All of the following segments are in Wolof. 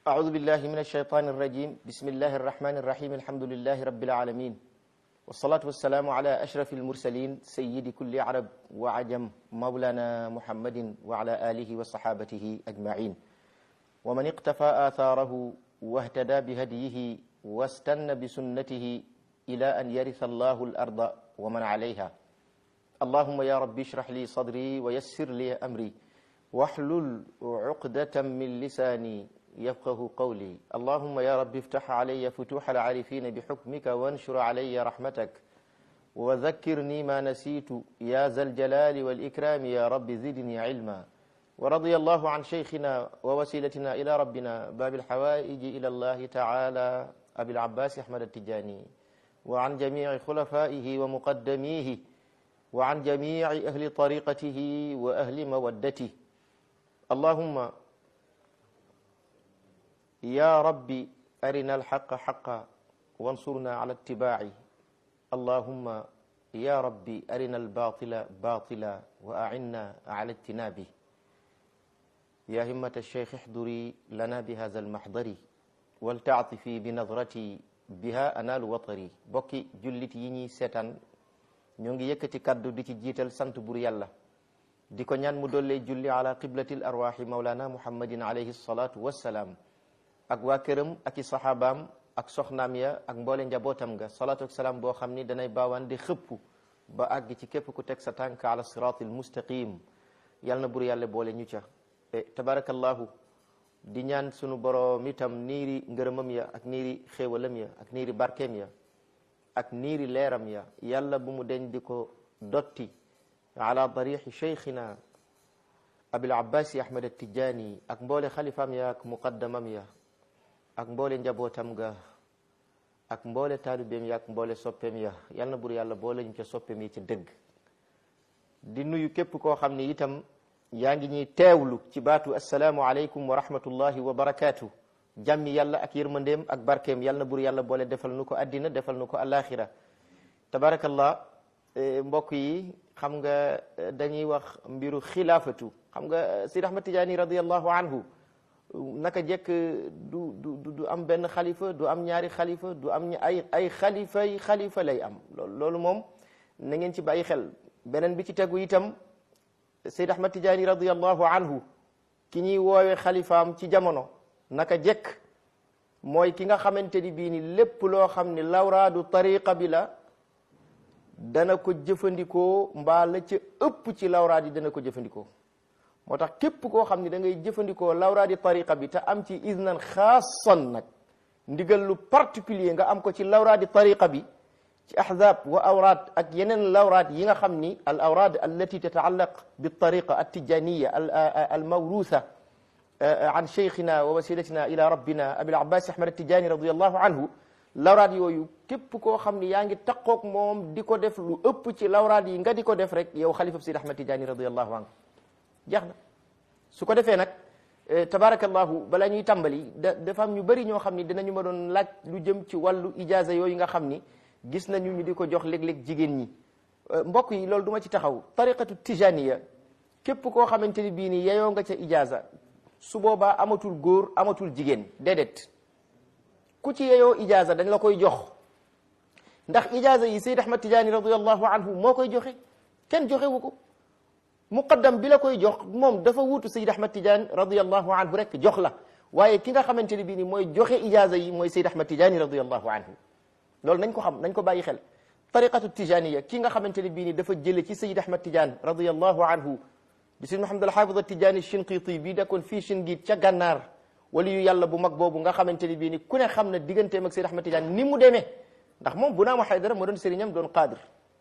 أعوذ بالله من الشيطان الرجيم بسم الله الرحمن الرحيم الحمد لله رب العالمين والصلاة والسلام على أشرف المرسلين سيد كل عرب وعجم مولانا محمد وعلى آله وصحابته أجمعين ومن اقتفى آثاره واهتدى بهديه واستنى بسنته إلى أن يرث الله الأرض ومن عليها اللهم يا رب اشرح لي صدري ويسر لي أمري واحلل عقدة من لساني يفقه قولي اللهم يا رب افتح علي فتوح العارفين بحكمك وانشر علي رحمتك وذكرني ما نسيت يا ذا الجلال والإكرام يا رب زدني علما ورضي الله عن شيخنا ووسيلتنا إلى ربنا باب الحوائج إلى الله تعالى أبي العباس أحمد التجاني وعن جميع خلفائه ومقدميه وعن جميع أهل طريقته وأهل مودته اللهم يا ربي أرنا الحق حقا وانصرنا على اتباعه اللهم يا ربي أرنا الباطل باطلا وأعنا على اجتنابه يا همة الشيخ احضري لنا بهذا المحضر ولتعطفي بنظرتي بها أنال وطري بokki jullit yi ñuy seetaan ñoo ngi yëkkati kaddu di ci jiital sant bur yàlla di ko ñaan mu dollee julli ala qiblatil arwaaxi maulana muhammadin alayhi salatu wassalaam ak waa këram ak i saxaabaam ak soxnaam ya ak mboole njabootam nga salaatu ak salaam boo xam ni danay baawaan di xëpp ba àgg ci képp ku teg sa tànk ala siratil mustaqim yal na bur yàlla boole ñu ca tabarakallahu di ñaan sunu boroom itam niiri ngërëmam ya ak niiri xéewalam ya ak niiri barkeem ya ak niiri leeram ya yàlla bu mu deñ di ko dotti ala darixi cheikhina abil abbasi ahmad atijani ak mboole xalifaam ya ak muqaddamam ya ak mboole njabootam ga ak mboole taalibeem ya ak mboole soppeem ya yal na bur yàlla boole ñu ca soppeem yi ca dëgg di nuyu képp koo xam ni itam yaa ngi ñuy teewlu ci baatu assalaamu aleykum wa rahmatullahi wa barakaatu jàmmi yàlla ak yërmandeem ak barkeem yal na bur yàlla boole defal nu ko addina defal nu ko alaxira tabarakallah mbokk yi xam nga dañuy wax mbiru xilaafatu xam nga Sidi Ahmad Tijaani radiallahu anhu naka jekk du du du am benn xalifa du am ñaari xalifa du am ay ay xalifa yi xalifa lay am loolu loolu moom na ngeen ci bàyyi xel beneen bi ci tegu itam Seyd Ahmad Tijaani radiallahu anhu ki ñuy woowe xalifaam ci jamono naka jekk mooy ki nga xamante ni bii ni lépp loo xam ni lawraadu tariqa bi la dana ko jëfandikoo mbaa la ca ëpp ci lawraad yi dana ko jëfandikoo moo tax képp koo xam ni da ngay jëfandikoo lawraadi tariqa bi te am ci iznan xaasan nag ndigal lu particulier nga am ko ci lawraadi tariqa bi ci ahzab wa awraad ak yeneen lawraad yi nga xam ni al awraad allati tataallaq bi tariqa attijaniya al mawrusa an cheikhina wa wasilatina ila rabbina abil abbas ahmad attijani radiallahu anhu lawraad yooyu képp koo xam ni yaa ngi taqoog moom di ko def lu ëpp ci lawraad yi nga di ko def rek yow xalifa Sidi Ahmad Tijani radiallahu anhu jeex na su ko defee nag tabarakallahu balaa ñuy tàmbali da dafa am ñu bëri ñoo xam ni dinañu ma doon laaj lu jëm ci wàllu ijaza yooyu nga xam ni gis nañu ñu di ko jox léeg-léeg jigéen ñi mbokk yi loolu du ma ci taxaw tariqatu tijaniya képp koo xamante ni bii ni yeyoo nga ca ijaza su boobaa amatul góor amatul jigéen déedéet ku ci yeyoo ijaza dañ la koy jox ndax ijaza yi Seyd Ahmad Tijaani radiallahu anhu moo koy joxe kenn joxewu ko muqaddam bi la koy jox moom dafa wuutu Seyd Ahmad Tijaani radiallahu anhu rek jox la waaye ki nga xamante ne bii ni mooy joxe ijaza yi mooy Seyd Ahmad Tijaani radiallahu anhu loolu nañ ko xam nañ ko bàyyi xel tariqatu tijaniya ki nga xamante ne bii ni dafa jële ci Seyd Ahmad Tijaani radiallahu anhu di Seyd Muhammad al-Hafiz at-Tijaani Shinqiti bii nekkoon fii Shingiit ca gànnaar wali yu yàlla bu mag boobu nga xamante ni bii ni ku ne xam na digganteem ak Seyd Ahmad Tidiane ni mu demee ndax moom bu naa ma Haydara moo doon sëriñam doon qaadir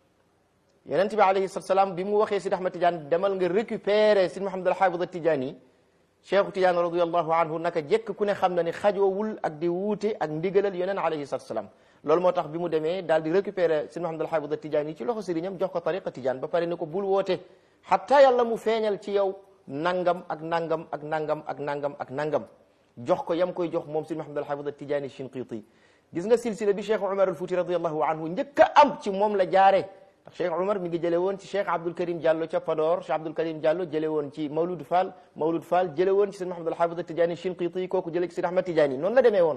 yonent bi alayhi salatu salaam bi mu waxee Seyd Ahmad Tidiane demal nga récupérer Seyd Muhammad al-Hafiz at-Tijaani Cheikhu Tidiane radiyallahu anhu naka jekk ku ne xam na ni xajoowul ak di wuute ak ndigalal yonent alayhi salatu salaam loolu moo tax bi mu demee daal di récupérer Seyd Muhammad al-Hafiz at-Tijaani ci loxo sëriñam jox ko tariqa Tidiane ba pare ni ko bul woote hatta yàlla mu feeñal ci yow nangam ak nangam ak nangam ak nangam ak nangam jox ko yam koy jox moom si Muhammad al-Hafiz at-Tijani Shinqiti gis nga silsila bi Cheikh Umar al-Futi radiyallahu anhu njëkk a am ci moom la jaare ndax Cheikh Umar mi ngi jële woon ci Cheikh Abdul Karim Diallo ca Podor Cheikh Abdul Karim Diallo jële woon ci Mawlud Fall Mawlud Fall jële woon ci sëñ Mahamad al-Hafiz Tidiane Shinqiti kooku jële ci sëñ Ahmad Tidiane noonu la demee woon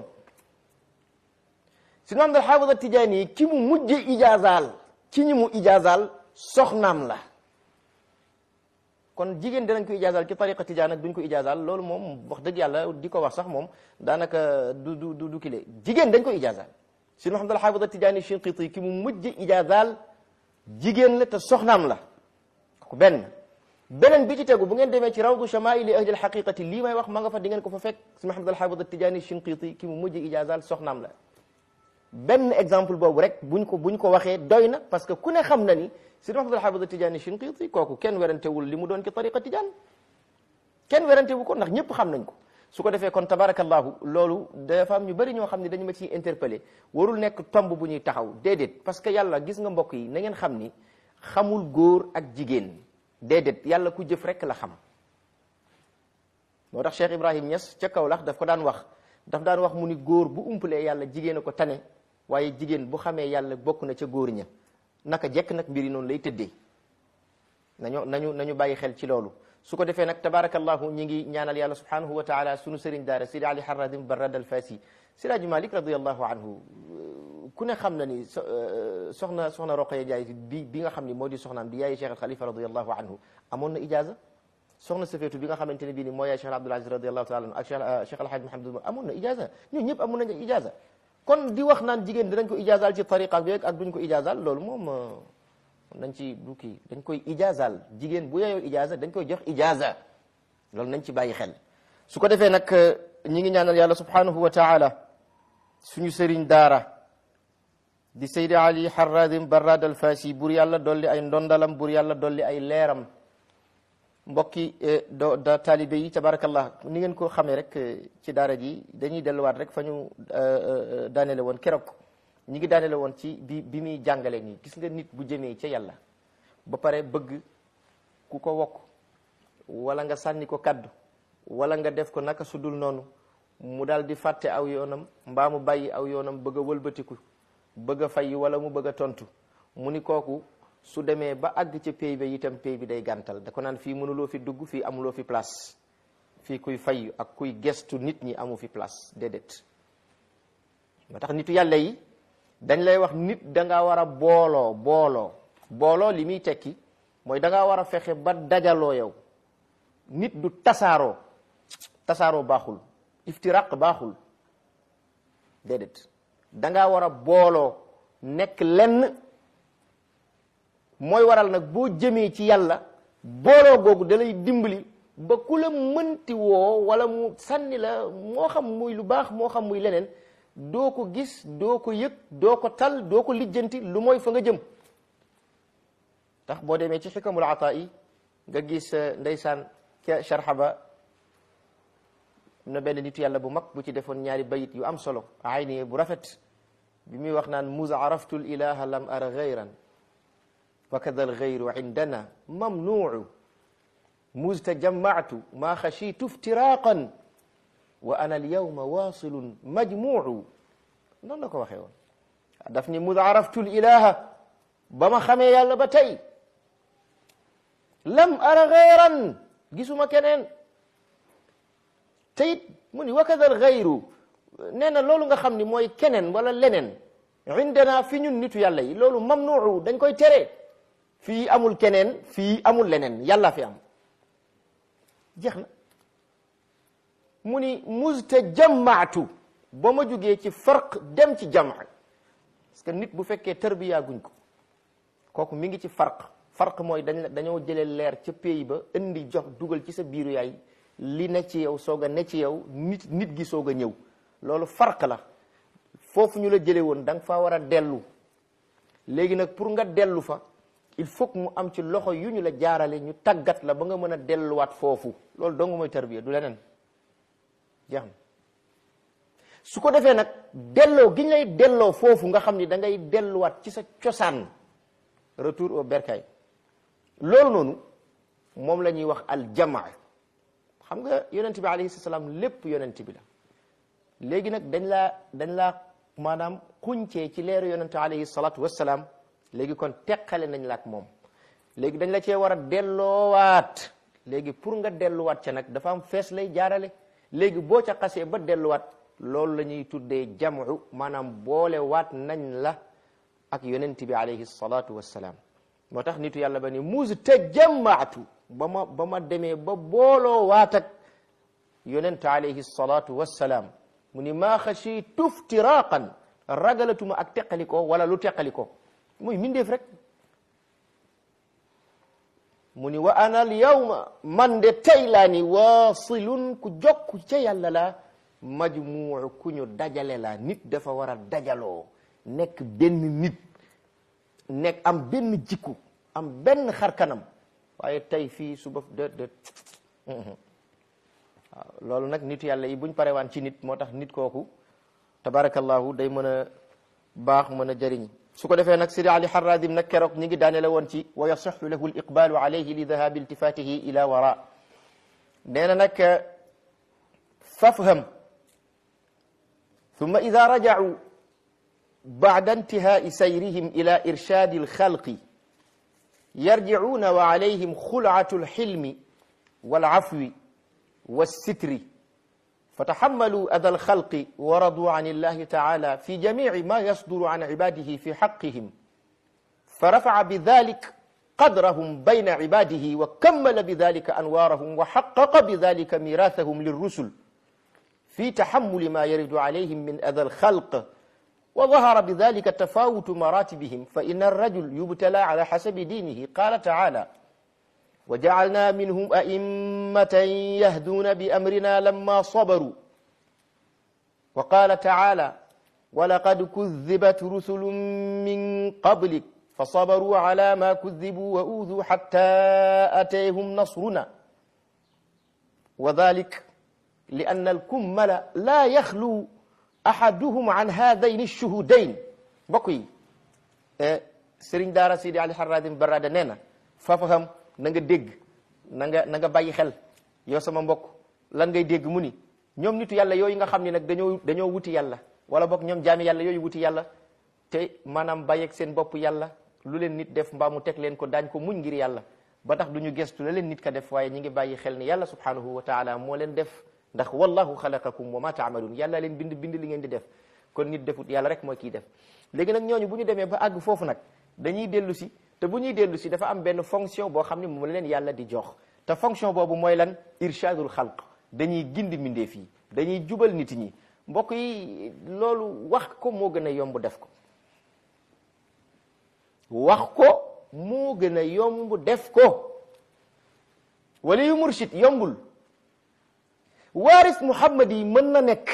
sëñ Mahamad al-Hafiz Tidiane ki mu mujje ijaazaal ci ñi mu ijaazaal soxnaam la kon jigéen dinañ ko ijaazaal ci tariqa tijaan ak duñ ko ijaazaal loolu moom wax dëgg yàlla di ko wax sax moom daanaka du du du du kile jigéen dañ ko ijaazaal sëñ Mahamad al-Hafiz Tidiane Shinqiti ki mu mujje ijaazaal jigéen la te soxnaam la ko benn beneen bi ci tegu bu ngeen demee ci rawdu shamaili ahli alxaqiqati lii may wax ma nga fa di ngeen ko fa fekk si Mahamad alxaafid Tijaani Shinqiti ki mu mujj ijaazaal soxnaam la benn exemple boobu rek buñ ko buñ ko waxee doy na parce que ku ne xam na ni si Mahamad alxaafid Tijaani Shinqiti kooku kenn werantewul li mu doon ci tariqa tijaan kenn werantewu ko ndax ñëpp xam nañ ko su ko defee kon tabarakallahu loolu dafa am ñu bëri ñoo xam ne dañu ma ciy interpellé warul nekk tomb bu ñuy taxaw déedéet parce que yàlla gis nga mbokk yi na ngeen xam ni xamul góor ak jigéen déedéet yàlla ku jëf rek la xam moo tax Cheikh Ibrahim Niass ca Kaolack daf ko daan wax daf daan wax mu ni góor bu umpalee yàlla jigéen a ko tane waaye jigéen bu xamee yàlla bokk na ca góor ña naka jekk nag mbiri noonu lay tëddee nañu nañu nañu bàyyi xel ci loolu su ko defee nag tabarakallahu ñi ngi ñaanal yàlla subhanahu wa taala sunu sëriñ daara sidi ali haradim barad al fasi siraji malik radiallahu anhu ku ne xam na ni soxna soxna Roqaya Njaay bi bi nga xam ni moo di soxnaam di yaayi cheikh al xalifa radiallahu anhu amoon na ijaza soxna safeetu bi nga xamante ne bii ni moo yaay cheikh abdul aziz radiallahu taala anhu ak cheikh cheikh alhaj mahamad amoon na ijaza ñun ñëpp amoon nañu ijaza kon di wax naan jigéen dinañ ko ijazaal ci tariqa bi ak duñ ko ijazaal loolu moom nañ ci du kii dañ koy ijaazal jigéen bu yeyoo ijaaza dañ koy jox ijaaza loolu nañ ci bàyyi xel su ko defee nag ñi ngi ñaanal yàlla subhanahu wa taala suñu sëriñ daara di Seydi Ali Harradim Barrad al Fasi bur yàlla dolli ay ndondalam bur yàlla dolli ay leeram mbokki do da taalibe yi tabarakallah ni ngeen ko xamee rek ci daara ji dañuy delluwaat rek fa ñu daanele woon keroog ñi ngi daanele woon ci bi bi muy jàngale nii gis nga nit bu jëmee ca yàlla ba pare bëgg ku ko wokk wala nga sànni ko kaddu wala nga def ko naka su dul noonu mu daal di fàtte aw yoonam mbaa mu bàyyi aw yoonam bëgg a wëlbatiku bëgg a fay wala mu bëgg a tontu mu ni kooku su demee ba àgg ca pay ba itam pay bi day gàntal da ko naan fii mënuloo fi dugg fii amuloo fi place fii kuy fay ak kuy gestu nit ñi amu fi place déedéet moo tax nitu yàlla yi dañ lay wax nit da nga war a booloo booloo booloo li muy tekki mooy da ngaa war a fexe ba dajaloo yow nit du tasaaroo tasaaroo baaxul iftiraq baaxul déedéet da ngaa war a booloo nekk lenn mooy waral nag boo jëmee ci yàlla booloo googu da lay dimbali ba ku la mënti woo wala mu sànni la moo xam muy lu baax moo xam muy leneen doo ko gis doo ko yëg doo ko tal doo ko lijjanti lu mooy fa nga jëm tax boo demee ci xikamul ataa yi nga gis ndeysaan ca sharxa ba na benn nitu yàlla bu mag bu ci defoon ñaari bayit yu am solo ayni bu rafet bi muy wax naan mus araftu l ilaha lam ara gayran wa kada al gayru indana mamnuu mus tajammaatu ma xashitu iftiraqan wa ana al yawma wasilun majmuu noonu la ko waxee woon daf ni mus araftu l ilaha ba ma xamee yàlla ba tey lam ara gayran gisuma keneen te it mu ni wakada al gayru nee na loolu nga xam ni mooy keneen wala leneen indana fi ñun nitu yàlla yi loolu mamnuu dañ koy tere fii amul keneen fii amul leneen yàlla fi am jeex na mu ni mustajammaatu ba ma jugee ci farq dem ci jamaa parce que nit bu fekkee tarbiya guñ ko kooku mi ngi ci farq farq mooy dañ dañoo jëlee leer ca pays ba indi jox dugal ci sa biiru yaay li ne ci yow soog a ne ci yow nit nit gi soog a ñëw loolu farq la foofu ñu la jëlee woon da nga faa war a dellu léegi nag pour nga dellu fa il faut que mu am ci loxo yu ñu la jaarale ñu tàggat la ba nga mën a delluwaat foofu loolu dong mooy tarbiya du leneen jeex na su ko defee nag delloo gi ñu lay delloo foofu nga xam ni da ngay delluwaat ci sa cosaan retour au bercail loolu noonu moom la ñuy wax al jamaa xam nga yonent bi alayhi salaam lépp yonent bi la léegi nag dañ laa dañ laa maanaam xuncee ci leeru yonent alayhi salaatu wassalaam léegi kon teqale nañ la ak moom léegi dañ la cee war a delloowaat léegi pour nga delluwaat ca nag dafa am fees lay jaarale léegi boo ca xasee ba delluwaat loolu la ñuy tuddee jamu maanaam boole waat nañ la ak yonent bi alayhi salaatu wassalaam moo tax nitu yàlla ba ni mus tajammaatu ba ma ba ma demee ba booloo waat ak yonent alayhi salaatu wassalaam mu ni maa xashiitu iftiraqan ragalatuma ak teqalikoo wala lu teqalikoo muy mindeef rek mu ni wa ana al yawma man de tey laa ni waasilun ku jokku ca yàlla la majmuu ku ñu dajale la nit dafa war a dajaloo nekk benn nit nekk am benn jikku am benn xarkanam waaye tey fii suba de de waaw loolu nag nitu yàlla yi buñ parewaan ci nit moo tax nit kooku tabarakallahu day mën a baax mën a jëriñ su ko defee nag sidi ali harradim nag keroog ñi ngi daane la woon ci wa yasixu lahu liqbalu alayhi li dahabi iltifatihi ila wara nee na nag fafham ثم إذا رجعوا بعد انتهاء سيرهم إلى إرشاد الخلق يرجعون وعليهم خلعة الحلم والعفو والستر فتحملوا أذى الخلق ورضوا عن الله تعالى في جميع ما يصدر عن عباده في حقهم فرفع بذلك قدرهم بين عباده وكمل بذلك أنوارهم وحقق بذلك ميراثهم للرسل في تحمل ما يرد عليهم من أذى الخلق وظهر بذلك تفاوت مراتبهم فإن الرجل يبتلى على حسب دينه قال تعالى وجعلنا منهم أئمة يهدون بأمرنا لما صبروا وقال تعالى ولقد كذبت رسل من قبلك فصبروا على ما كذبوا وأوذوا حتى أتيهم نصرنا وذلك لأن الكمل لا يخلو أحدهم عن هذين الشهودين بقي سرين دارا سيدي علي حرادين برادة نينا فافهم نغا ديغ نغا نغا باي خel yow sama mbokk lan ngay dégg mu ni ñoom nitu yàlla yooyu nga xam ni nag dañoo dañoo wuti yàlla wala boog ñoom jaami yàlla yooyu wuti yàlla te maanaam bàyyeeg seen bopp yàlla lu leen nit def mbaa mu teg leen ko daañ ko muñ ngir yàlla ba tax du ñu gestu la leen nit ka def waaye ñi ngi bàyyi xel ni yàlla subhanahu wa taala moo leen def ndax wallahu xalaqakum wa ma taamaluun yàlla leen bind bind li ngeen di def kon nit defut yàlla rek mooy kii def léegi nag ñooñu bu ñu demee ba àgg foofu nag dañuy dellu si te bu ñuy dellu si dafa am benn fonction boo xam ne moom la leen yàlla di jox te fonction boobu mooy lan irshadul xalq dañuy gindi mbindeef yi dañuy jubal nit ñi mbokk yi loolu wax ko moo gën a yomb def ko wax ko moo gën a yomb def ko wala yu murshid yombul waaris muhammad yi mën na nekk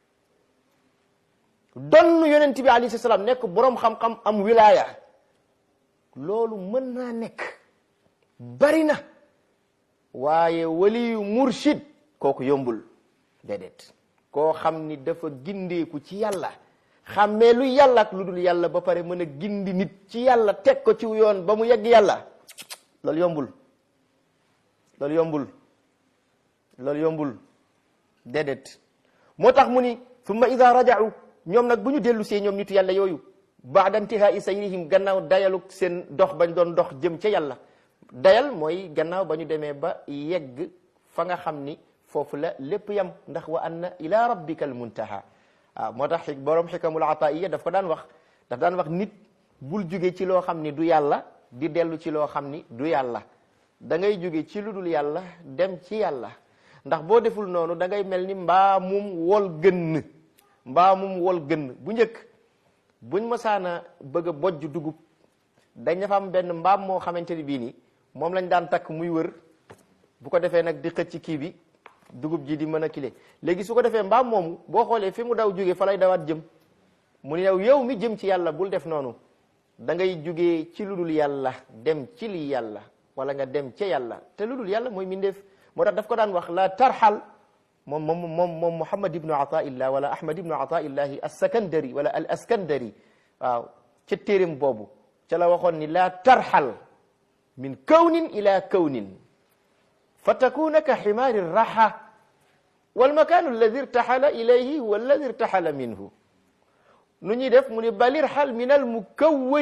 donn yonent bi alayhi salaam nekk boroom xam-xam am wilaya loolu mën naa nekk bari na waaye waliyu murshid kooku yombul déedéet koo xam ni dafa gindeeku ci yàlla xàmmee lu yàlla ak lu dul yàlla ba pare mën a gindi nit ci yàlla teg ko ci yoon ba mu yegg yàlla loolu yombul loolu yombul loolu yombul déedéet moo tax mu ni summa ida raja'u ñoom nag bu ñu dellu see ñoom nitu yàlla yooyu baada intihaa'i sayrihim gannaaw dayaluk seen dox bañ doon dox jëm ca yàlla dayal mooy gannaaw ba ñu demee ba yegg fa nga xam ni foofu la lépp yam ndax wa anna ila rabbika al muntaha waaw moo tax borom xikamul ataiya daf ko daan wax daf daan wax nit bul jóge ci loo xam ni du yàlla di dellu ci loo xam ni du yàlla da ngay jóge ci lu dul yàlla dem ci yàlla ndax boo deful noonu da ngay mel ni mbaa mum wol gënn mbaa mum wol gënn bu njëkk buñ masaana bëgg a bojj dugub dañ dafa am benn mbaam moo xamante ni bii ni moom lañ daan takk muy wër bu ko defee nag di xëcc kii bi dugub ji di mën a kile léegi su ko defee mbaam moomu boo xoolee fi mu daw jóge fa lay dawaat jëm mu ne yow yow mi jëm ci yàlla bul def noonu da ngay jógee ci lu dul yàlla dem ci li yàlla wala nga dem ca yàlla te lu dul yàlla mooy mindeef moo tax daf ko daan wax la tarxal moom moom moom moom Muhammad ibnu Ataillah wala Ahmad ibnu Ataillahi as-Sakandari wala al askandari waaw ca téeréem boobu ca la waxoon ni la tarxal min kawnin ila kawnin fa takuna ka ximaari raxa walmakanu alladi irtaxala ilayhi huwa alladi irtaxala minhu nu ñuy def mu ni balirxal min al mukawwani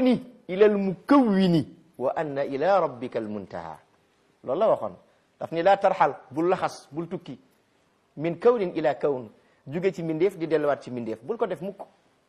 ila al mukawwini wa anna ila rabbika al muntaha loolu la waxoon daf ni laa tarxal bul laxas bul tukki min kawnin ila kawn jóge ci mindeef di delluwaat ci mindeef bul ko def mukk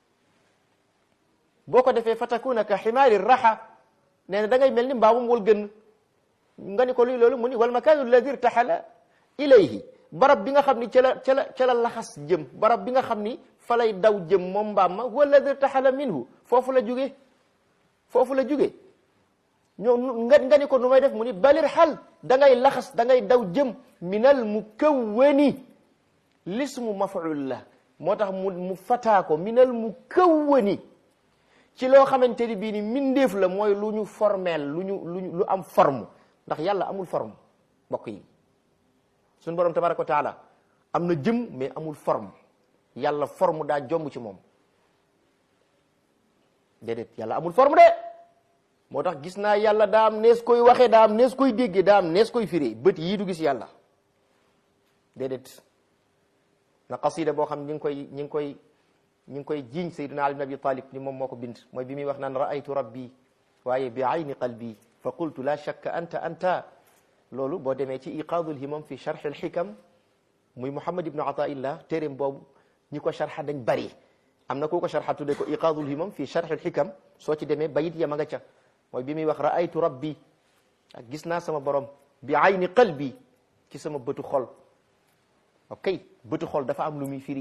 boo ko defee fatakuna ka ximaari raxa nee na da ngay mel ni mbaamum wal gën nga ni ko luy loolu mu ni wal makaanu alladi irtaxala ilayhi barab bi nga xam ni ca la ca la ca la laxas jëm barab bi nga xam ni fa lay daw jëm moom mbaam ma huwa alladi irtaxala minhu foofu la jóge foofu la jóge ñoo nga nga ni ko nu may def mu ni balir xal da ngay laxas da ngay daw jëm minal mukawwani lismu maf'ul la moo tax mu mu fataa ko minal mukawwani ci loo xamante ni bii ni mindeef la mooy lu ñu formel lu ñu lu ñu lu am forme ndax yàlla amul forme mbokk yi suñu borom tabaraka wa taala am na jëm mais amul forme yàlla forme daa jomb ci moom déedéet yàlla amul forme de moo tax gis naa yàlla daa am nees koy waxee daa am nees koy déggee daa am nees koy firee bët yii du gis yàlla déedéet na qasida boo xam ñi ngi koy ñi ngi koy ñi ngi koy jiiñ sayyidina ali ibn abi talib ni moom moo ko bind mooy bi muy wax naan raaytu rabbi waaye bi ayni qalbi fa qultu la shakka anta anta loolu boo demee ci iqaadul himam fi charx al xikam muy muhammad ibnu ataillah téeréem boobu ñi ko charxa dañ bari am na ku ko charxa tudde ko iqaadul himam fi charx al xikam soo ci demee bayit yama nga ca mooy bi muy wax raaytu rabbi ak gis naa sama borom bi ayni qalbi ci sama bëtu xol ok bëtu xol dafa am lu muy firi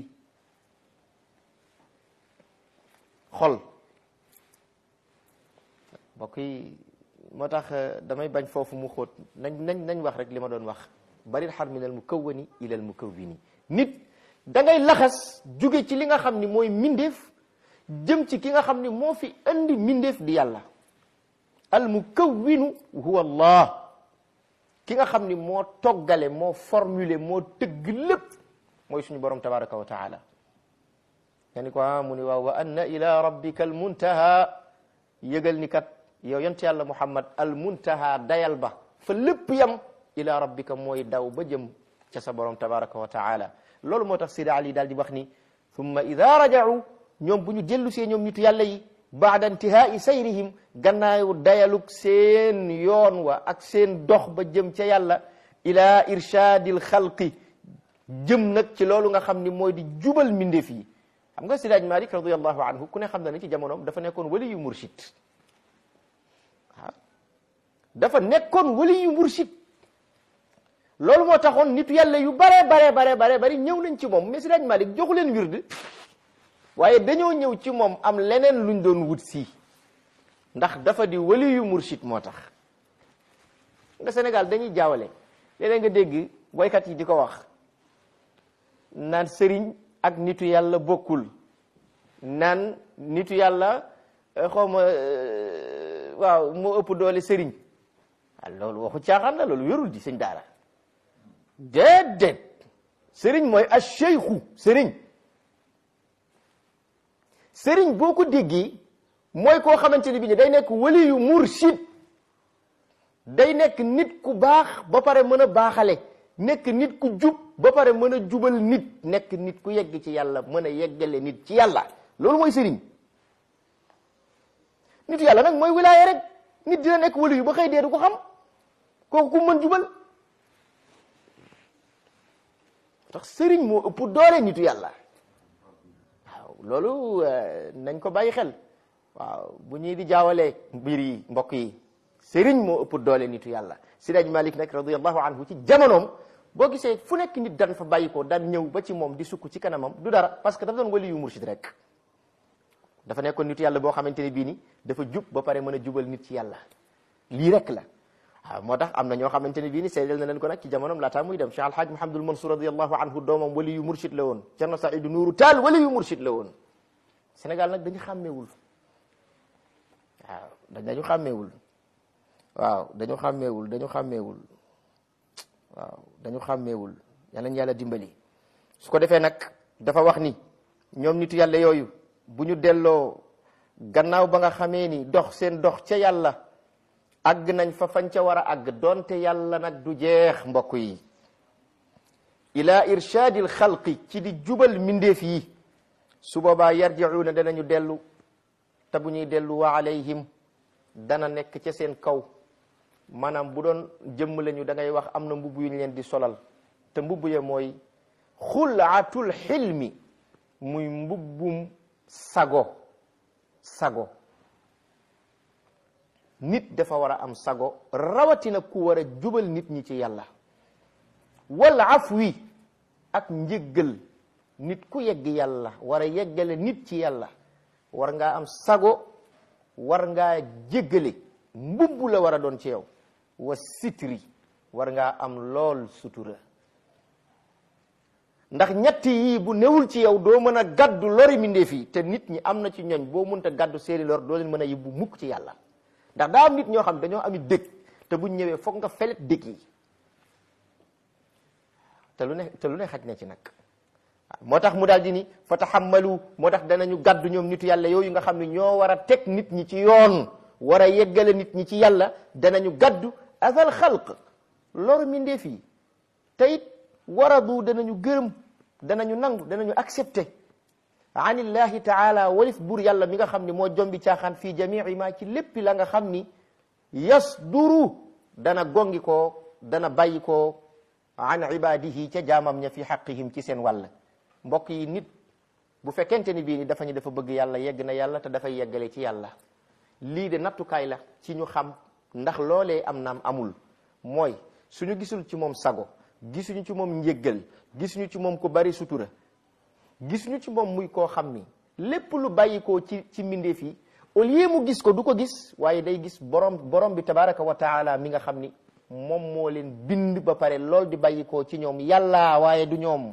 xol mbokk yi moo tax damay bañ foofu mu xóot nañ nañ nañ wax rek li ma doon wax bari xar min al mukawwani ila al mukawwini nit da ngay laxas jóge ci li nga xam ni mooy mindeef jëm ci ki nga xam ni moo fi andi mindeef di yàlla al mukawwinu huwa allah ki nga xam ni moo toggale moo formulé moo tëgg lépp mooy suñu borom tabaraka wa taala nga ni ko ah mu ni waaw wa anna ila rabbika al muntaha yëgal ni kat yow yont yàlla muhammad al muntaha dayal ba fa lépp yam ila rabbika mooy daw ba jëm ca sa borom tabaraka wa taala loolu moo tax sida ali daal di wax ni thumma ida raja'u ñoom bu ñu dellu see ñoom nitu yàlla yi baada intihai sayrihim gannaaw dayaluk seen yoon wa ak seen dox ba jëm ca yàlla ila irshadil xalqi jëm nag ci loolu nga xam ni mooy di jubal mbindeef yi xam nga sidaaj malik radiallahu anhu ku ne xam na ni ci jamonoom dafa nekkoon wali yu mursid waaw dafa nekkoon wali yu mursid loolu moo taxoon nitu yàlla yu bare bare bare bare bari ñëw nañ ci moom mais sidaaj malik joxu leen wird waaye dañoo ñëw ci moom am leneen luñ doon wut si ndax dafa di wali yu mursid moo tax nga Sénégal dañuy jaawale léeg-léeg nga dégg waykat yi di ko wax naan sëriñ ak nitu yàlla bokkul naan nitu yàlla xawma waaw moo ëpp doole sëriñ ah loolu waxu caaxaan la loolu wérul di sëñ daara déedéet sëriñ mooy ash-shaykhu sëriñ sëriñ boo ko déggee mooy koo xamante ni bi ni day nekk waliyu mursid day nekk nit ku baax ba pare mën a baaxale nekk nit ku jub ba pare mën a jubal nit nekk nit ku yegg ci yàlla mën a yeggale nit ci yàlla loolu mooy sëriñ nitu yàlla nag mooy wilaaya rek nit dina nekk waliyu ba xëy dee du ko xam kooku ku mën jubal tax sëriñ moo ëpp doole nitu yàlla waaw loolu nañ ko bàyyi xel waaw bu ñuy di jaawalee mbir yi mbokk yi sëriñ moo ëpp doole nitu yàlla Siraaj Malik nag radiyallahu anhu ci jamonoom boo gisee fu nekk nit daan fa bàyyi ko daan ñëw ba ci moom di sukk ci kanamam du dara parce que dafa doon wali yu mursid rek dafa nekkoon nitu yàlla boo xamante ne bii ni dafa jub ba pare mën a jubal nit ci yàlla lii rek la waaw moo tax am na ñoo xamante ne bii ni seedal na leen ko nag ci jamonoom laataa muy dem Cheikh Alhaaj Mahamadul Mansour radiyallahu anhu doomam wali yu mursid la woon Cerno Saidu Nuuru Taal wali yu mursid la woon Sénégal nag dañu xàmmeewul waaw dañu xàmmeewul waaw dañu xàmmeewul dañu xàmmeewul waaw dañu xàmmeewul yàlla yàlla dimbali su ko defee nag dafa wax ni ñoom nitu yàlla yooyu bu ñu delloo gannaaw ba nga xamee ni dox seen dox ca yàlla àgg nañ fa fañ ca war a àgg donte yàlla nag du jeex mbokk yi ila irshadil xalqi ci di jubal mindeef yi su boobaa yarji'una danañu dellu te bu ñuy dellu wa alayhim dana nekk ca seen kaw maanaam bu doon jëmm lañu da ngay wax am na mbubb yu ñu leen di solal te mbubb ya mooy xulaatul xilmi muy mbubbum sago sago nit dafa war a am sago rawatina ku war a jubal nit ñi ci yàlla wal afwi ak njëggal nit ku yegg yàlla war a yeggale nit ci yàlla war ngaa am sago war ngaa jéggale mbubb la war a doon ci yow wa sitri war ngaa am lool sutura ndax ñetti yii bu newul ci yow doo mën a gàddu lori mindeef yi te nit ñi am na ci ñooñ boo mënta gàddu seeni lor doo leen mën a yóbbu mukk ci yàlla ndax daa am nit ñoo xam dañoo ami dëkk te buñ ñëwee foog nga felet dëkk yi te lu ne te lu ne xaj na ci nag moo tax mu daal di ni fa taxammalu moo tax danañu gàddu ñoom nitu yàlla yooyu nga xam ne ñoo war a teg nit ñi ci yoon war a yeggale nit ñi ci yàlla danañu gàddu asal xalq loru mindeef yi te it waradu danañu gërëm danañu nangu danañu accepté anillahi taala walif buur yàlla mi nga xam ne moo jombi caaxaan fii jamii ma ci léppi la nga xam ni yasduru dana gongi ko dana bàyyi ko an ibadihi ca jaamam ña fi xaqihim ci seen wàll mbokk yi nit bu fekkente ni bii ni dafa ñu dafa bëgg yàlla yegg na yàlla te dafay yeggale ci yàlla lii de nattukaay la ci ñu xam ndax loolee am naam amul mooy suñu gisul ci moom sago gisuñu ci moom njéggal gisuñu ci moom ku bari sutura gisuñu ci moom muy koo xam ni lépp lu bàyyi ko ci ci mbindeef yi au lieu mu gis ko du ko gis waaye day gis borom borom bi tabaraka wa taala mi nga xam ni moom moo leen bind ba pare lool di bàyyi ko ci ñoom yàlla waaye du ñoom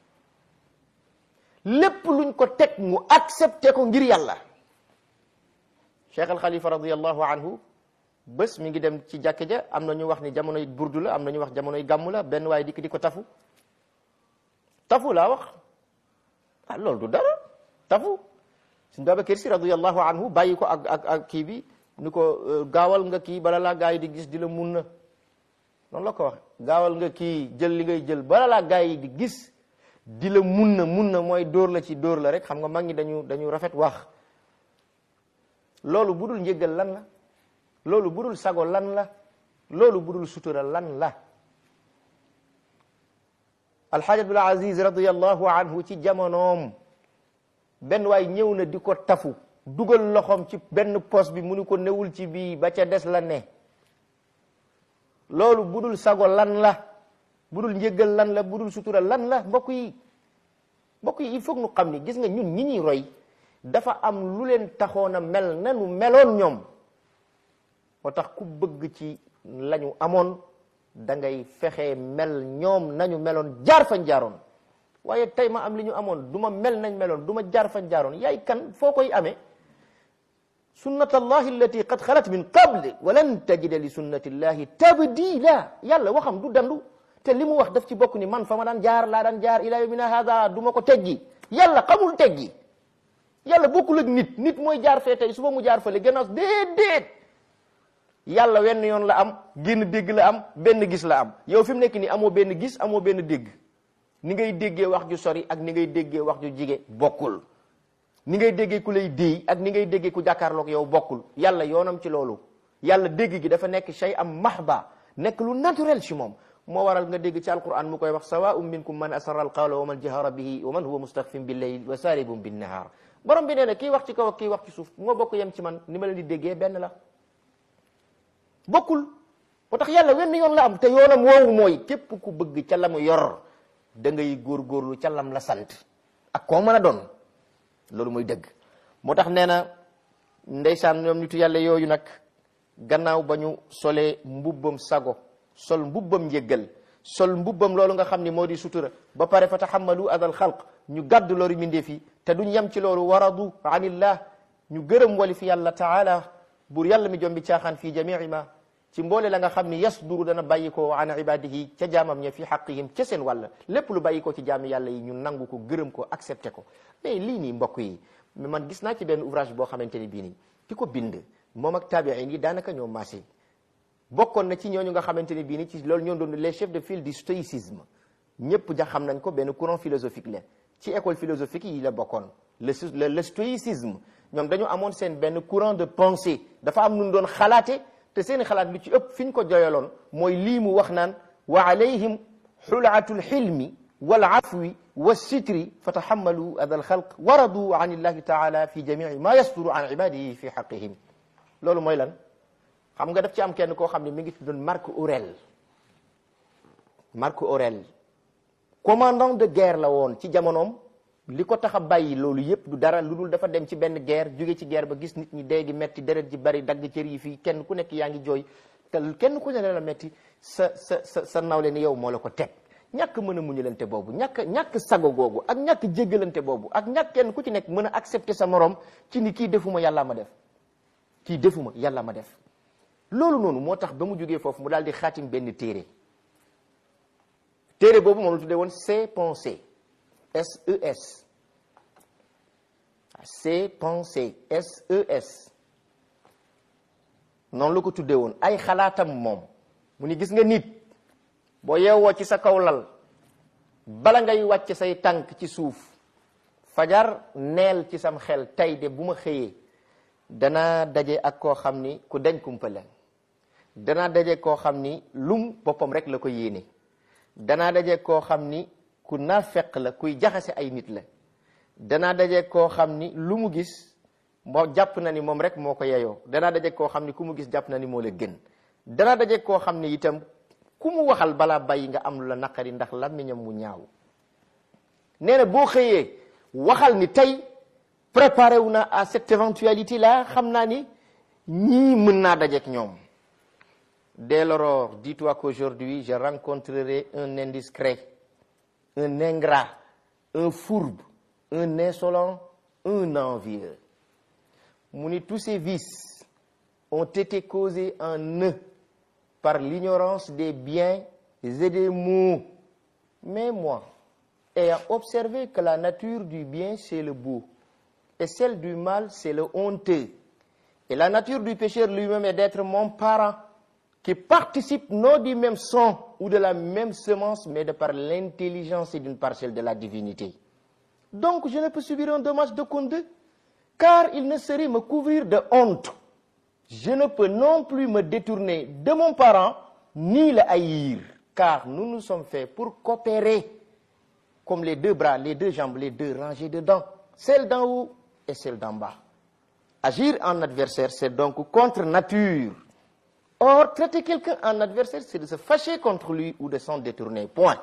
lépp luñ ko teg mu accepté ko ngir yàlla cheikh al xalifa radiallahu anhu bés mi ngi dem ci jàkk ja am na ñu wax ni jamonoy burdu la am na ñu wax jamonoy gàmmu la benn waaye dikk di ko tafu tafu laa wax ah loolu du dara tafu suñ Babakar Si radiallahu anhu bàyyi ko ak ak ak kii bi ni ko gaawal nga kii bala laa gaa yi di gis di la mun na noonu la ko wax gaawal nga kii jël li ngay jël bala laa gaa yi di gis di la mun na mun na mooy dóor la ci dóor la rek xam nga mag ñi dañu dañu rafet wax loolu budul njëggal lan la loolu budul sago lan la loolu budul sutura lan la alxaaj abdul aziz radiallahu anhu ci jamonoom benn waay ñëw na di ko tafu dugal loxoom ci benn pos bi mu ni ko newul ci bii ba ca des la ne loolu budul sago lan la budul njëggal lan la budul sutura lan la mbokk yi mbokk yi il faut nu xam ni gis nga ñun ñi ñuy roy dafa am lu leen taxoon a mel nanu meloon ñoom moo tax ku bëgg ci lañu amoon da ngay fexe mel ñoom nañu meloon jaar fañ jaaroon waaye tey ma am li ñu amoon du ma mel nañ meloon du ma jaar fañ jaaroon yaay kan foo koy amee sunnat allahi allati qad xalat min qable walan tajida li sunnati llahi tabdila yàlla waxam du dandu te li mu wax daf ci bokk ni man fa ma daan jaar laa daan jaar ila yawmina hada du ma ko teggi yàlla xamul teggi yàlla bokkul ak nit nit mooy jaar fee tey suba mu jaar fële gannaaw déedéet yàlla wenn yoon la am génn dégg la am benn gis la am yow fi mu nekk nii amoo benn gis amoo benn dégg ni ngay déggee wax ju sori ak ni ngay déggee wax ju jige bokkul ni ngay déggee ku lay déy ak ni ngay déggee ku jàkkaarloog yow bokkul yàlla yoonam ci loolu yàlla dégg gi dafa nekk shay am mahba nekk lu naturel ci moom moo waral nga dégg ci alquran mu koy wax sawaa'un minkum man asarra alqawla wa man jahara bihi wa man huwa mustaxfin billayl wa saaribun binnahaar borom bi nee na kii wax ci kaw ak kii wax ci suuf moo bokk yem ci man ni ma leen di déggee benn la bokkul moo tax yàlla wenn yoon la am te yoonam woowu mooy képp ku bëgg ca la mu yor da ngay góorgóorlu ca lam la sant ak koo mën a doon loolu mooy dëgg moo tax nee na ndeysaan ñoom nitu yàlla yooyu nag gannaaw ba ñu solee mbubbam sago sol mbubbam njéggal sol mbubbam loolu nga xam ni moo di sutura ba pare fa taxammalu adal xalq ñu gàddu loolu mindee fi te duñ yem ci loolu waradu anillah ñu gërëm wali fi yàlla taala buur yàlla mi jombi caaxaan fii jamii ma ci mboole la nga xam ni yasduru dana bàyyi ko an ibadihi ca jaamam ña fi xaqihim ca seen wàll lépp lu bàyyi ko ci jaami yàlla yi ñu nangu ko gërëm ko accepté ko mais lii nii mbokk yi mais man gis naa ci benn ouvrage boo xamante ni bii nii ki ko bind moom ak taabiin yi daanaka ñoo maasé bokkoon na ci ñooñu nga xamante ni bii nii ci loolu ñoo doon les chefs de file du stoïcisme ñëpp ja xam nañ ko benn courant philosophique la ci école philosophique yi la bokkoon le le stoïcisme ñoom dañu amoon seen benn courant de pensée dafa am nun doon xalaate te seeni xalaat lu ci ëpp fi ñu ko joyaloon mooy lii mu wax naan wa alayhim xulaatu lxilmi wal afwi wa sitri fa taxammalu ada alxalq wa radu an illahi taala fi jamici ma yasduru an ibadihi fi xaqihim loolu mooy lan xam nga daf ci am kenn koo xam ne mi ngi tuddoon Marc Aurèle Marc Aurèle commandant de guerre la woon ci jamonoom li ko tax a bàyyi loolu yépp du dara lu dul dafa dem ci benn guerre jóge ci guerre ba gis nit ñi dee gi metti deret ji bari dagg cër yi fii kenn ku nekk yaa ngi jooy te kenn ku ne la metti sa sa sa sa nawle ni yow moo la ko teg ñàkk mën a muñalante boobu ñàkk ñàkk sago googu ak ñàkk jéggalante boobu ak ñàkk kenn ku ci nekk mën a accepter sa morom ci ni kii defuma yàlla ma def kii defuma yàlla ma def loolu noonu moo tax ba mu jógee foofu mu daal di xaatim benn téere téere boobu moom la tuddee woon ses pensées SES ses pensées SES noonu la ko tuddee woon ay xalaatam moom mu ni gis nga nit boo yeewoo ci sa kaw lal bala ngay wàcc say tànk ci suuf fajar neel ci sam xel tey de bu ma xëyee danaa daje ak koo xam ni ku dañ kumpa la danaa daje koo xam ni lum boppam rek la ko yéene danaa daje koo xam ni ku naafeq la kuy jaxase ay nit la danaa daje koo xam ni lu mu gis moo jàpp na ni moom rek moo ko yeyoo danaa daje koo xam ni ku mu gis jàpp na ni moo la gën danaa daje koo xam ni itam ku mu waxal balaa bàyyi nga am lu la naqari ndax làmmiñam mu ñaaw nee na boo xëyee waxal ni tey préparé wu na à cette éventualité là xam naa ni ñii mën naa dajeek ñoom dès l'aurore dis-toi qu'aujourd'hui je rencontrerai un indiscret un ingrat un fourbe un insolent un envieux mu ni tous ces vices ont été causés en eux par l'ignorance des biens et des maux mais moi ayant observé que la nature du bien c'est le beau et celle du mal c'est le honteux et la nature du pécheur lui-même est d'être mon parent qui participe non du même sang ou de la même semence mais de par l'intelligence et d'une parcelle de la divinité donc je ne peux subir un dommage de conduite car il ne saurait me couvrir de honte je ne peux non plus me détourner de mon parent ni le haïr car nous nous sommes faits pour coopérer comme les deux bras les deux jambes les deux rangées de dents celle d'en haut et celle d'en bas agir en adversaire c'est donc contre nature or traiter quelqu'un en adversaire c'est de se fâcher contre lui ou de s'en détourner point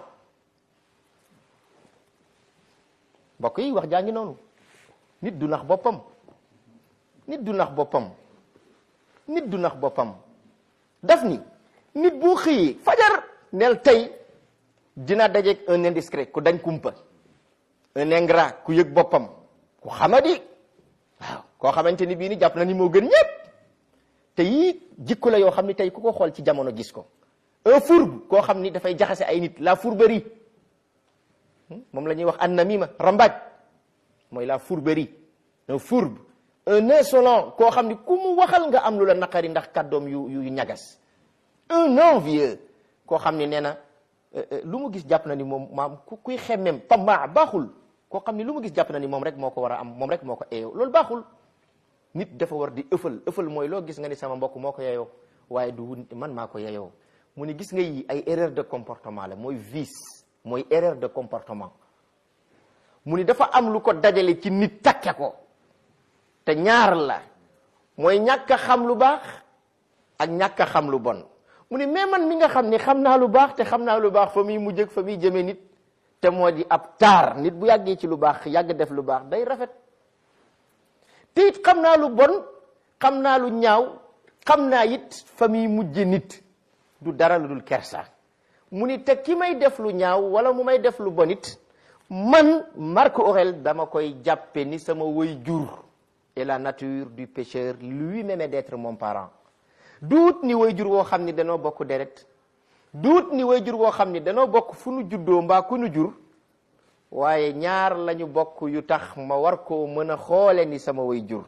mbokk yi wax jaa ngi noonu nit du nax boppam nit du nax boppam nit du nax boppam daf ni nit boo xëyee fajar neel tey dina dajeeg un indiscret ku dañ kumpa un ingrat ku yëg boppam ku xamadi waaw koo xamante ni bii ni jàpp na ni moo gën ñëpp te yii jikko la yoo xam ni tey ku ko xool ci jamono gis ko un fourbe koo xam ni dafay jaxase ay nit la fourberie moom la ñuy wax annamima rambaaj mooy la fourberie un fourbe un insolent koo xam ni ku mu waxal nga am lu la naqari ndax kàddoom yu yu ñagas un envieux koo xam ni nee na lu mu gis jàpp na ni moom maam ku kuy xemmem tamaa baaxul koo xam ni lu mu gis jàpp na ni moom rek moo ko war a am moom rek moo ko eeyoo loolu baaxul nit dafa war di ëffal ëffal mooy loo gis nga ni sama mbokk moo ko yeyoo waaye du man maa ko yeyoo mu ni gis nga yi ay erreur de comportement la mooy vice mooy erreur de comportement mu ni dafa am lu ko dajale ci nit takke ko te ñaar la mooy ñàkk a xam lu baax ak ñàkk a xam lu bon mu ni mais man mi nga xam ni xam naa lu baax te xam naa lu baax fa muy mujj ak fa muy jëmee nit te moo di ab taar nit bu yàggee ci lu baax yàgg def lu baax day rafet te it xam naa lu bon xam naa lu ñaaw xam naa it fa muy mujje nit du dara lu dul kersa mu ni te ki may def lu ñaaw wala mu may def lu bon it man Marc Aurèle dama koy jàppe ni sama way jur et la nature du pécheur lui-même est d'être mon parent duut ni way jur woo xam ni danoo bokk deret duut ni way jur woo xam ni danoo bokk fu nu juddoo mbaa ku nu jur waaye ñaar lañu bokk yu tax ma war koo mën a xoole ni sama way jur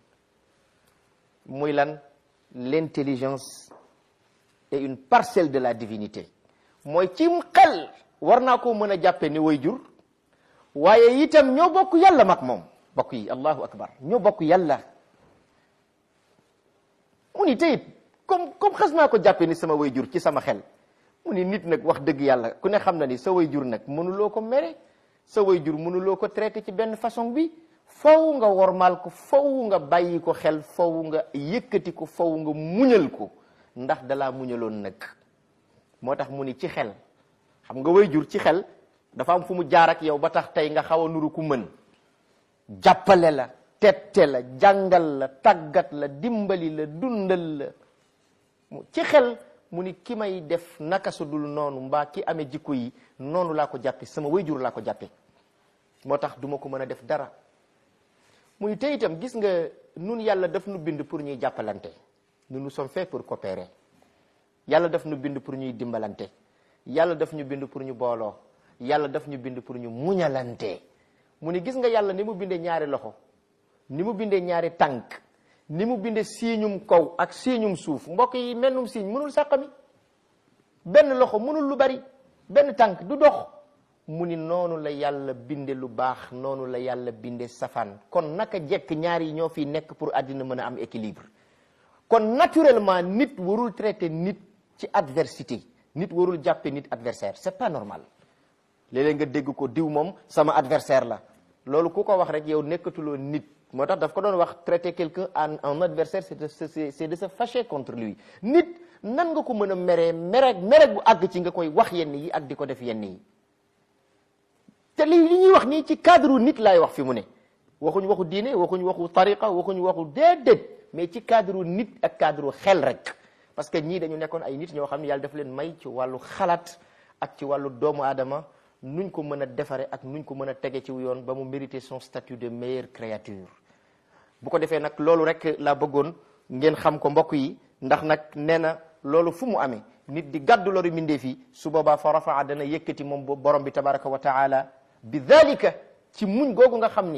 muy lan l'intelligence et une parcelle de la divinité mooy cim xel war naa koo mën a jàppe ni way jur waaye itam ñoo bokk yàlla mag moom bokk yi allahu akbar ñoo bokk yàlla mu ni teyit comme comme xas naa ko jàppe ni sama way jur ci sama xel mu ni nit nag wax dëgg yàlla ku ne xam na ni sa way jur nag mënuloo ko mere sa way jur mënuloo ko traité ci benn façon bi faw nga wormaal ko faw nga bàyyi ko xel faw nga yëkkati ko faw nga muñal ko ndax dalaa muñaloon nag moo tax mu ni ci xel xam nga way jur ci xel dafa am fu mu jaar ak yow ba tax tey nga xaw a nuru ku mën jàppale la tette la jàngal la tàggat la dimbali la dundal la ci xel mu ni ki may def naka su dul noonu mbaa ki amee jikko yi noonu laa ko jàppe sama wayjur laa ko jàppe moo tax duma ko mën a def dara mu ni te itam gis nga nun yàlla daf nu bind pour ñuy jàppalante nous nous sommes faits pour coopérer yàlla daf ñu bind pour ñuy dimbalante yàlla daf ñu bind pour ñu booloo yàlla daf ñu bind pour ñu muñalante mu ni gis nga yàlla ni mu bindee ñaari loxo ni mu bindee ñaari tànk ni mu bindee siiñum kaw ak siiñum suuf mbokk yi mennum siiñ mënul sàqami benn loxo mënul lu bari benn tànk du dox mu ni noonu la yàlla binde lu baax noonu la yàlla binde safaan kon naka jekk ñaar yi ñoo fi nekk pour àddina mën a am équilibre kon naturellement nit warul traiter nit ci adversité nit warul jàppe nit adversaire c'est pas normal léeg-léeg nga dégg ko diw moom sama adversaire la loolu ku ko wax rek yow nekkatuloo nit moo tax daf ko doon wax traiter quelqu'un en en adversaire c'est de se c'est de se fâcher contre lui nit nan nga ko mën a meree mere mere bu àgg ci nga koy wax yenn yi ak di ko def yenn yi te li li ñuy wax nii ci cadre nit laay wax fi mu ne waxuñ waxu diine waxuñ waxu tariqa waxuñ waxu déedéet mais ci cadre nit ak cadre xel rek parce que ñii dañu nekkoon ay nit ñoo xam ne yàlla daf leen may ci wàllu xalaat ak ci wàllu doomu aadama nuñ ko mën a defare ak nuñ ko mën a tege ci yoon ba mu mériter son statut de meilleure créature bu ko defee nag loolu rek laa bëggoon ngeen xam ko mbokk yi ndax nag nee na loolu fu mu amee nit di gàddu loru mindee fii su boobaa fa rafaa dana yëkkati moom borom bi tabaraka wa taala bi dalika ci muñ googu nga xam ni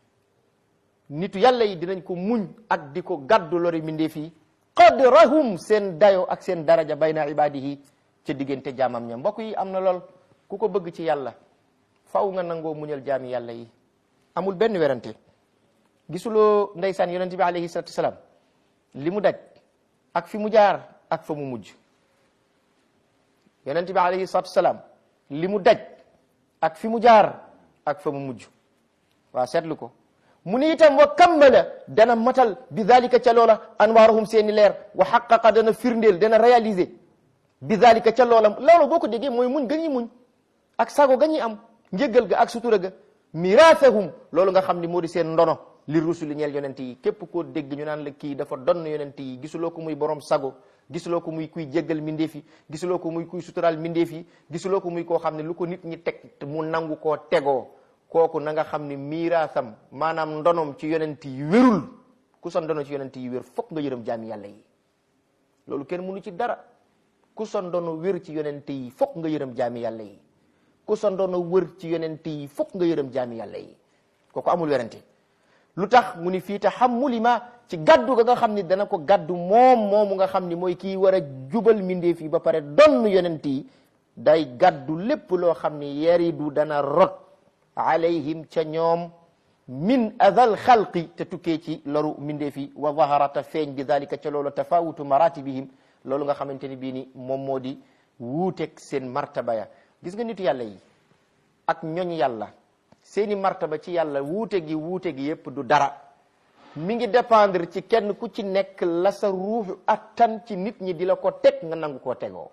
nitu yàlla yi dinañ ko muñ ak di ko gàddu lori mindee fii qadrahum seen dayo ak seen daraja bayna ibadihi ca diggante jaamam ña mbokk yi am na lool ku ko bëgg ci yàlla faw nga nangoo muñal jaami yàlla yi amul benn werante gisuloo ndeysaan yonent bi alayhi salatu wasalaam li mu daj ak fi mu jaar ak fa mu mujj yonent bi alayhi salatu wasalaam li mu daj ak fi mu jaar ak fa mu mujj waa seetlu ko mu ni itam wa kammala dana matal bi dalika ca loola anwaarahum seeni leer wa xaqaqa dana firndeel dana réaliser bi dalika ca loola loolu boo ko déggee mooy muñ ga ñuy muñ ak sago ga ñuy am njëggal ga ak sutura ga miraasahum loolu nga xam ni moo di seen ndono li rusuli ñeel yonent yi képp koo dégg ñu naan la kii dafa donn yonent yi gisuloo ko muy borom sago gisuloo ko muy kuy jéggal mindeef yi gisuloo ko muy kuy suturaal mindeef yi gisuloo ko muy koo xam ne lu ko nit ñi teg mu nangu koo tegoo kooku na nga xam ni miiraasam maanaam ndonom ci yonent yi wérul ku sa ndono ci yonent yi wér fokk nga yërëm jaami yàlla yi loolu kenn mënu ci dara ku sa ndono wér ci yonent yi fokk nga yërëm jaami yàlla yi ku sa ndono wër ci yonent yi fokk nga yërëm jaami yàlla yi kooku amul werante lu tax mu ni fii taxammuli ma ci gaddu ga nga xam ni dana ko gaddu moom moomu nga xam ni mooy kii war a jubal mindeef yi ba pare donn yonent yi day gaddu lépp loo xam ni yaridu dana rot alayhim ca ñoom min adal xalqi te tukkee ci loru mindeef yi wa zaharata feeñ bi dalika ca loolu tafawutu maratibihim loolu nga xamante ni bii ni moom moo di wuuteeg seen martaba ya gis nga nitu yàlla yi ak ñoñ yàlla seeni martaba ci yàlla wuute gi wuute gi yépp du dara mi ngi dépendre ci kenn ku ci nekk la sa ruux attan ci nit ñi di la ko teg nga nangu koo tegoo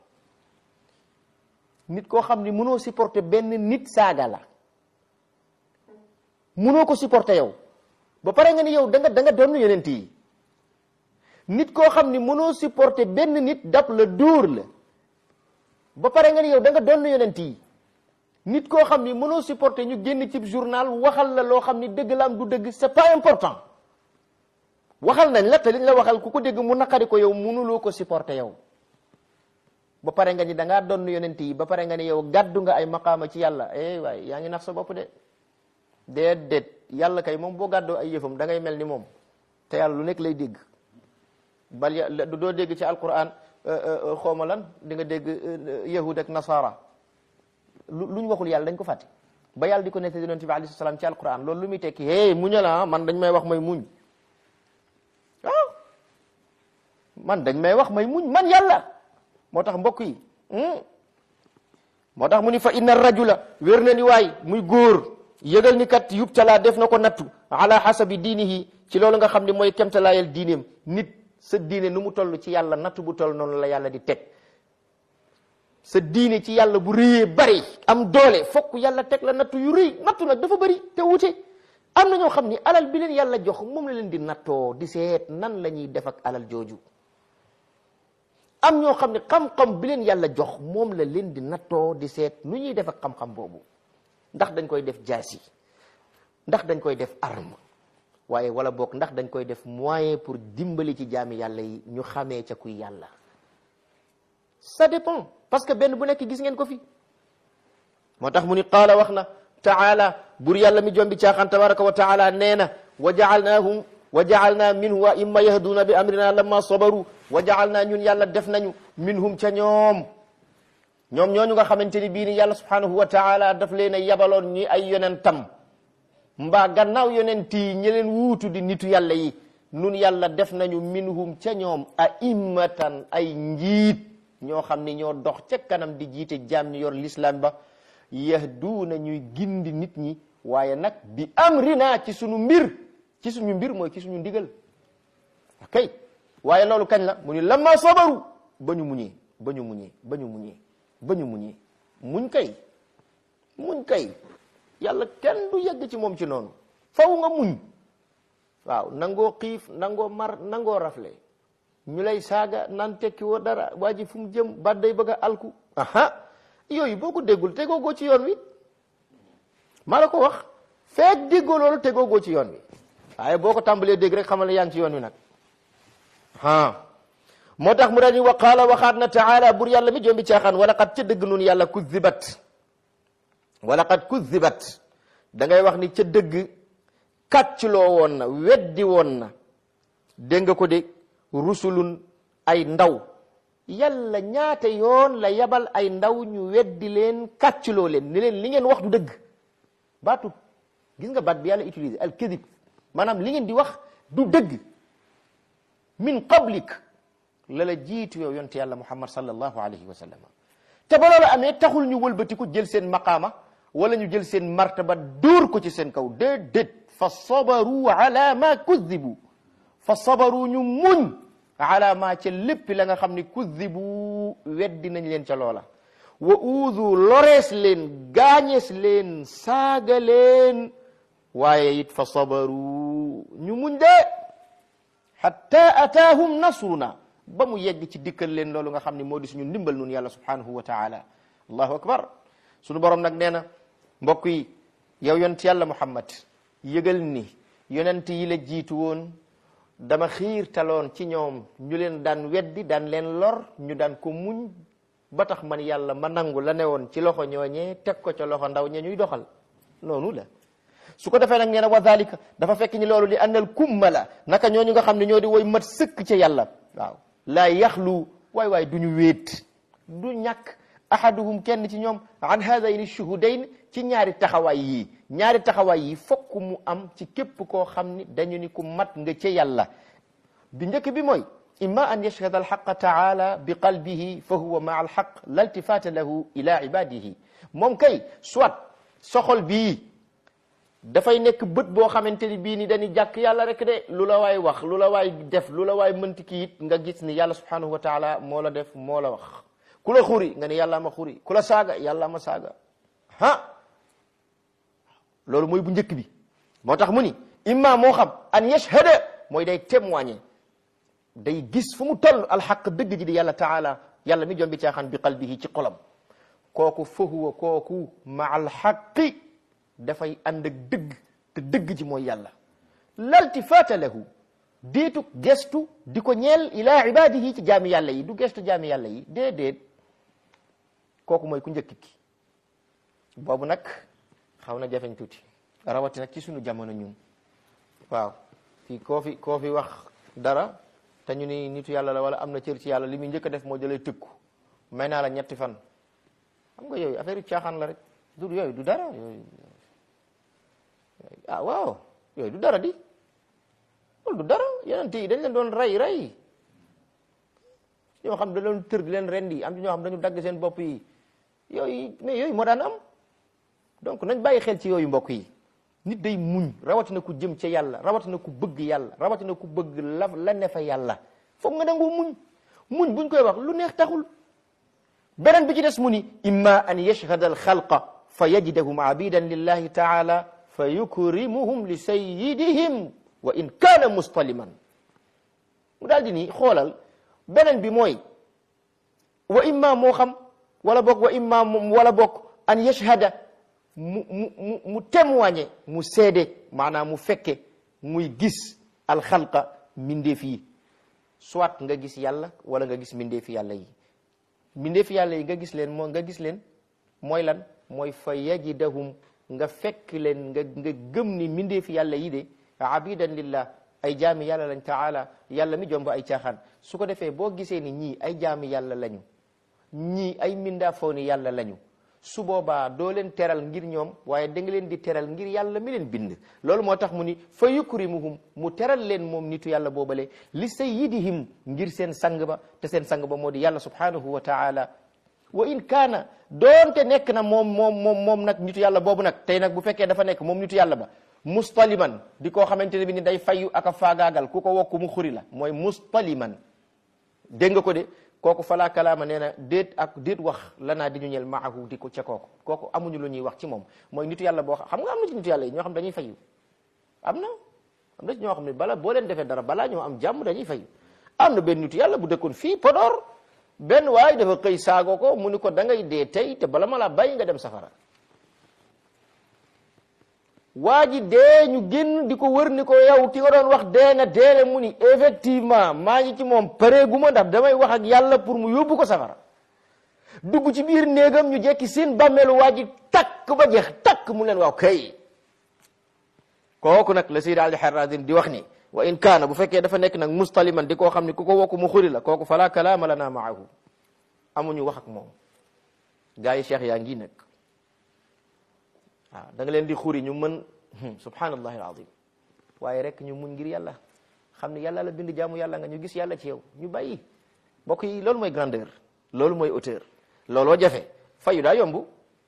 nit koo xam ni mënoo supporter benn nit saaga la mënoo ko supporter yow ba pare nga ni yow da nga da nga doon yonent yi nit koo xam ni mënoo supporter benn nit dab la dóor la ba pare nga ni yow da nga doon yonent yi nit koo xam ni mënoo supporter ñu génn ci journal waxal la loo xam ni dëgg la am du dëgg c'est pas important waxal nañ la te liñ la waxal ku ko dégg mu naqari ko yow mënuloo ko supporter yow ba pare nga ni da ngaa doon yonent yi ba pare nga ni yow gàddu nga ay maqaama ci yàlla eh waay yaa ngi nax sa bopp de déedéet yàlla kay moom boo gàddoo ay yëfam da ngay mel ni moom te yàlla lu nekk lay dégg bal ya doo dégg ci alquran xawma lan di nga dégg yahud ak nasara lu luñ waxul yàlla dañ ko fàtte ba yàlla di ko nettali yonent bi alayhi salaam ci alquran loolu lu muy tekki hey muñal ah man dañ may wax may muñ waaw man dañ may wax may muñ man yàlla moo tax mbokk yi moo tax mu ni fa inna rajula wér na ni waay muy góor yëgal ni kat yubtala def na ko nattu ala hasabi diinihi ci loolu nga xam ne mooy kemtalaayal diineem nit sa diine nu mu toll ci yàlla nattu bu toll noonu la yàlla di teg sa diine ci yàlla bu rëyee bari am doole fokk yàlla teg la nattu yu rëy nattu nag dafa bari te wute am na ñoo xam ni alal bi leen yàlla jox moom la leen di nattoo di seet nan la ñuy def ak alal jooju am ñoo xam ne xam-xam bi leen yàlla jox moom la leen di nattoo di seet nu ñuy def ak xam-xam boobu ndax dañ koy def jaasi ndax dañ koy def arme waaye wala boog ndax dañ koy def moyen pour dimbali ci jaami yàlla yi ñu xamee ca kuy yàlla ça dépend parce que benn bu nekk gis ngeen ko fi moo tax mu ni qaala wax na taala bur yàlla mi jombi caaxaan tabaraka wa taala nee na wa jaalnaahum wa jaalna minhu wa imma yahduuna bi amrina lamma sabaru wa jaalna ñun yàlla def nañu minhum ca ñoom ñoom ñooñu nga xamante ni bii ni yàlla subhanahu wa taala daf leen a yabaloon ñi ay yonentam mbaa gannaaw yonent yi ñi leen wuutu di nitu yàlla yi nun yàlla def nañu minhum ca ñoom a'immatan ay njiit ñoo xam ni ñoo dox ca kanam di jiite jaam ñi yor l'islam ba yahduuna ñuy gindi nit ñi waaye nag bi amrina ci sunu mbir ci suñu mbir mooy ci suñu ndigal ok waaye loolu kañ la mu ni lamma sabaru ba ñu muñee ba ñu muñee ba ñu muñee ba ñu muñee muñ kay muñ kay yàlla kenn du yegg ci moom ci noonu faw nga muñ waaw nangoo xiif nangoo mar nangoo rafle ñu lay saaga naan tekki woo dara waa ji fu mu jëm ba day bëgg a alku aha yooyu boo ko déggul tegoogoo ci yoon wi maa la ko wax feek déggoo loolu tegoogoo ci yoon wi waaye boo ko tàmbalee dégg rek xamal ne yaa ngi ci yoon wi nag ah moo tax mu daal di wa qaala waxaat na taala bur yàlla mi jombi caaxaan wala qad ca dëgg nun yàlla kuzibat wala qad kuzibat da ngay wax ni ca dëgg kàccloo woon na weddi woon na dégg nga ko de rusulun ay ndaw yàlla ñaata yoon la yabal ay ndaw ñu weddi leen kàccloo leen ni leen li ngeen wax du dëgg baatu gis nga baat bi yàlla utilisé al kadib maanaam li ngeen di wax du dëgg min qablik la la jiitu yow yonte yàlla muhammad sallallahu alayhi wa sallam te ba loolu amee taxul ñu wëlbatiku jël seen maqaama wala ñu jël seen martaba dóor ko ci seen kaw déedéet fa sabaru ala ma kuzibu fa sabaru ñu muñ ala ma ca lépp la nga xam ne kuzibu weddi nañ leen ca loola wa uudu lorees leen gaañees leen saaga leen waaye it fa sabaru ñu muñ de hatta ataahum nasruna ba mu yegg ci dikkal leen loolu nga xam ne moo di suñu ndimbal nun yàlla subhanahu wa taala allahu akbar suñu borom nag nee na mbokk yi yow yonent yàlla muhammad yëgal ni yonent yi la jiitu woon dama xiirtaloon ci ñoom ñu leen daan weddi daan leen lor ñu daan ko muñ ba tax man yàlla ma nangu la ne woon ci loxo ñooñee teg ko ca loxo ndaw ña ñuy doxal noonu la su ko defee nag nee na wa dalika dafa fekk ni loolu li annal kumma la naka ñooñu nga xam ne ñoo di woy mat sëkk ca yàlla waaw laa yaxlu waay waay du ñu wéet du ñàkk ahaduhum kenn ci ñoom an hadayni shuhudayn ci ñaari taxawaay yii ñaari taxawaay yi fokk mu am ci képp koo xam ni dañu ni ku mat nga ca yàlla bi njëkk bi mooy imma an yashhada alxaqa taala bi qalbihi fa huwa maa alxaq la iltifata lahu ila ibadihi moom kay soit soxol bii dafay nekk bët boo xamante ni bii ni dañuy jàkk yàlla rek de lu la waay wax lu la waay def lu la waay mënti ki it nga gis ni yàlla subhanahu wa taala moo la def moo la wax ku la xuri nga ni yàlla ma xuri ku la saaga yàlla ma saaga ha loolu mooy bu njëkk bi moo tax mu ni imma moo xam an yashhada mooy day témoigner day gis fu mu toll alxaq dëgg ji di yàlla taala yàlla mi jombi caaxaan bi qalbihi ci xolam kooku fa huwa kooku ma alxaqi dafay ànd ak dëgg te dëgg ji mooy yàlla laltifaata lahu déetu gestu di ko ñeel ila ibadihi ci jaami yàlla yi du gestu jaami yàlla yi déedéet kooku mooy ku njëkk ki boobu nag xaw na jafeñ tuuti rawati nag ci sunu jamono ñun waaw fii koo fi koo fi wax dara te ñu ni nitu yàlla la wala am na cër ci yàlla li muy njëkk a def moo jëlee tëkku may naa la ñetti fan xam nga yooyu affaire yu caaxaan la rek du yooyu du dara yooyu ah waaw yooyu du dara di loolu du dara yonent yi dañ leen doon rey rey ñoo xam da doon tër di leen rendi am ci ñoo xam dañu dagg seen bopp yi yooyu mais yooyu moo daan am donc nañ bàyyi xel ci yooyu mbokk yi nit day muñ rawatina ku jëm ca yàlla rawatina ku bëgg yàlla rawatina ku bëgg la la ne fa yàlla foog nga nangoo muñ muñ buñ koy wax lu neex taxul beneen bi ci des mu ni imma an yashhada al xalqa fa yajidahum abidan lillahi taala fa yukrimuhum li sayyidihim wa in kaana mustaliman mu daal di ni xoolal beneen bi mooy wa imma moo xam wala bokk wa imma wala bokk an yashhada mu mu mu mu témoigner mu seede maanaam mu fekke muy gis alxalqa mbindeef yi soit nga gis yàlla wala nga gis mbindeefi yàlla yi mbindeefi yàlla yi nga gis leen moo nga gis leen mooy lan mooy fa yajidahum nga fekk leen nga nga gëm ni mbindeefi yàlla yi de abidan lillah ay jaami yàlla lañ taala yàlla mi jomb ay caaxaan su ko defee boo gisee ni ñii ay jaami yàlla lañu ñii ay mindaafooni yàlla lañu su boobaa doo leen teral ngir ñoom waaye da nga leen di teral ngir yàlla mi leen bind loolu moo tax mu ni fa yukrimuhum mu teral leen moom nitu yàlla boobale li sayyidihim ngir seen sang ba te seen sang ba moo di yàlla subhanahu wa taala wa in kaana doonte nekk na moom moom moom moom nag nitu yàlla boobu nag tey nag bu fekkee dafa nekk moom nitu yàlla ba mustaliman di koo xamante ne bi ni day fayu ak a faagaagal ku ko wokku mu xuri la mooy mustaliman dégg nga ko de kooku falaa kalaama nee na déet ak déet wax lanaa di ñu ñel maahu di ko ca kooku kooku amuñu lu ñuy wax ci moom mooy nitu yàlla boo xam nga am na ci nitu yàlla yi ñoo xam dañuy fayu am na am na ci ñoo xam ne bala boo leen defee dara balaa ñoo am jàmm dañuy fayu am na benn nitu yàlla bu dëkkoon fii Podor benn waaye dafa xëy saago ko mu ni ko da ngay dee tey te bala ma laa bàyyi nga dem safara waa ji dee ñu génn di ko wër ni ko yow ki nga doon wax dee na deele mu ni effectivement maa ngi ci moom pareegu ma ndax damay wax ak yàlla pour mu yóbbu ko safara dugg ci biir néegam ñu jekki seen bàmmeelu waa ji takk ba jeex takk mu leen waaw kay kooku nag la Sayyid Ali Harazim di wax ni wa in kaana bu fekkee dafa nekk nag mustaliman di koo xam ne ku ko wokku mu xuri la kooku fala kalaama lana maahu amuñu wax ak moom gaa yi cheikh yaa ngi nag waaw da nga leen di xuri ñu mën subhanallahi alazim waaye rek ñu muñ ngir yàlla xam ne yàlla la bind jaamu yàlla nga ñu gis yàlla ci yow ñu bàyyi mbokk yi loolu mooy grandeur loolu mooy hauteur looloo jafe fayu daa yomb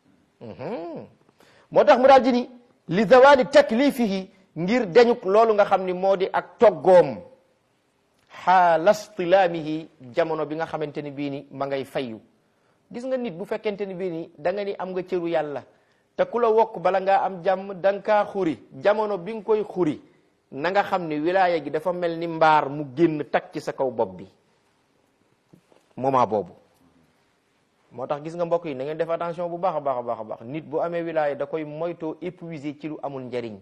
moo tax mu daal di ni li zawali taklifihi ngir deñuk loolu nga xam ni moo di ak toggoom xaala stilaamihi jamono bi nga xamante ni bii ni ma ngay fayu gis nga nit bu fekkente ni bii ni da nga ni am nga cëru yàlla te ku la wokk bala ngaa am jàmm da nga kaa xuri jamono bi nga koy xuri na nga xam ni wilaaya gi dafa mel ni mbaar mu génn takk ci sa kaw bopp bi moment boobu moo tax gis nga mbokk yi na ngeen def attention bu baax a baax a baax a baax nit bu amee wilaaya da koy moytoo épuiser ci lu amul njariñ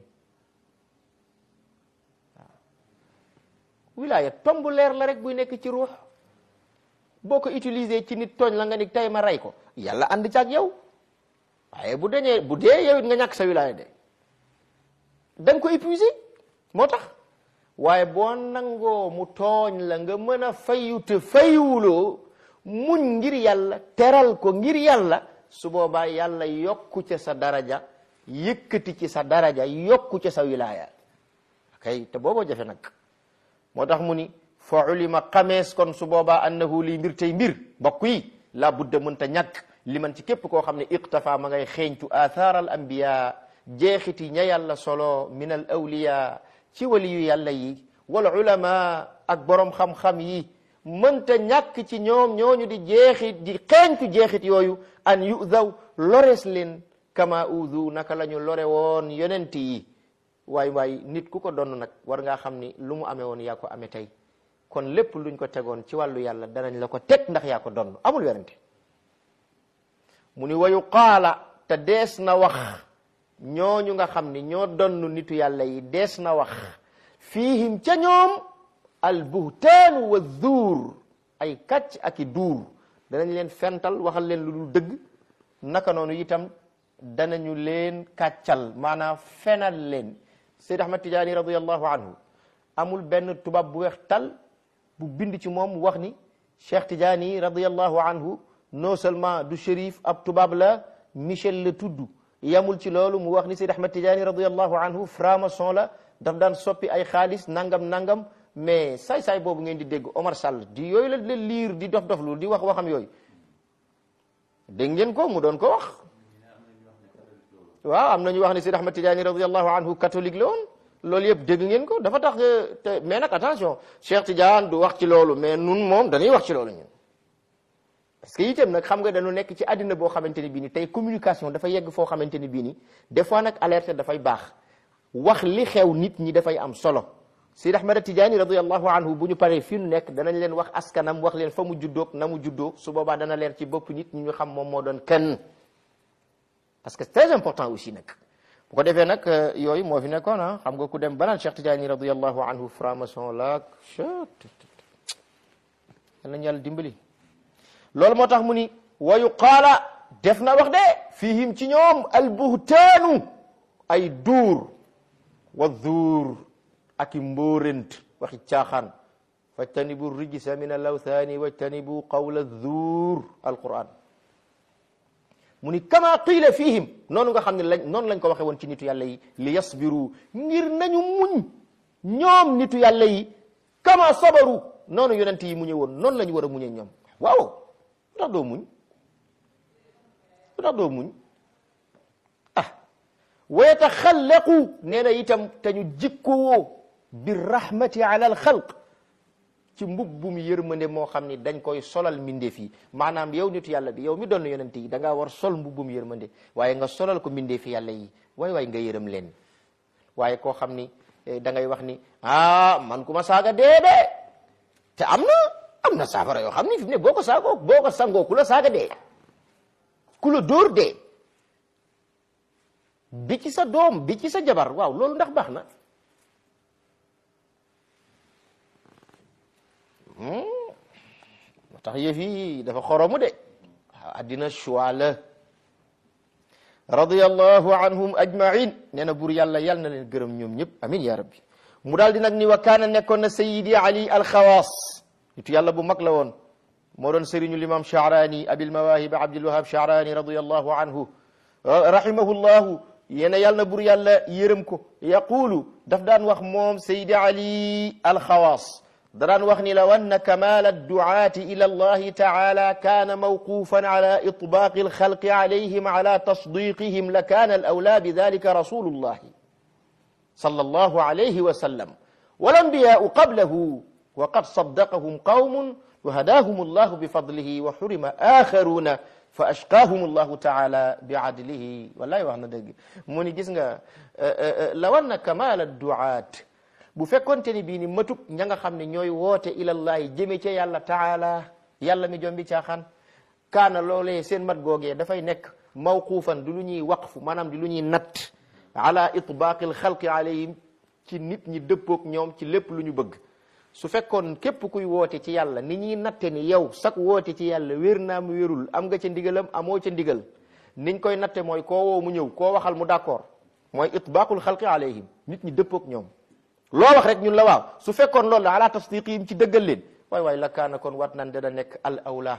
waaw wilaaya tomb leer la rek buy nekk ci ruux boo ko utiliser ci nit tooñ la nga ni tey ma rey ko yàlla ànd ci ak yow waaye bu dañee bu dee yow it nga ñàkk sa wilaaya de da nga ko épuiser moo tax waaye boo nangoo mu tooñ la nga mën a fayu te fayuwuloo muñ ngir yàlla teral ko ngir yàlla su boobaa yàlla yokku ca sa daraja yëkkati ci sa daraja yokku ca sa wilaaya kay te booboo jafe nag moo tax mu ni fa ulima xamees kon su boobaa annahu lii mbir tey mbir mbokk yi la budda mënta ñàkk li man ci képp koo xam ne iqtafa ma ngay xeeñtu athar al anbiya jeexiti ña yàlla solo min al awliya ci waliyu yàlla yi wal ulama ak borom xam-xam yi mënta ñàkk ci ñoom ñooñu di jeexit di xeeñtu jeexit yooyu an yudaw lores leen kama udu naka la ñu lore woon yonent yi waay waay nit ku ko donn nag war ngaa xam ni lu mu amee woon yaa ko amee tey kon lépp luñ ko tegoon ci wàllu yàlla danañ la ko teg ndax yaa ko donn amul werante mu ni wayu qaala te dees na wax ñooñu nga xam ni ñoo donn nitu yàlla yi dees na wax fiihim ca ñoom al buhtaanu wa zuur ay kàcc ak i duur danañ leen fental waxal leen lu dul dëgg naka noonu itam danañu leen kàccal maanaam fenal leen Seyd Ahmad Tijaani radiallahu anhu amul benn tubaab bu weex tal bu bind ci moom wax ni Cheikh Tijaani radiallahu anhu non seulement du shérif ab tubaab la Michel la tudd yamul ci loolu mu wax ni Seydi Ahmad Tidiane radiallahu anhu franc-maçon la daf daan soppi ay xaalis nangam nangam mais saay-saay boobu ngeen di dégg Omar Sall di yooyu la la liir di dof doflu di wax waxam yooyu dégg ngeen ko mu doon ko wax waaw am na ñu wax ne Seydi Ahmad Tidiane radiallahu anhu catholique la woon loolu yëpp dégg ngeen ko dafa tax te mais nag attention Cheikh Tidiane du wax ci loolu mais nun moom dañuy wax ci loolu ñun parce que itam nag xam nga dañu nekk ci àddina boo xamante ni bii ni tey communication dafa yegg foo xamante ni bii ni des fois nag alerte dafay baax wax li xew nit ñi dafay am solo Seydi Ahmad Tidiane radiallahu anhu bu ñu paree fii nu nekk danañ leen wax askanam wax leen fa mu juddoog na mu juddoo su boobaa dana leer ci bopp nit ñi ñu xam moom moo doon kenn parce que c'est très important aussi nag bu ko defee nag yooyu moo fi nekkoon ah xam nga ku dem banaan Cheikh Tidiane radiallahu anhu franc-maçon laak yal nañu yàlla dimbali loolu moo tax mu ni wa yuqaala def na wax de fihim ci ñoom albuhtaanu ay duur wa duur ak i mbóorent waxi caaxaan fajtanibu rijsa min alawthaani wajtanibu qawla duur alquran mu ni kama qiila fihim noonu nga xam ne lañ noonu lañ ko waxe woon ci nitu yàlla yi li yasbiru ngir nañu muñ ñoom nitu yàlla yi kama sabaru noonu yonent yi muñe woon noonu la ñu war a muñe ñoom waaw lu tax doo muñ lu tax doo muñ ah wa yataxallaqu nee na itam te ñu jikkowoo bi rahmati ala al xalq ci mbubbum yërmande moo xam ni dañ koy solal mbindeef yi maanaam yow nitu yàlla bi yow mi doon yonent yi da ngaa war sol mbubbum yërmande waaye nga solal ko mbindeefi yàlla yi waay waay nga yërëm leen waaye koo xam ni da ngay wax ni ah man ku ma saaga dee de te am na am na saafara yoo xam ni fi mu ne boo ko saagoo boo ko sangoo ku la saaga dee ku la dóor dee bi ci sa doom bi ci sa jabar waaw loolu ndax baax na moo tax yëf yi dafa xoromu de waaw addina choix la radiyallahu anhum ajmain nee na buur yàlla yal na leen gërëm ñoom ñëpp amin ya rabbi mu daal di nag ni wa kaana nekkoon na sayidi ali alxawaas nitu yàlla bu mag la woon moo doon sëriñu limam Sha'rani abil mawahib abdul wahab Sha'rani radiyallahu anhu rahimahullahu yéena yàlla na buur yàlla yërëm ko yaqulu daf daan wax moom sayidi ali alxawaas da daan wax ni law anna kamal adduaati ila allahi taala kaana mawqufan ala itbaaqi alxalqi alayhim ala tasdiqihim la kaana alawlaa bidalika rasulullahi sallallahu alayhi wa sallam walambiyaau qablahu wa qad saddaqahum qawmun wa hadaahum allahu bifadlihi wa xurima axaruna fa ashqaahum allahu taala biadlihi wallahi wax na dëgg mu ni gis nga law anna kamal adduaat bu fekkonte ni bii ni matub ña nga xam ne ñooy woote ilallahi jëme ca yàlla taala yàlla mi jombi caaxaan kaana loolee seen mat googee dafay nekk mawquufan di lu ñuy waqfu maanaam di lu ñuy natt ala itbaaqi alxalqi alayhim ci nit ñi dëppook ñoom ci lépp lu ñu bëgg su fekkoon képp kuy woote ci yàlla ni ñuy natte ni yow sak woote ci yàlla wér naa mu wérul am nga ca ndigalam amoo ca ndigal niñ koy natte mooy koo woo mu ñëw koo waxal mu d'accord mooy itbaaqul xalqi alayhim nit ñi dëppook ñoom loo wax rek ñun la waaw su fekkoon loolu la ala tasdiqihim ci dëggal leen waay waay la kaana kon wat nan dana nekk al awla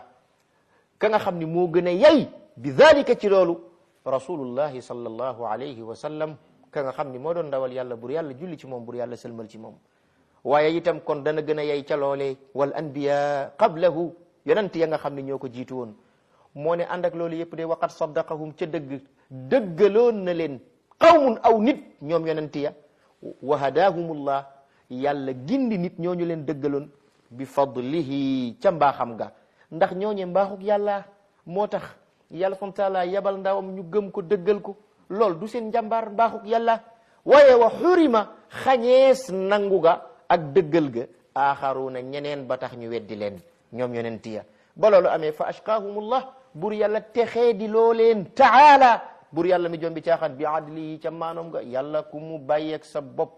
ka nga xam ni moo gën a yay bi dalika ci loolu rasulullahi sallallahu alayhi wa sallam ka nga xam ni moo doon ndawal yàlla bur yàlla julli ci moom bur yàlla sëlmal ci moom waaye itam kon dana gën a yay ca loolee wal anbiya qablahu yonent ya nga xam ni ñoo ko jiitu woon moo ne ànd ak loolu yëpp de waqat saddaqahum ca dëgg dëggaloon na leen qawmun aw nit ñoom yonent ya wa hadaahumullah yàlla gindi nit ñooñu leen dëggaloon bi fadlihi ca mbaaxam ga ndax ñooñe mbaaxuk yàlla moo tax yàlla subhanahu wa taala yabal ndawam ñu gëm ko dëggal ko lool du seen njàmbaar mbaaxuk yàlla waaye wa xurima xañees nangu ga ak dëggal ga aaxaruuna ñeneen ba tax ñu weddi leen ñoom yonent ya ba loolu amee fa ashqaahumullah bur yàlla texee di loo leen taala bur yàlla mi jombi caaxaan bi adli ca maanoom ga yàlla ku mu bàyyeeg sa bopp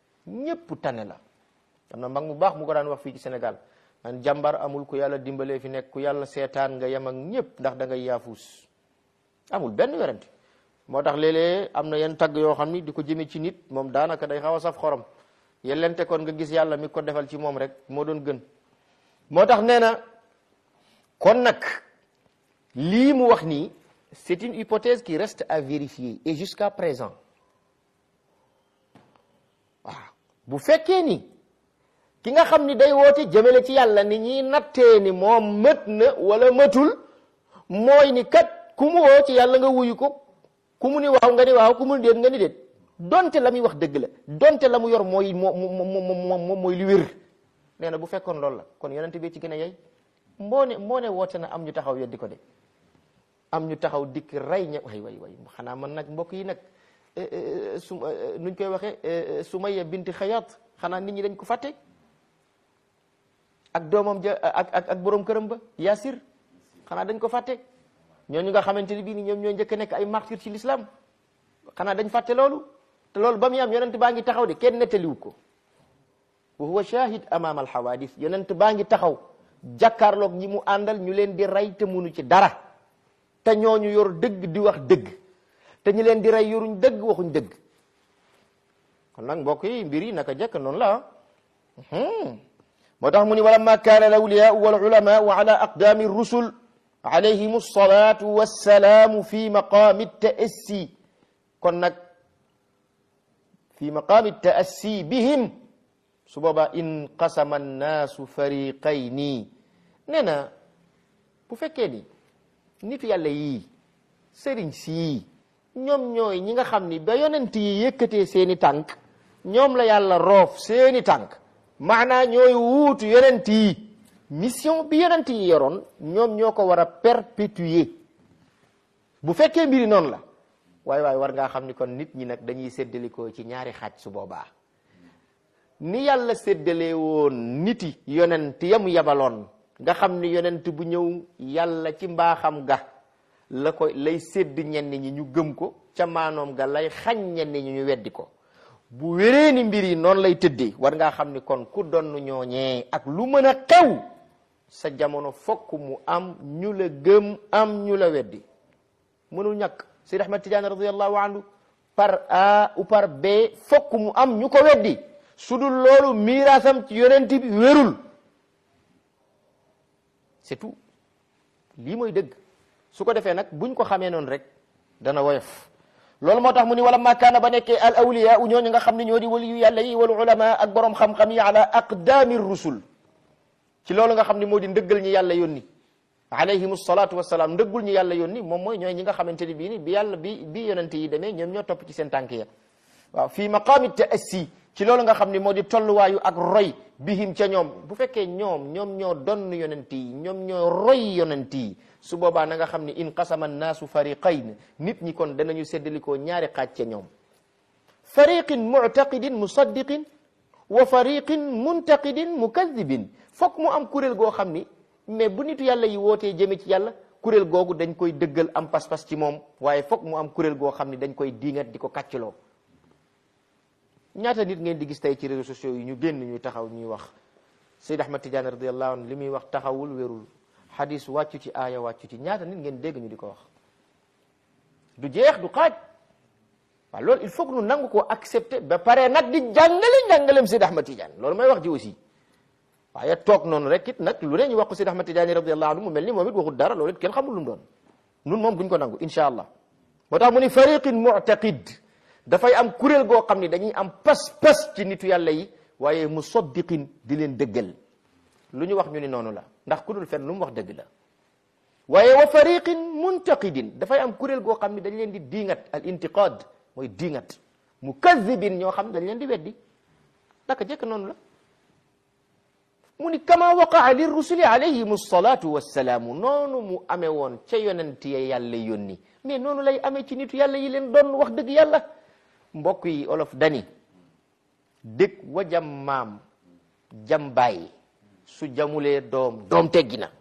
ñépp tane la am na mag mu baax mu ko daan wax fii ci Sénégal man jàmbar amul ku yàlla dimbalee fi nekk ku yàlla seetaan nga yem ak ñépp ndax da ngay yaafuus amul benn werante moo tax léeg-léeg am na yenn tagg yoo xam ni di ko jëme ci nit moom daanaka day xaw a saf xorom yellente kon nga gis yàlla mi ko defal ci moom rek moo doon gën moo tax nee na kon nag lii mu wax nii c'est une hypothèse qui reste à vérifier et jusqu'à présent waaw bu fekkee ni ki nga xam ni day woote jëmale ci yàlla ni ñiy nattee ni moom mët na wala mëtul mooy ni kat ku mu woo ci yàlla nga wuyu ko ku mu ni waaw nga ni waaw ku mu ni déet nga ni déet donte la muy wax dëgg la donte la mu yor mooy moo moo moom mooy li wér nee na bu fekkoon loolu la kon yonent bi ci gën a yey moo ne moo ne woote na am ñu taxaw yeddi ko de am ñu taxaw dikk rey ña way way way xanaa man nag mbokk yi nag su nuñ koy waxee Sumayya binti Xayaat xanaa nit ñi dañ ko fàtte ak doomam ja ak ak ak borom këram ba Yaasir xanaa dañ ko fàtte ñooñu nga xamante ni bii ni ñoom ñoo njëkk a nekk ay martyr ci l'islam xanaa dañ fàtte loolu te loolu ba muy am yonent baa ngi taxaw de kenn nettaliwu ko wa huwa shahid amam al hawadis yonent baa ngi taxaw jàkkaarloog ñi mu àndal ñu leen di rey te munu ci dara te ñooñu yor dëgg di wax dëgg te ñi leen di rey yoruñ dëgg waxuñ dëgg kon nag mbokk yi mbir yi naka jekk noonu la moo tax mu ni walamma kaana al awliyaa wal ulamaa ala aqdaami rusul alayhim alsalatu wassalaamu fi maqaami taassi kon nag fi maqaami taassi bihim su boobaa inqasama annaasu fariqayni nee na bu fekkee ni nitu yàlla yii sëriñ sii ñoom ñooy ñi nga xam ni ba yonent yi yëkkatee seeni tànk ñoom la yàlla roof seeni tànk maanaa ñooy wuutu yonent yi mission bi yonent yi yoroon ñoom ñoo ko war a perpétuer bu fekkee mbiri noonu la waaye waaye war ngaa xam ni kon nit ñi nag dañuy séddalikoo ci ñaari xaaj su boobaa ni yàlla séddalee woon niti yonent yamu yabaloon nga xam ni yonent bu ñëw yàlla ci mbaaxam ga la ko lay sédd ñenn ñi ñu gëm ko ca maanoom ga lay xañ ñenn ñi ñu weddi ko bu wéree ni mbir yi noonu lay tëddee war ngaa xam ni kon ku donn ñooñee ak lu mën a xew sa jamono fokk mu am ñu la gëm am ñu la weddi mënul ñàkk Seydi Ahmad Tidiane radiallahu anhu par A ou par B fokk mu am ñu ko weddi su dul loolu miiraasam ci yonent bi wérul c'est tout lii mooy dëgg su ko defee nag buñ ko xamee noonu rek dana woyof loolu moo tax mu ni wala ma kaana ba nekkee al awliya u ñooñu nga xam ne ñoo di waliyu yàlla yi wal ulama ak borom xam-xam yi ala aqdaami rusul ci loolu nga xam ne moo di ndëggal ñi yàlla yónni alayhim salatu wasalaam ndëggul ñi yàlla yónni moom mooy ñooy ñi nga xamante ni bii ni bi yàlla bi bi yonente yi demee ñoom ñoo topp ci seen tànk ya waaw fii maqaami taassi ci loolu nga xam ne moo di tolluwaayu ak roy bihim ca ñoom bu fekkee ñoom ñoom ñoo donn yonent yi ñoom ñoo roy yonent yi su boobaa na nga xam ne inqasama annaasu fariqayn nit ñi kon danañu séddalikoo ñaari xaaj ca ñoom fariqin muctaqidin musaddiqin wa fariqin muntaqidin mukadibin fokk mu am kuréel goo xam ni mais bu nitu yàlla yi wootee jëme ci yàlla kuréel googu dañ koy dëggal am pas-pas ci moom waaye fokk mu am kuréel goo xam ni dañ koy diingat di ko kàccloo ñaata nit ngeen di gis tey ci réseaux sociaux yi ñu génn ñuy taxaw ñuy wax Seyd Ahmad Tidiane radiallahu anhu li muy wax taxawul wérul xadis wàccu ci aaya wàccu ci ñaata nit ngeen dégg ñu di ko wax du jeex du xaaj waaw loolu il faut que nu nangu koo accepter ba pare nag di jàngale njàngalem Seyd Ahmad Tidiane loolu may wax ji aussi waaye toog noonu rek it nag lu ne ñu wax ko Seyd Ahmad Tidiane radiallahu anhu mu mel ni moom it waxul dara loolu it kenn xamul lu mu doon nun moom duñ ko nangu insha allah moo tax mu ni fariqin mu'taqid dafay am kuréel goo xam ni dañuy am pas-pas ci nitu yàlla yi waaye musaddiqin di leen dëggal lu ñu wax ñu ni noonu la ndax ku dul fen lu mu wax dëgg la waaye wa fariqin muntaqidin dafay am kuréel goo xam ni dañ leen di diingat al intiqad mooy diingat mukazibin ñoo xam dañ leen di weddi naka jëkk noonu la mu ni kama waqaa li rusuli alayhim salatu wassalaamu noonu mu amee woon ca yonent ya yàlla yónni mais noonu lay amee ci nitu yàlla yi leen doon wax dëgg yàlla mbokk yi olof dani dëkk wa jam maam jam bàyyi su jamulee doom doom teggi na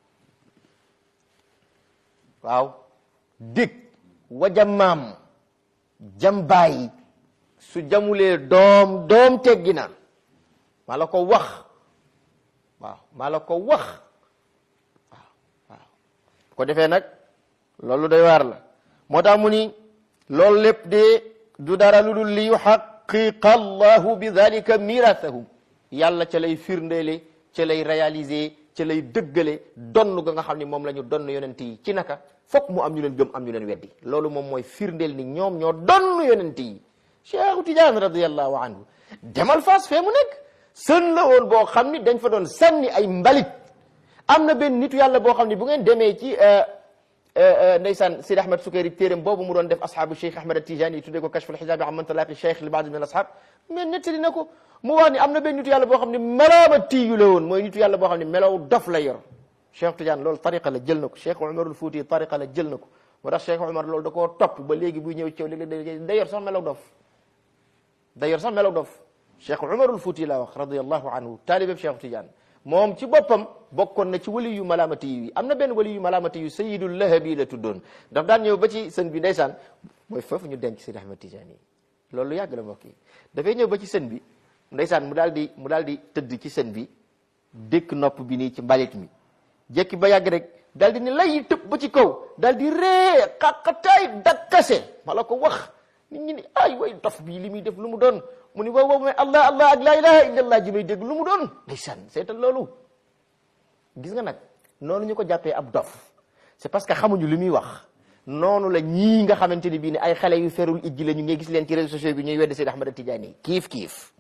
waaw dëkk wa jam maam jam bàyyi su jamulee doom doom teggi na maa la ko wax waaw maa la ko wax waaw waaw ko defee nag loolu doy waar la moo tax mu ni loolu lépp de du dara lu dul li yuxaqiqa allahu bi dalika mirathahum yàlla ca lay firndeele ca lay réaliser ca lay dëggale donn ga nga xam ni moom la ñu donn yonent yi ci naka fokk mu am ñu leen gëm am ñu leen weddi loolu moom mooy firndeel ni ñoom ñoo donn yonent yi Cheikhu Tidiane radiallahu anhu demal Fass fee mu nekk sën la woon boo xam ni dañ fa doon sànni ay mbalit am na benn nitu yàlla boo xam ni bu ngeen demee ci ndeysaan Sidi Ahmed Sukayri téeram boobu mu doon def asxaabu Cheikh Ahmed Tijani tuddee ko kashful xijaabi amman talaaqi cheikh li baadi min al asxaab mais nettali na ko mu wax ni am na benn nitu yàlla boo xam ne melaama tiyu la woon mooy nitu yàlla boo xam ne melaw dof la yor Cheikh Tidiane loolu tariqa la jël na ko Cheikh Umarul Fuuti tariqa la jël na ko moo tax Cheikh Umar loolu da koo topp ba léegi buy ñëw ci yow léegi day yor sax melaw dof day yor sax melaw dof Cheikh Umarul Fuuti laa wax radiyallahu anhu taalibeb Cheikh Tidiane moom ci boppam bokkoon na ci wali yu malaamati yi am na benn wali yu malaamati yu sayidul lahabi la tuddoon daf daan ñëw ba ci sën bi ndeysaan mooy foofu ñu denc Sidi Ahmed Tidiane yi loolu yàgg la mbokk yi dafay ñëw ba ci sën bi ndeysaan mu daal di mu daal di tëdd ci sën bi dëkk nopp bi nii ci mbalit mi jekki ba yàgg rek daal di ne lay tëb ba ci kaw daal di ree xaqataay dakkase ma la ko wax nit ñi ni ay way dof bii li muy def lu mu doon mu ni waaw waaw mais allah allah ak laa ilaha illa allah ji may dégg lu mu doon ndeysaan seetal loolu gis nga nag noonu ñu ko jàppee ab dof c'est parce que xamuñu li muy wax noonu la ñii nga xamante ni bii ne ay xale yu ferul ijji la ñu ngay gis leen ci réseaux sociaux bi ñuy weddi Seydi Ahmad Tidiane yi kiif kiif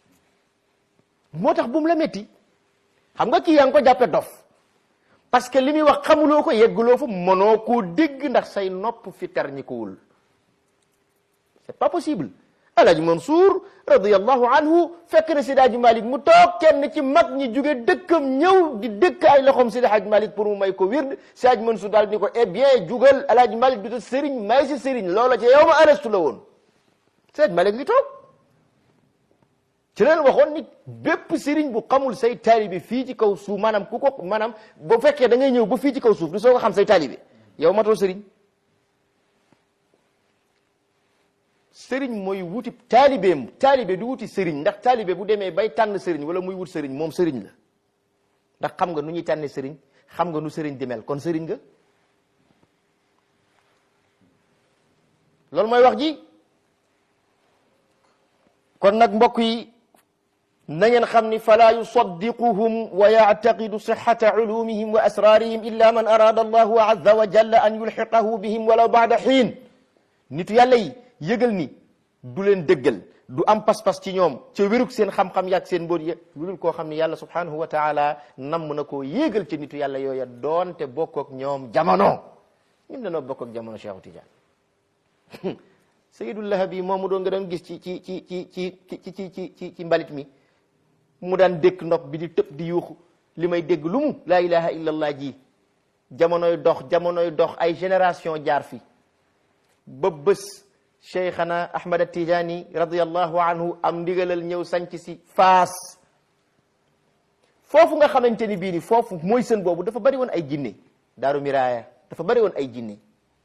moo tax bu mu la métti xam nga kii yaa ngi ko jàppee dof parce que li muy wax xamuloo ko yegguloo fa mënoo koo dégg ndax say nopp fi ter ñi ko wul c'est pas possible Alaaji Mansour radiyallahu anhu fekk na Seydi Hadji Malick mu toog kenn ci mag ñi jóge dëkkam ñëw di dëkk ay loxoom Seydi Hadji Malick pour mu may ko wird Seydi Hadji Mansour daal ni ko eh bien jugal Alaaji Malick du ta sëriñ may si sëriñ loola ci yow ma arrestu la woon Seydi Malick ngi toog ci leen waxoon ni bépp sëriñ bu xamul say taalibe fii ci kaw suuf maanaam ku ko maanaam bu fekkee da ngay ñëw ba fii ci kaw suuf du soo ko xam say taalibe yow matoo sëriñ sëriñ mooy wuti taalibeem taalibe du wuti sëriñ ndax taalibe bu demee bay tànn sëriñ wala muy wut sëriñ moom sëriñ la ndax xam nga nu ñuy tànne sëriñ xam nga nu sëriñ di mel kon sëriñ nga loolu mooy wax ji kon nag mbokk yi na ngeen xam ni fala yusaddiquhum wa yactaqidu sixata culumihim wa asrarihim illa man arada allahu azza wa jalla an yulxiqahu bihim walaw bacda xiin nitu yàlla yi yëgal ni du leen dëggal du am pas-pas ci ñoom ca wérug seen xam-xam yaag seen mbóot ya lu dul koo xam ne yàlla subhanahu wa taala namm na koo yéegal ci nitu yàlla yooya doonte bokk ak ñoom jamono ñun dañoo bokk ak jamono Cheikh Tidiane Sayyidul Lahabi moomu doon nga doon gis ci ci ci ci ci ci ci ci ci ci mbalit mi mu daan dékk nopp bi di tëb di yuuxu li may dégg lu mu laa ilaha illallah ji jamonoy dox jamonoy dox ay génération jaar fi ba bés cheikhana ahmad tijaani radiallahu anhu am ndigalal ñëw sanc si faas foofu nga xamante ni bii ni foofu mooy sën boobu dafa bari woon ay jinne daaru miraaya dafa bari woon ay jinne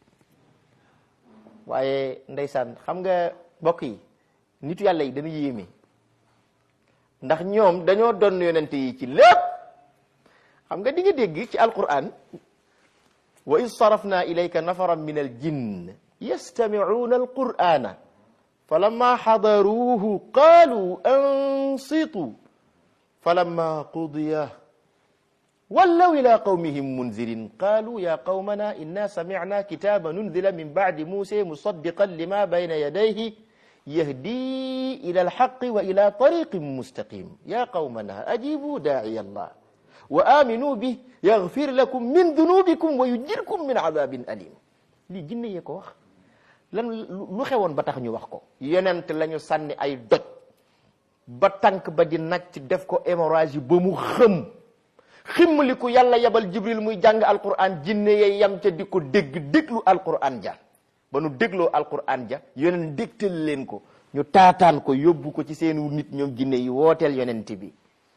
waaye ndeysaan xam nga mbokk yi nitu yàlla yi dana yéeme ndax ñoom dañoo doon yonente yi ci lépp xam nga di nga dégg ci alquran wa id sarafna ilayka nafaran min al jinn yastamicuuna alqur'ana falamma xadaruuhu qaalu ansitu falamma qudiya wallaw ila qawmihim munzirin qaalu ya qawmana inna samicna kitaban unzila min bacdi musa musaddiqan lima bayna yadayhi yahdi ila alxaqi wa ila tariqin mustaqim ya qawmana ajibu daaciya allah wa aminuu bih yagfir lakum min dunubikum wa yujirkum min cadabin alim lii jinne yee ko wax lan lu xewoon ba tax ñu wax ko yonent la ñu sànni ay doj ba tànk ba di nacc def ko hémorragie ba mu xëm ximmali ko yàlla yabal jibril muy jàng alquran jinne yey yam ca di ko dégg déglu alquran ja ba nu dégloo alquran ja yonent dégtal leen ko ñu taataan ko yóbbu ko ci seenu nit ñoom jinne yi wooteel yonent bi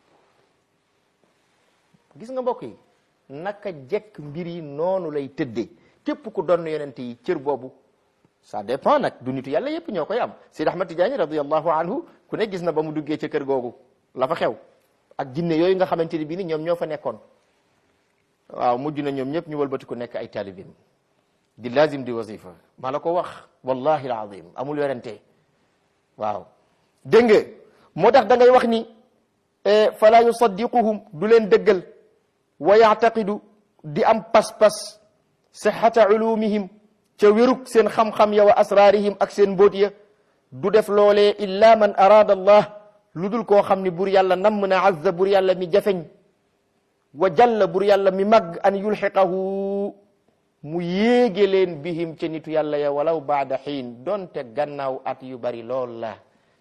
gis nga mbokk yi naka jekk mbir yi noonu lay tëddee képp ku doon yonent yi cër boobu ça dépend nag du nitu yàlla yépp ñoo koy am Sidi Ahmad Tidiane radiallahu anhu ku ne gis na ba mu duggee ca kër googu la fa xew ak jinne yooyu nga xamante ni bii ni ñoom ñoo fa nekkoon waaw mujj na ñoom ñëpp ñu wëlbati ku nekk ay talibin di lazim di wasifa maa la ko wax wallahi alazim amul yorente waaw dégg nga moo tax da ngay wax ni fala yusaddiquhum du leen dëggal wa yaataqidu di am pas-pas sixata ulumihim ca wérug seen xam-xam ya wa asraarihim ak seen mbóot ya du def loolee illa man araada allah lu dul koo xam ni bur yàlla namm na azza bur yàlla mi jafeñ wa jalla bur yàlla mi mag an yulxiqahu mu yéege leen bihim ca nitu yàlla ya walaw baada xiin donte gannaaw at yu bari lool la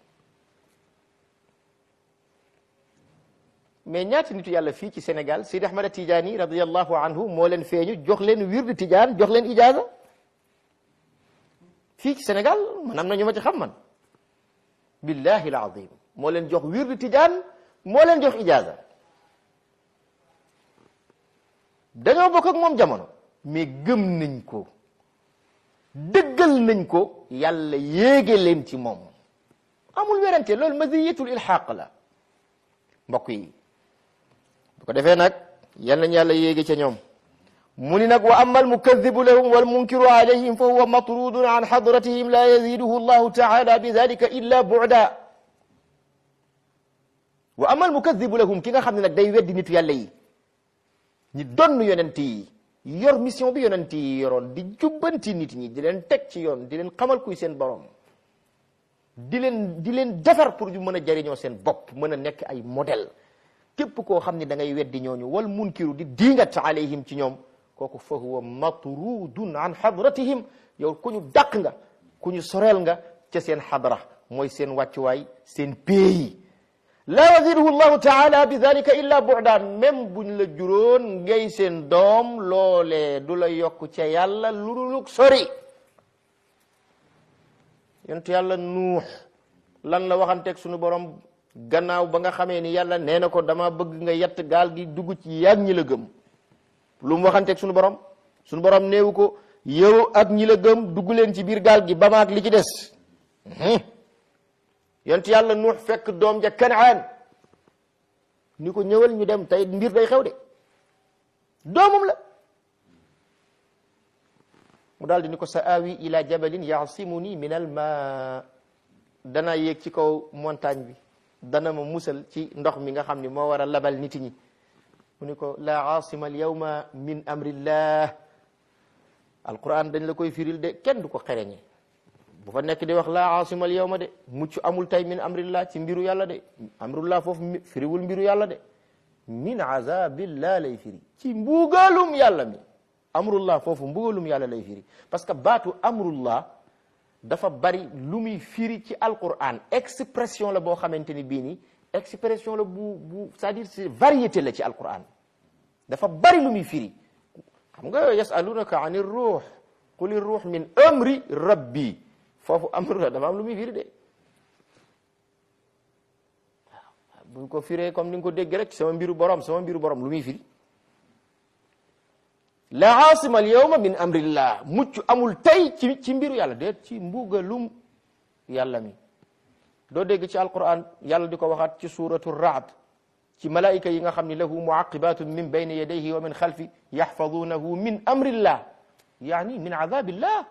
mais ñaati nitu yàlla fii ci Sénégal Sidi Ahmad Tijaani radiyallahu anhu moo leen feeñu jox leen wirdu Tijaan jox leen ijaaza fii ci Sénégal man am na ñu ma ci xam man billahi alazim moo leen jox wirdu Tijaan moo leen jox ijaaza dañoo bokk ak moom jamono mais gëm nañ ko dëggal nañ ko yàlla yéege leen ci moom amul werante loolu maziyatul ilxaq la mbokk yi bu ko defee nag yal nañ yàlla yéege ca ñoom mu ni nag wa amma almukadibu lahum walmunkiru alayhim fa huwa matrudun an xadratihim la yaziduhu allahu taala bi dalika illa bu'da wa amma almukadibu lahum ki nga xam ne nag day weddi nitu yàlla yi ñi donn yonent yi yor mission bi yonent yi yoroon di jubbanti nit ñi di leen teg ci yoon di leen xamal kuy seen borom di leen di leen defar pour ñu mën a jariñoo seen bopp mën a nekk ay modèle képp koo xam ne da ngay weddi ñooñu wal munkiru di diingat alayhim ci ñoom kooku fa huwa matrudun an xadratihim yow ku ñu dàq nga ku ñu soreel nga ca seen xadra mooy seen wàccuwaay seen pays la yaziduhu llahu taala bi dalika illa bu'dan même buñ la juróon ngay seen doom loolee du la yokk ca yàlla lu dul sori yonent yàlla nuux lan la waxanteeg suñu borom gannaaw ba nga xamee ni yàlla nee na ko dama bëgg nga yett gaal gi dugg ci yàgg ñi la gëm lu mu waxanteeg suñu borom suñu borom néewu ko yow ak ñi la gëm dugg leen ci biir gaal gi ba maag li ci des yonent yàlla nuux fekk doom ja kanaan ni ko ñëwal ñu dem tey mbir day xew de doomam la mu daal di ni ko sa awi ila jabalin yasimuni min al ma dana yéeg ci kaw montagne bi dana ma musal ci ndox mi nga xam ni moo war a labal nit ñi mu ni ko la asima al yawma min amrillah alquran dañ la koy firil de kenn du ko xereñe bu fa nekk di wax la asima al yawma de mucc amul tay min amrillah ci mbiru yàlla de amrullah foofu firiwul mbiru yàlla de min azabillah lay firi ci mbugalum yàlla mi amrullah foofu mbugalum yàlla lay firi parce que baatu amrullah dafa bari lu muy firi ci alquran expression la boo xamante ni bii nii expression la bu bu c'est-à-dire c'est variété la ci alquran dafa bari lu muy firi xam nga yasalunaka ani ruux quli ruux min amri rabbi foofu amru la dafa am lu muy firi de waaw buñ ko firee comme ni nga ko dégg rek sama mbiru borom sama mbiru borom lu muy firi la asima al yawma min amrillah mucc amul tey ci ci mbiru yàlla déet ci mbugalum yàlla mi doo dégg ci alquran yàlla di ko waxaat ci suratu raad ci malaayika yi nga xam ni lahu muaqibatun min bayni yadayhi wa min xalfi yaxfadunahu min amrillah yaani min azabillah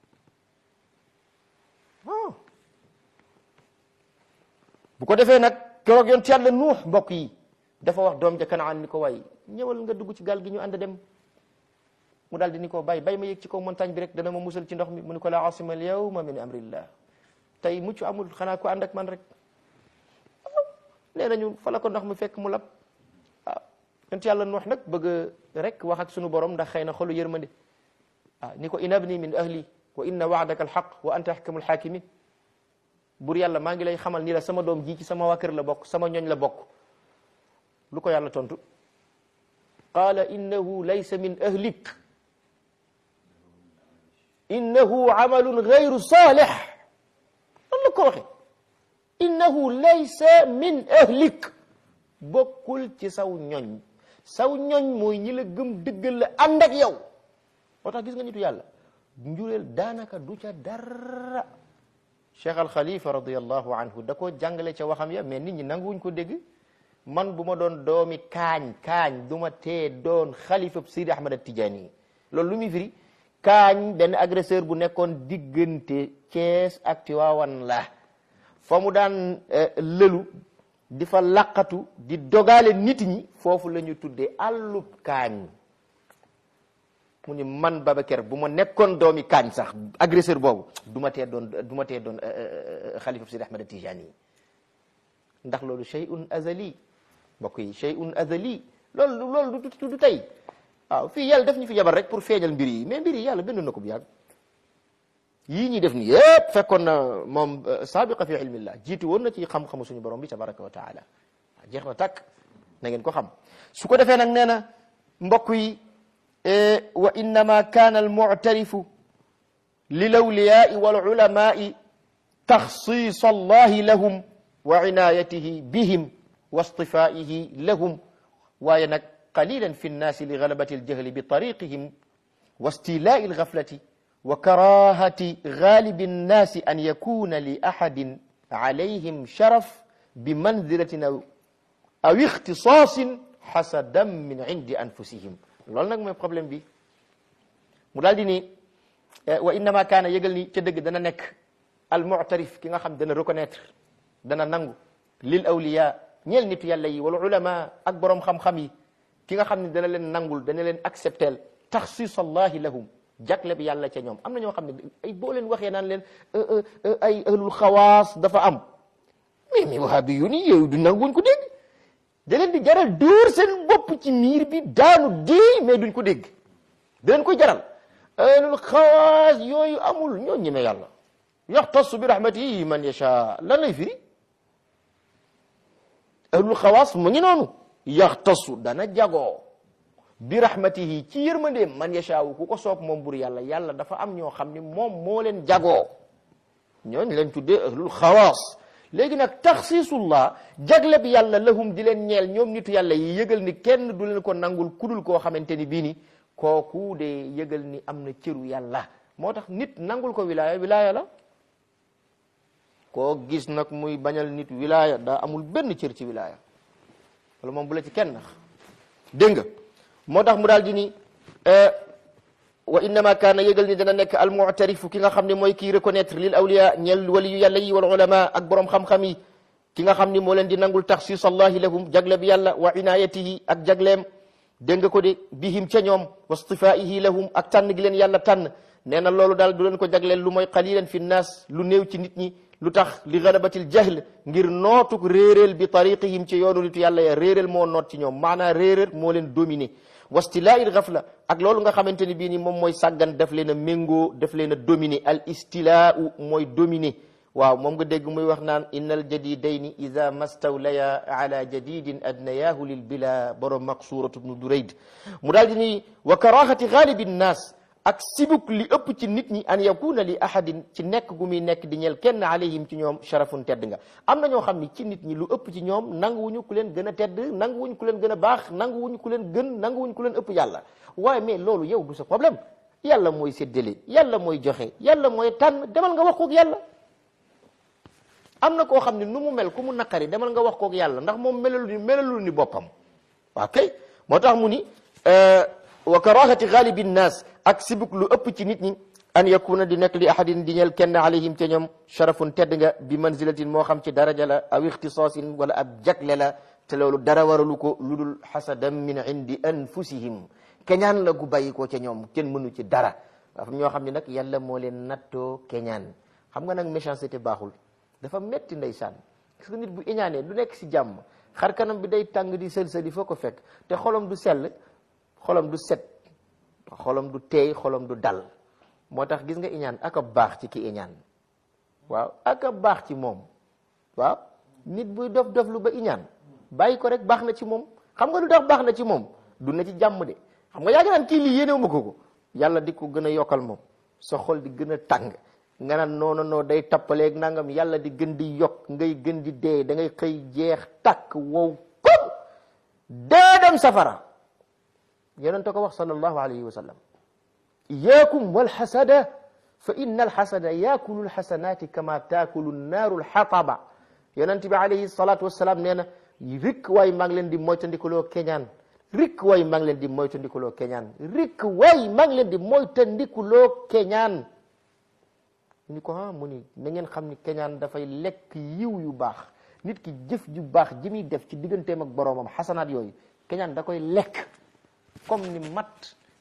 bu ko defee nag keroog yoon ci yàlla nuux mbokk yi dafa wax doom ja kanaan ni ko waay ñëwal nga dugg ci gaal gi ñu ànd dem mu daal di ni ko bay bay ma yëg ci kaw montagne bi rek dana ma musal ci ndox mi mu ni ko la asima al yawma min amrillah tey mucc amul xanaa ko ànd ak man rek nee nañu fa la ko ndox mi fekk mu lab waaw yonent yàlla nuux nag bëgg rek wax ak sunu borom ndax xëy na xolu yërmande ah ni ko inabni min ahli wa inna waadaka alxaq wa anta ahkamul hakimin bur yàlla maa ngi lay xamal ni la sama doom ji ci sama waa kër la bokk sama ñoñ la bokk lu ko yàlla tontu qaala innahu laysa min ahlik innahu amalun gayru salih loolu la ko waxe innahu laysa min ahlik bokkul ci saw ñoñ saw ñoñ mooy ñi la gëm dëggal la ànd ak yow moo tax gis nga nitu yàlla njureel daanaka du ca dara cheikh al xalifa radiallahu anhu da ko jàngale ca waxam ya mais nit ñi nanguwuñ ko dégg man bu ma doon doomi kaañ kaañ du ma tee doon xalifa Sidi Ahmad Tijaani loolu lu muy firi kaañ benn agresseur bu nekkoon diggante Cees ak Tiwaawan la fa mu daan lëlu di fa laqatu di dogale nit ñi foofu la ñu tuddee àllub kaañ mu ni man Babacar bu ma nekkoon doomi kaañ sax agresseur boobu du ma tee doon du ma tee doon xalifa Sidi Ahmad Tijani yi ndax loolu shay'un azali mbokk yi shay'un azali loolu loolu du du tey waaw fii yàlla def ñu fi jabar rek pour feeñal mbir yi mais mbir yi yàlla bind na ko bu yàgg yii ñuy def ni yëpp fekkoon na moom saabiqa fi ilmillah jiitu woon na ci xam-xamu suñu borom bi tabaraka wa taala jeex na tàkk na ngeen ko xam su ko defee nag nee na mbokk yi wa innama kaana almuctarifu lilawliyaai walulamaai taxsiis allahi lahum wa inayatihi bihim wa istifaihi lahum waaye nag qalilan fi nnaasi li galabati aljahli bi tariqihim wa istilai algaflati wa karahati galibi nnaasi an yakuna li ahadin alayhim sharaf bi manzilatin aw ixtisaasin xasadan min indi anfusihim loolu nag mooy problème bi mu daal di ni wa innama kaana yëgal ni ca dëgg dana nekk al mu'tarif ki nga xam dana reconnaître dana nangu lil awliya ñeel nitu yàlla yi wal ulama ak borom xam-xam yi ki nga xam ne dana leen nangul dana leen accepteel taxsis allahi lahum jagle bi yàlla ca ñoom am na ñoo xam ne ay boo leen waxee naan leen ay ahlul xawaas dafa am mais mais wahabi yu ni yow du nanguñ ko dégg da leen di jaral dóor seen bopp ci miir bi daanu dee mais duñ ko dégg da leen koy jaral ahlul xawaas yooyu amul ñoo ñeme yàlla yaxtasu bi rahmatihi man yasha lan lay firi ahlul xawaas mu ngi noonu yaxtasu dana jagoo bi rahmatihi ci yërmandeem man yashaawu ku ko soob moom bur yàlla yàlla dafa am ñoo xam ni moom moo leen jagoo ñooñ leen tuddee ahlul xawaas léegi nag taxsiisullah jagle bi yàlla lahum di leen ñeel ñoom nitu yàlla yi yëgal ni kenn du leen ko nangul kudul koo xamante ni bii ni kooku de yëgal ni am na cëru yàlla moo tax nit nangul ko wilaaya wilaaya la koo gis nag muy bañal nit wilaaya daa amul benn cër ci wilaaya wala moom bu la ci kenn nax dégg nga moo tax mu daal di ni wa innama kaana yëgal ni dana nekk almuctarifu ki nga xam ne mooy kii reconnaître lil awliya ñeel waliyu yàlla yi wal ulama ak borom xam-xam yi ki nga xam ni moo leen di nangul taxsis allahi lahum jagle bi yàlla wa inayatihi ak jagleem dégg nga ko de bihim ca ñoom wa stifaihi lahum ak tànn gi leen yàlla tànn nee na loolu daal du leen ko jagleel lu mooy qalilan fi nnaas lu néew ci nit ñi lu tax li galabatil jahl ngir nootuk réeréel bi tariqihim ci yoonu nitu yàlla ya réeréel moo noot ci ñoom maanaa réeréer moo leen dominé wastilaa'il gafla ak loolu nga xamante ni bii ni moom mooy sàggan daf leen a méngoo daf leen a dominé al istilaau mooy dominé waaw moom nga dégg muy wax naan inna al jadidayni ida mastawlaya ala jadidin adnayahu lil bila borom maqsuratu bnu durayd mu daal di ni wa karahati galibi nnaas ak sibuk li ëpp ci nit ñi an yakuna li ahadin ci nekk gu muy nekk di ñeel kenn alayhim ci ñoom sharafun tedd nga am na ñoo xam ni ci nit ñi lu ëpp ci ñoom nanguwuñu ku leen gën a tedd nanguwuñu ku leen gën a baax nanguwuñu ku leen gën nanguwuñu ku leen ëpp yàlla waaye mais loolu yow du sa problème yàlla mooy séddale yàlla mooy joxe yàlla mooy tànn demal nga wax kook yàlla am na koo xam ne nu mu mel ku mu naqari demal nga wax kook yàlla ndax moom melalu ni melalu ni boppam waaw kay moo tax mu ni wa karahati galibi nnaas ak sibuk lu ëpp ci nit ñi an yakuna di nekk li ahadin di ñeel kenn alayhim ca ñoom sharafun tedd nga bi manzilatin moo xam ci daraja la aw ixtisaasin wala ab jagle la te loolu dara waralu ko lu dul xasadan min indi anfusihim keñaan la gu bàyyi ko ca ñoom kenn mënu ci dara dafa ñoo xam ne nag yàlla moo leen nattoo keñaan xam nga nag méchanceté baaxul dafa metti ndeysaan parce que nit bu iñaanee du nekk si jàmm xar kanam bi day tàng di sël-sëli foo ko fekk te xolam du sell xolam du set xolam du teey xolam du dal moo tax gis nga iñaan ak a baax ci ki iñaan waaw ak a baax ci moom waaw nit buy dof dof lu ba iñaan bàyyi ko rek baax na ci moom xam nga lu tax baax na ci moom du na ci jàmm de xam nga yaa ngi naan kii lii yéenewu ma ko ko yàlla di ko gën a yokkal moom sa xol di gën a tàng nga naan noonu noo day tappaleeg nangam yàlla di gën di yokk ngay gën di dee da ngay xëy jeex takk wow kom dee dem safara yonent ko wax sallallahu alayhi wa sallam iyaakum walxasada fa inna alxasada yaakulu alxasanati kama taakulu nnaaru alxataba yonent bi alayhi salatu wasalaam nee na rik waay maa ngi leen di moytandikuloo keñaan rik waay maa ngi leen di moytandikuloo keñaan rik waay maa ngi leen di moytandikuloo keñaan ni ko ah mu ni na ngeen xam ni keñaan dafay lekk yiw yu baax nit ki jëf ju baax ji muy def ci digganteem ak boroomam xasanaat yooyu keñaan da koy lekk comme ni mat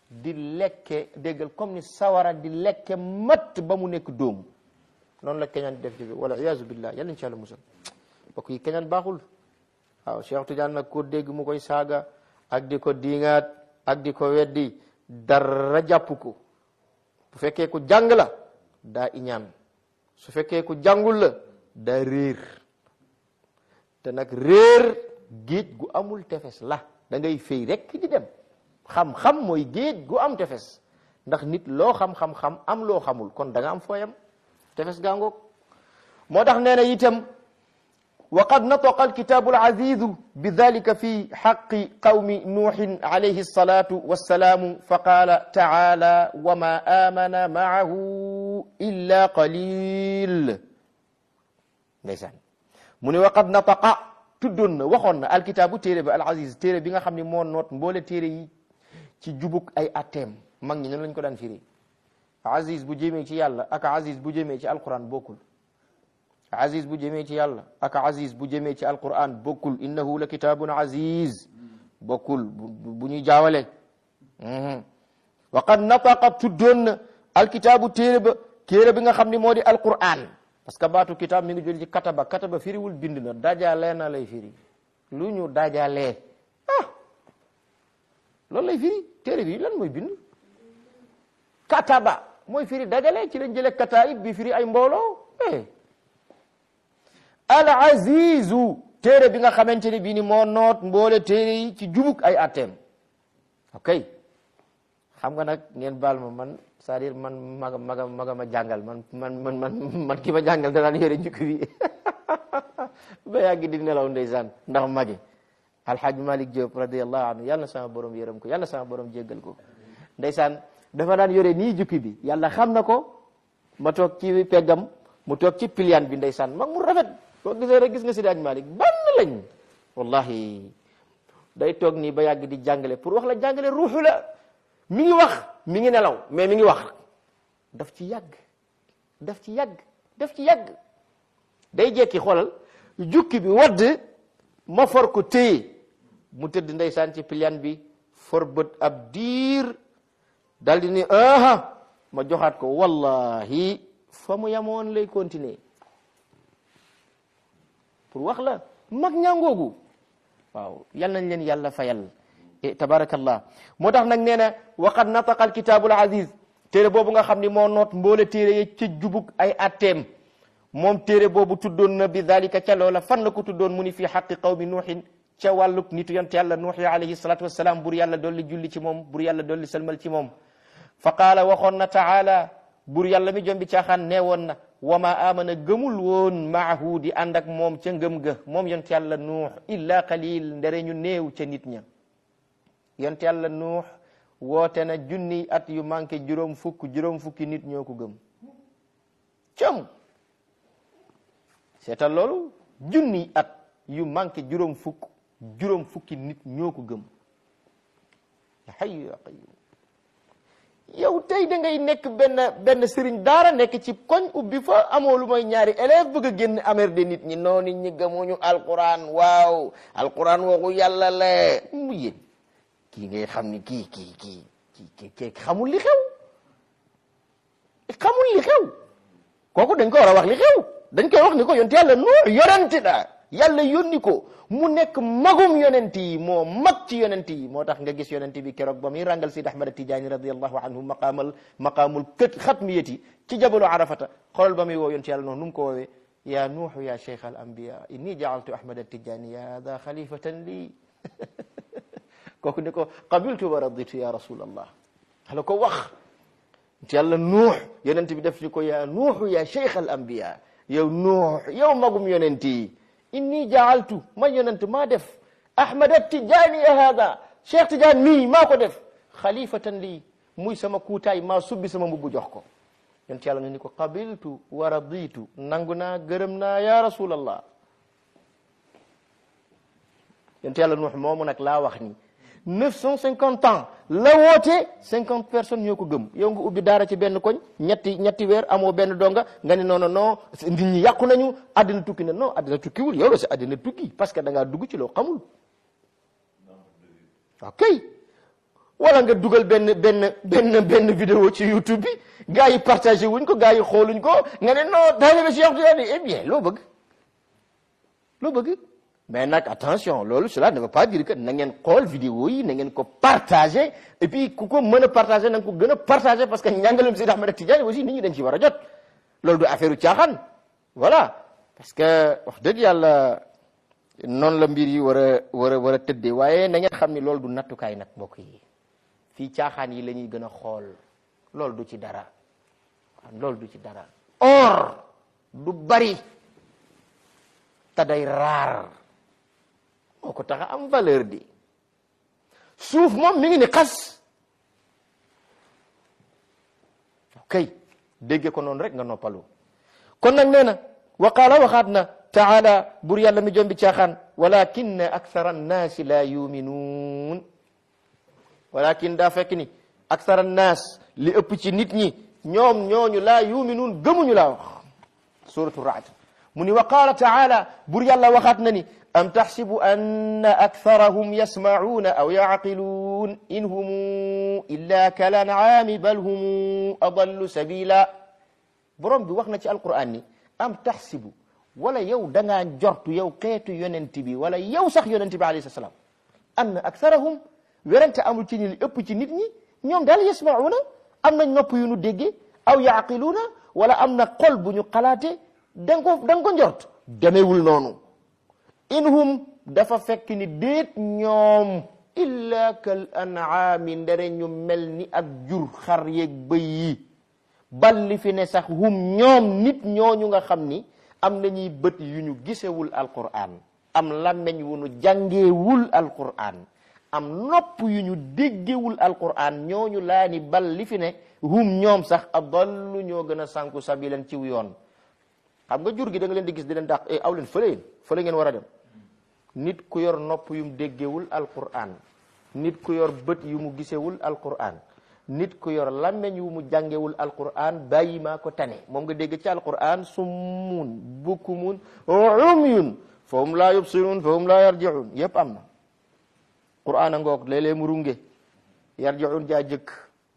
di lekke déggal comme ni sawara di lekke matt ba mu nekk dóomu noonu la keñaan di def ci bi wala iyaazu billah yàlla insha allah musal mbokk yi keñaan baaxul waaw Cheikh Tidiane nag ko dégg mu koy saaga ak di ko diŋaat ak di ko weddi dara jàpp ko bu fekkee ku jàng la daa iñaan su fekkee ku jàngul la daa réer te nag réer géej gu amul tefes la da ngay fay rek di dem xam-xam mooy géej gu am tefes ndax nit loo xam-xam-xam am loo xamul kon da nga am fooyam tefes gaangoog moo tax nee na itam wa qad nataqa alkitabu alazizu bi dalika fi xaqi qawmi nuuhin alayhi alsalatu wassalaamu fa qaala taala wa ma amana maahu illa qalil ndeysaan mu ne wa qad nataqa tuddoon na waxoon na alkitaabu téere bi alaziz téere bi nga xam ne moo noot mboole téere yi ci jubuk ay atteem mag ñi noonu lañ ko daan firi aziz bu jëmee ci yàlla ak aziz bu jëmee ci alquran bokkul aziz bu jëmee ci yàlla ak aziz bu jëmee ci alquran bokkul innahu la kitaabun aziz bokkul bu ñuy jaawale wa qad nataqa tuddoon na alkitaabu téere ba téere bi nga xam ne moo di alquran parce que baatu kitaab mi ngi jël ci kataba kataba firiwul bind na dajalee na lay firi lu ñu dajalee ah loolu lay firi téere bi lan mooy bind kataba mooy firi dajale ci lañ jële kataib bi firi ay mbooloo eh al azizu téere bi nga xamante ne bii ni moo noot mboole téere yi ci jubuk ay atteem ok xam nga nag ngeen baal ma man c'est-à-dire man maga maga maga ma jàngal man man man man man ki ma jàngal danaan yore njukki bi ba yàgg di nelaw ndeysaan ndax magi alhaaj malik Diop radiallahu anhu yàlla na sama borom yërëm ko yàlla na sama borom jéggal ko ndeysaan dafa daan yore nii jukki bi yàlla xam na ko ma toog ci peggam mu toog ci pilian bi ndeysaan mag mu rafet boo gisee rek gis nga si daaj malik bann lañ wallahi day toog nii ba yàgg di jàngale pour wax la jàngale ruuxu la mi ngi wax mi ngi nelaw mais mi ngi wax daf ci yàgg daf ci yàgg daf ci yàgg day jekki xoolal jukki bi wadd ma for ko téye mu tëdd ndeysaan ci pilian bi for bët ab diir dal di ni aha ma joxaat ko wallahi fa mu yamoon lay continuer pour wax la mag ñangoogu waaw yal nañ leen yàlla fayal tabarakallah moo tax nag nee na waqad nataqa alkitabul aziz téere boobu nga xam ni moo noot mboole téere yi ca jubug ay atteem moom téere boobu tuddoon na bi dalika ca loola fan la ko tuddoon mu ni fii xaqi qawmi nuuhin ca wàllug nitu yonte yàlla nuux yi alayhi salatu wassalam bur yàlla dolli julli ci moom bur yàlla dolli salmal ci moom fa qaala waxoon na taala bur yàlla mi jombi caaxaan nee woon na wa ma amana gëmul woon maahu di ànd ak moom ca ngëm ga moom yonte yàlla nuux illa qalil ndere ñu néew ca nit ña yonte yàlla nuux woote na junni at yu manqué juróom fukk juróom fukki nit ñoo ko gëm cam seetal loolu junni at yu manqué juróom fukk juróom fukki nit ñoo ko gëm ya hayyu ya qayyum yow tey da ngay nekk benn benn sëriñ daara nekk ci koñ ubbi fa amoo lu mooy ñaari élève bëgg a génn amer de nit ñi noo nit ñi gëmuñu alquran waaw alquran waxu yàlla la mu yéen kii ngay xam ni kii kii kii kii kii xamul li xew xamul li xew kooku dañ ko war a wax li xew dañ koy wax ni ko yonent yàlla nuux yonent la yàlla yónni ko mu nekk magum yonent yi moo mag ci yonent yi moo tax nga gis yonent bi keroog ba muy rangal Sidi Ahmad Tijaani radiallahu anhu maqaamal maqaamul kët xatmiyati ci jabalu arafata xoolal ba muy woo yonent yàlla noonu nu mu ko woowee ya nuuxu ya cheikh al anbiya inni jaaltu Ahmad Tijaani ya da xalifatan lii kooku ne ko qabiltu wa raditu ya rasulallah ala ko wax yonent yàlla nuux yonent bi def ni ko ya nuuxu ya cheikh al anbiya yow nuux yow magum yonent yi inni jaaltu man yonent maa def ahmad tijaani hada cheikh tidiane mii maa ko def xalifatan lii muy sama kuutaay maa subbi sama mbubb jox ko yonent yàlla ne ni ko qabiltu wa raditu nangu naa gërëm naa ya rasulallah yonent yàlla nuux moomu nag laa wax ni neuf cent cinquante ans la woote cinquante personnes ñoo ko gëm yow nga ubbi daara ci benn koñ ñetti ñetti weer amoo benn donga nga ne non non non nit ñi yàqu nañu àddina tukki na non àddina tukkiwul yow la si àddina tukki parce que da ngaa dugg ci loo xamul ok wala nga dugal benn benn benn benn vidéo ci YouTube bi gars yi partagé wuñ ko gars yi xooluñ ko nga ne non taalibe Cheikh Tidiane eh bien loo bëgg loo bëgg mais nag attention loolu cela ne veut pas dire que na ngeen xool vidéo yi na ngeen ko partagé et puis ku ko mën a partagé na nga ko gën a partagé parce que njàngalem Seydi Ahmed Tidiane aussi nit ñi dañ ci war a jot loolu du affaire u caaxaan voilà parce que wax dëgg yàlla noonu la mbir yi war a war a war a tëddee waaye na ngeen xam ni loolu du nattukaay nag mbokk yi fii caaxaan yi la ñuy gën a xool loolu du ci dara waaw loolu du ci dara or du bari te day raar moo ko tax a am valeur di suuf moom mi ngi ni xas kay dégge ko noonu rek nga noppalu kon nag nee na wa qaala waxaat na taala bur yàlla mi jombi caaxaan walakin akthara annaasi la yuminuun walakin daa fekk ni akthara annaas li ëpp ci nit ñi ñoom ñooñu laa yuminuun gëmuñu laa wax suratu raad mu ni wa qaala taala bur yàlla waxaat na ni am taxsibu anna aktharahum yasmacuuna aw yacqiluun in humu illa kal ancaami bal humu adallu sabila borom bi wax na ci alquran ni am taxsibu wala yow da ngaa jortu yow xeetu yonent bi wala yow sax yonent bi alayhi salaam anna aktharahum werante amul ci ni li ëpp ci nit ñi ñoom daal yasmacuuna am nañ nopp yu nu déggee aw yaaqiluuna wala am na xol bu ñu xalaate da nga ko da nga ko njort demewul noonu in hum dafa fekk ni déet ñoom illa kal an'aami ndere ñu mel ni ak jur xar yeeg bëy yi bal li fi ne sax hum ñoom nit ñooñu nga xam ni am nañuy bët yu ñu gisewul alquran am làmmeñ wu ñu jàngeewul alquran am nopp yu ñu déggewul alquran ñooñu laa ni bal li fi ne hum ñoom sax adallu ñoo gën a sànku sabilan ciw yoon xam nga jur gi da nga leen di gis di leen dàq e aw leen fële yéen fële ngeen war a dem nit ku yor nopp yu mu déggewul alquran nit ku yor bët yu mu gisewul alquran nit ku yor làmmeñ yu mu jàngewul alquran bàyyi maa ko tane moom nga dégg ci alquran summun bukumun umyun fa hum laa yubsirun fa hum laa yarjiun yépp am na quran a ngoog léeg-léeg mu runge yarjiun jaa jëkk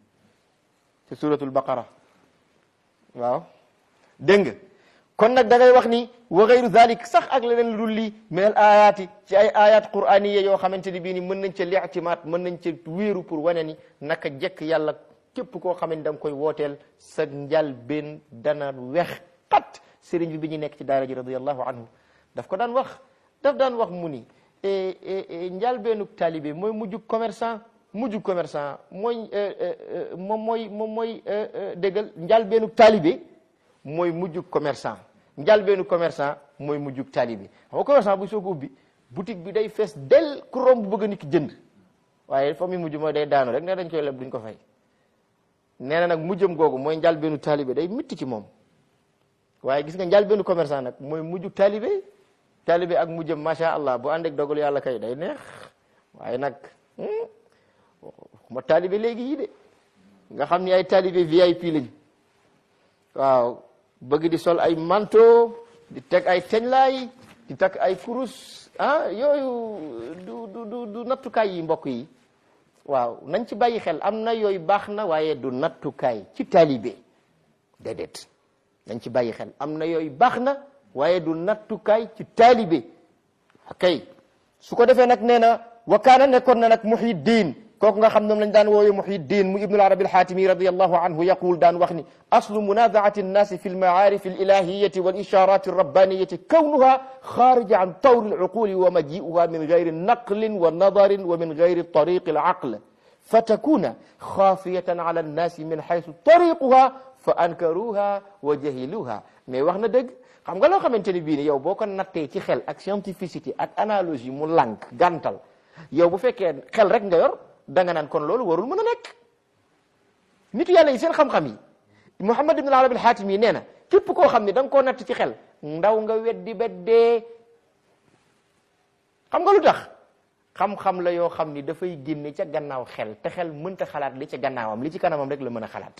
ci suratul baqara waaw dégg nga kon nag da ngay wax ni wa gayru dalik sax ak leneen lu dul lii min al ayaati ci ay ayat quraniya yoo xamante ni bii ni mën nañ ca li'timaat mën nañ ca wéeru pour wane ni naka jekk yàlla képp koo xam ne da nga koy wooteel sa njal benn dana wex xat sëriñ bi bi ñu nekk ci daara ji radiallahu anhu daf ko daan wax daf daan wax mu ni njal beenuk taalibe mooy mujjug commerçant mujjug commerçant mooy moom mooy moom mooy déggal njal beenuk taalibe mooy mujjug commerçant njalbeenu commerçant mooy mujjug taalibe xam nga commerçant bu soo ko ubbi boutique bi day fees del ku romb bëgg nit ki jënd waaye fa muy mujj mooy day daanu rek ne dañ koy leb duñ ko fay nee na nag mujjam googu mooy njalbeenu taalibe day mitti ci moom waaye gis nga njalbeenu commerçant nag mooy mujjug taalibe taalibe ak mujjam macha allah bu ànd ak dogalu yàlla kay day neex waaye nag ma taalibe léegi yii de nga xam ni ay taalibe VIP lañ waaw bëgg di sol ay manteau di teg ay teñlaay di takk ay kurus ah yooyu du du du du nattukaay yi mbokk yi waaw nañ ci bàyyi xel am na yooyu baax na waaye du nattukaay ci taalibe déedéet nañ ci bàyyi xel am na yooyu baax na waaye du nattukaay ci taalibe kay su ko defee nag nee na wa kaana nekkoon na nag muhiddin kooku nga xam ñoom lañ daan woowe muhiddin mu ibnu arabi alxaatimi radiallahu anhu yaqul daan wax ni aslu munazaati annaasi fi almaarif alilahiyati walisharat alrabbaniyati kawnuha xaarija an tawri alcuquli wa maji'uha min gayri naqlin wa nadarin wa min gayri tariqi alaql fatakuna xaafiyatan ala annaasi min xaysu tariquha fa ankaruha wa jahiluha mais wax na dëgg xam nga loo xamante ni bii ni yow boo ko nattee ci xel ak scientificité ak analogie mu lànk gàntal yow bu fekkee xel rek nga yor da nga naan kon loolu warul mën a nekk nitu yàlla yi seen xam-xam yi Muhammad ibn al-Arabi al-Hatimi yi nee na képp koo xam ne da nga koo natt ci xel ndaw nga weddi ba dee xam nga lu tax xam-xam la yoo xam ni dafay génne ca gannaaw xel te xel mënta xalaat li ca gannaawam li ci kanamam rek la mën a xalaat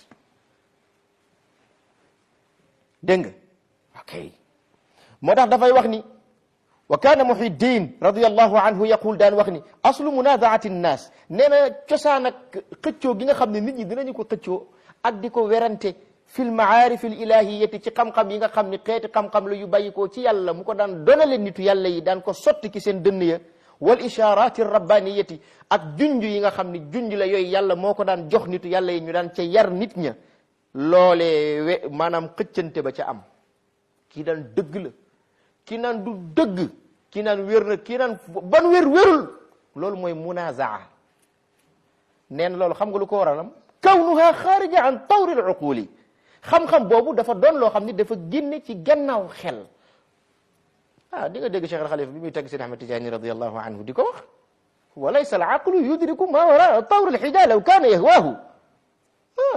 dégg nga ok moo tax dafay wax ni wa kaana muhiddin radiallahu anhu yaqul daan wax ni aslu munazaati nnaas nee na cosaan ak xëccoo gi nga xam ne nit ñi dinañu ko xëccoo ak di ko werante fil maarif al ilahiyati ci xam-xam yi nga xam ni xeeti xam-xam la yu bàyyi ko ci yàlla mu ko daan donale nitu yàlla yi daan ko sotti ki seen dënn ya wal isharati rabbaniyati ak junj yi nga xam ni junj la yooyu yàlla moo ko daan jox nitu yàlla yi ñu daan ca yar nit ña loolee we maanaam xëccante ba ca am kii daan dëgg la kii naan du dëgg kii naan wér na kii naan ban wér wérul loolu mooy munazaa nee na loolu xam nga lu ko waralam kawnuha xaarija an tawri al uquli xam-xam boobu dafa doon loo xam ni dafa génne ci gannaaw xel ah di nga dégg Cheikh al Xalifa bi muy tagg Sidi Ahmad Tijani radiallahu anhu di ko wax wa laysa al aqlu yudriku ma wara tawr al xija law kaana yahwaahu ah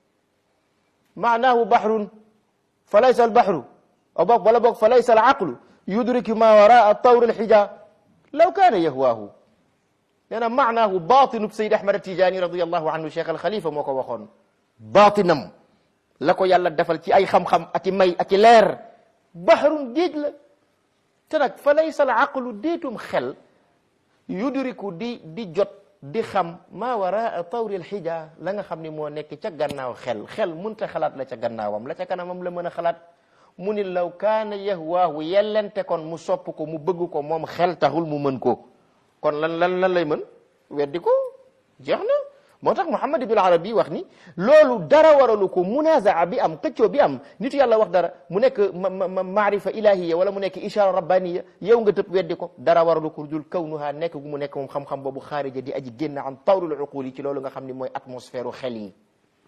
maanaahu bahrun fa laysa al bahru aw boog wala boog fa laysa al aqlu yudriku ma wara tawr al xija law kaana yahwaahu nee na maanaahu baatinu Seydi Ahmad Tijani radiallahu anhu Cheikh al Xalifa moo ko waxoon baatinam la ko yàlla defal ci ay xam-xam ak i may ak i leer bahrun géej la te nag fa laysa al aqlu déetum xel yudriku di di jot di xam maa waraa tawri al xija la nga xam ni moo nekk ca gannaaw xel xel munta xalaat la ca gannaawam la ca kanamam la mën a xalaat mu ni law kaana yahwaahu yellente kon mu sopp ko mu bëgg ko moom xel taxul mu mën ko kon lan lan lan lay mën weddi ko jeex na moo tax Muhammad ibn Arabi wax ni loolu dara waralu ko munazaa bi am xëccoo bi am nitu yàlla wax dara mu nekk maarifa ilahiya wala mu nekk ishara rabbaniya yow nga tëb weddi ko dara waralu ko dul kawnuha nekk gu mu nekk moom xam-xam boobu xaarija di aji génn am tawrul uqul yi ci loolu nga xam ni mooy atmosphère u xel yi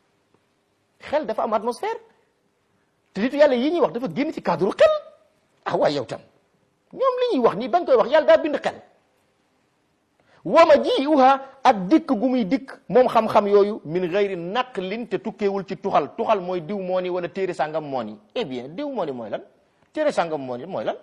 xel dafa am atmosphère te nitu yàlla yi ñuy wax dafa génn ci cadre xel ah waay yow tam ñoom li ñuy wax nii bañ koy wax yàlla daa bind xel wama ji uha ak dikk gu muy dikk moom xam-xam yooyu min gayri naqlin te tukkeewul ci tuxal tuxal mooy diw moo ni wala téere sàngam moo ni eh bien diw moo ni mooy lan téere sàngam moo ni mooy lan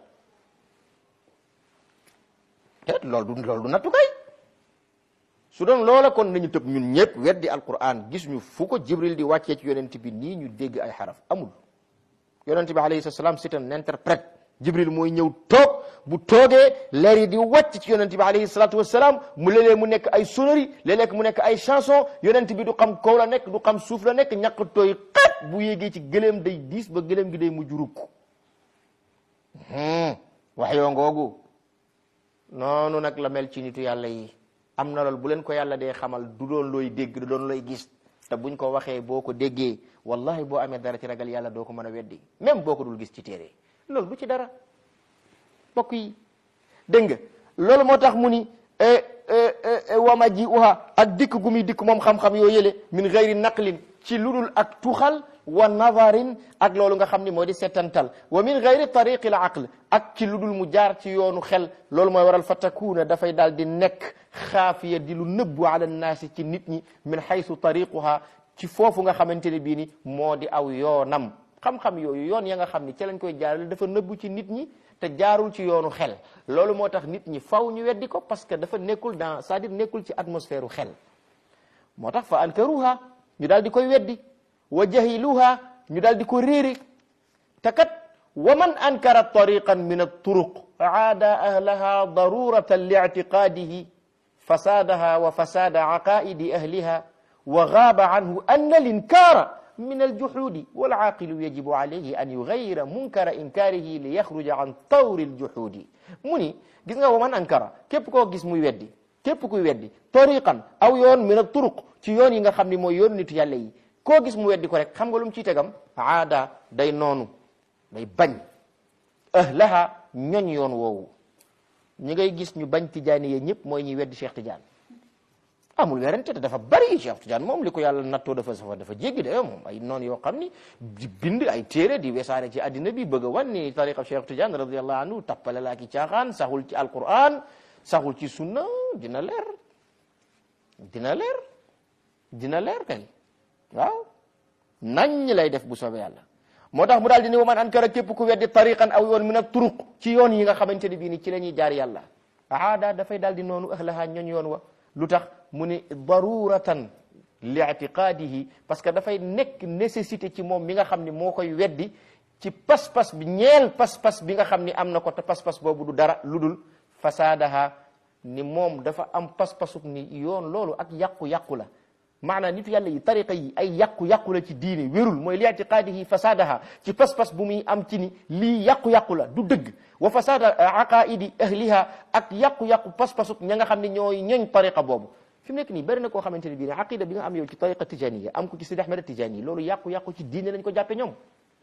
te loolu du loolu du nattukaay su doon loola kon nañu tëb ñun ñëpp weddi alquran gis ñu fu ko jibril di wàccee ci yonent bi nii ñu dégg ay xaraf amul yonent bi alayhi salaam c'est un interprète jibril mooy ñëw toog bu toogee leer yi di wàcc ci yonent bi alayhi salatu wasalaam mu léeg-léeg mu nekk ay sonnerie léeg-léeg mu nekk ay chanson yonent bi du xam kaw la nekk du xam suuf la nekk ñàkk tooy xat bu yéegee ci gëléem day diis ba gëléem gi day mujj rukk wax yoo ngoogu noonu nag la mel ci nitu yàlla yi am na loolu bu leen ko yàlla dee xamal du doon looy dégg du doon looy gis te buñ ko waxee boo ko déggee wallahi boo amee dara ci ragal yàlla doo ko mën a weddi même boo ko dul gis ci téere loolu du ci dara mbokk yi dégg nga loolu moo tax mu ni wama ji uha ak dikk gu muy dikk moom xam-xam yoo yële min gayri naqlin ci ludul ak tuxal wa nadarin ak loolu nga xam ni moo di settantal wa min gayri tariqi al aql ak ci ludul mu jaar ci yoonu xel loolu mooy waral fa takuuna dafay daal di nekk xaafiya di lu nëbbu ala naasi ci nit ñi min xaysu tariquha ci foofu nga xamante ne bii ni moo di aw yoonam xam-xam yooyu yoon ya nga xam ni ci lañ koy jaarale dafa nëbbu ci nit ñi te jaarul ci yoonu xel loolu moo tax nit ñi faw ñu weddi ko parce que dafa nekkul dans c'est-à-dire nekkul ci atmosphère u xel moo tax fa ankaruha ñu daal di koy weddi wa jahiluha ñu daal di ko réere te kat wa man ankara tariqan min at-turuq aada ahlaha daruratan li'tiqadihi fasadaha wa fasada aqaidi ahliha wa gaaba anhu anna al-inkara min aljuxuudi walaaqilu yajibu alayhi an yugayyira munkara inkaarihi li yaxruja an tawri aljuxuudi mu ni gis nga wa man ankara képp koo gis muy weddi képp kuy weddi tariqan aw yoon min alturuq ci yoon yi nga xam ni mooy yoonu nitu yàlla yi koo gis mu weddi ko rek xam nga lu mu ciy tegam aada day noonu day bañ ahlaha ñoñ yoon woowu ñi ngay gis ñu bañ tijaani yee ñëpp mooy ñuy weddi Cheikh Tidiane amul werante te dafa bari Cheikh Tidiane moom li ko yàlla nattoo dafa safa dafa jéggi de moom ay noonu yoo xam ni di bind ay téere di wesaare ci addina bi bëgg a wan ni tariqa Cheikh Tidiane radiallahu anhu tappale laa ki caaxaan saxul ci alquran saxul ci sunna dina leer dina leer dina leer kay waaw nañ lay def bu soobee yàlla moo tax mu daal di ni wa man ankara képp ku weddi tariqan aw yoon min a turuq ci yoon yi nga xamante ne bii ni ci la ñuy jaar yàlla aada dafay daal di noonu ahlaha ñooñ yoon wa lu tax mu ni daruratan li itiqaadihi parce que dafay nekk nécessité ci moom mi nga xam ni moo koy weddi ci pas-pas bi ñeel pas-pas bi nga xam ni am na ko te pas-pas boobu du dara lu dul fasaadaha ni moom dafa am pas-pasuk ni yoon loolu ak yàqu-yàqu la maanaam nitu yàlla yi tariqa yi ay yàqu-yàqu la ci diine wérul mooy li itiqaadihi fasaadaha ci pas-pas bu muy am ci ni lii yàqu-yàqu la du dëgg wa fasaada aqaidi ahliha ak yàqu-yàqu pas-pasuk ña nga xam ne ñooy ñooñ tariqa boobu fi mu nekk nii bari na koo xamante ne bii ne aqida bi nga am yow ci tariqa tijaniya am ko ci Sidi Ahmed Tijani loolu yàqu-yàqu ci diine lañ ko jàppe ñoom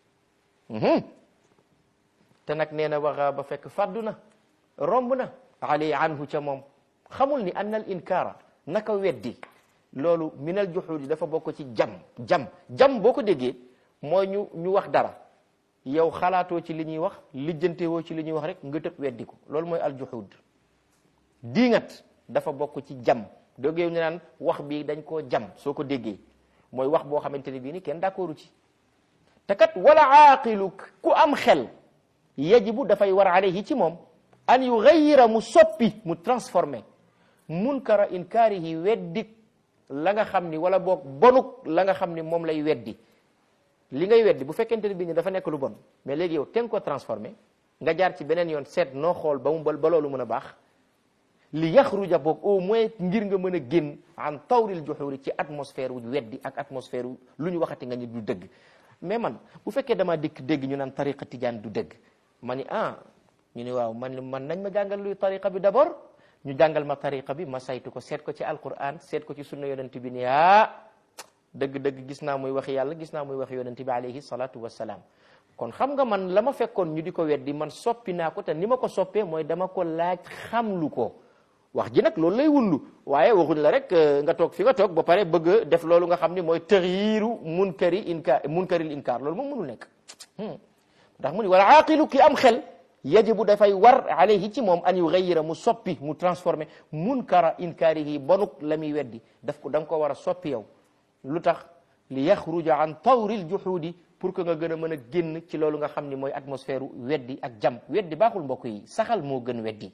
te nag nee na waxa ba fekk fàddu na romb na ali anhu ca moom xamul ni anna al inkaara naka weddi loolu minal juxuudi dafa bokk ci jam jam jam boo ko déggee mooy ñu ñu wax dara yow xalaatoo ci li ñuy wax lijjantewoo ci li ñuy wax rek nga tëb weddi ko loolu mooy al juxuud diingat dafa bokk ci jam doggee ñu naan wax bi dañ koo jam soo ko déggee mooy wax boo xamante ne bii ni kenn d'accordu ci te kat wala aaqilu ku am xel yajibu dafay war alayhi ci moom an yugayyira mu soppi mu transformé munkara inkaarihi weddi la nga xam ni wala boog bonuk la nga xam ni moom lay weddi li ngay weddi bu fekkente ne bii ni dafa nekk lu bon mais léegi yow te nga ko transformé nga jaar ci beneen yoon seet noo xool ba mu ba ba loolu mën a baax li yaxruja boog au moins ngir nga mën a génn an tawril juxuri ci atmosphère wu weddi ak atmosphère wu lu ñu waxati nga ni du dëgg mais man bu fekkee damaa dikk dégg ñu naan tariqa tijaan du dëgg ma ni ah ñu ni waaw man man nañ ma jàngal luy tariqa bi d'abord ñu jàngal ma tariqa bi ma saytu ko seet ko ci alquran seet ko ci sunna yonent bi ni ah dëgg-dëgg gis naa muy wax yàlla gis naa muy wax yonent bi alayhi salatu wasalaam kon xam nga man la ma fekkoon ñu di ko weddi man soppi naa ko te ni ma ko soppee mooy dama ko laaj xamlu ko wax ji nag loolu lay wundu waaye waxuñ la rek nga toog fi nga toog ba pare bëgg def loolu nga xam ni mooy tëxiiru munkari inkaar munkaril inkaar loolu moom mënul nekk ndax mu ni wala aaqilu ki am xel yajibu dafay war alayhi ci moom an yugayyira mu soppi mu transformé munkara inkaarihi bonuk la muy weddi daf ko da nga ko war a soppi yow lu tax li yaxruja an tawril juxuudi pour que nga gën a mën a génn ci loolu nga xam ni mooy atmosphère weddi ak jam weddi baaxul mbokk yi saxal moo gën weddi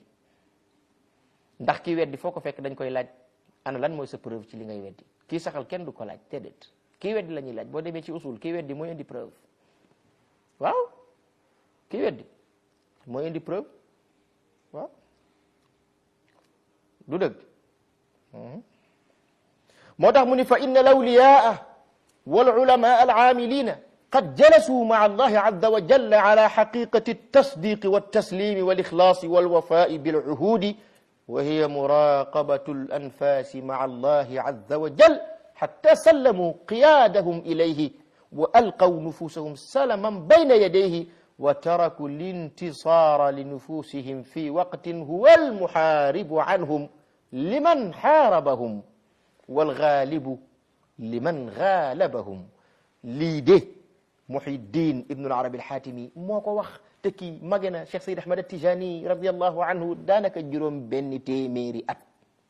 ndax kii weddi foo ko fekk dañ koy laaj ana lan mooy sa preuve ci li ngay weddi kii saxal kenn du ko laaj déedéet kii weddi la ñuy laaj boo demee ci usul kii weddi mooy indi preuve waaw kii weddi mooy indi preuve waaw du dëgg moo tax mu ni fa inna lawliyaa wal ulama al aamilina qad jalasuu maa allahi azza wa jalla ala xaqiqati altasdiqi waltaslimi walixlaasi walwafai bilcuhudi وهي مراقبة الأنفاس مع الله عز وجل حتى سلموا قيادهم إليه وألقوا نفوسهم سلما بين يديه وتركوا الانتصار لنفوسهم في وقت هو المحارب عنهم لمن حاربهم والغالب لمن غالبهم ليده محي الدين ابن العربي الحاتمي موكو وخ te kii mage na Cheikh Seyd Ahmad Tijani radiallahu anhu daanaka juróom benn téeméeri at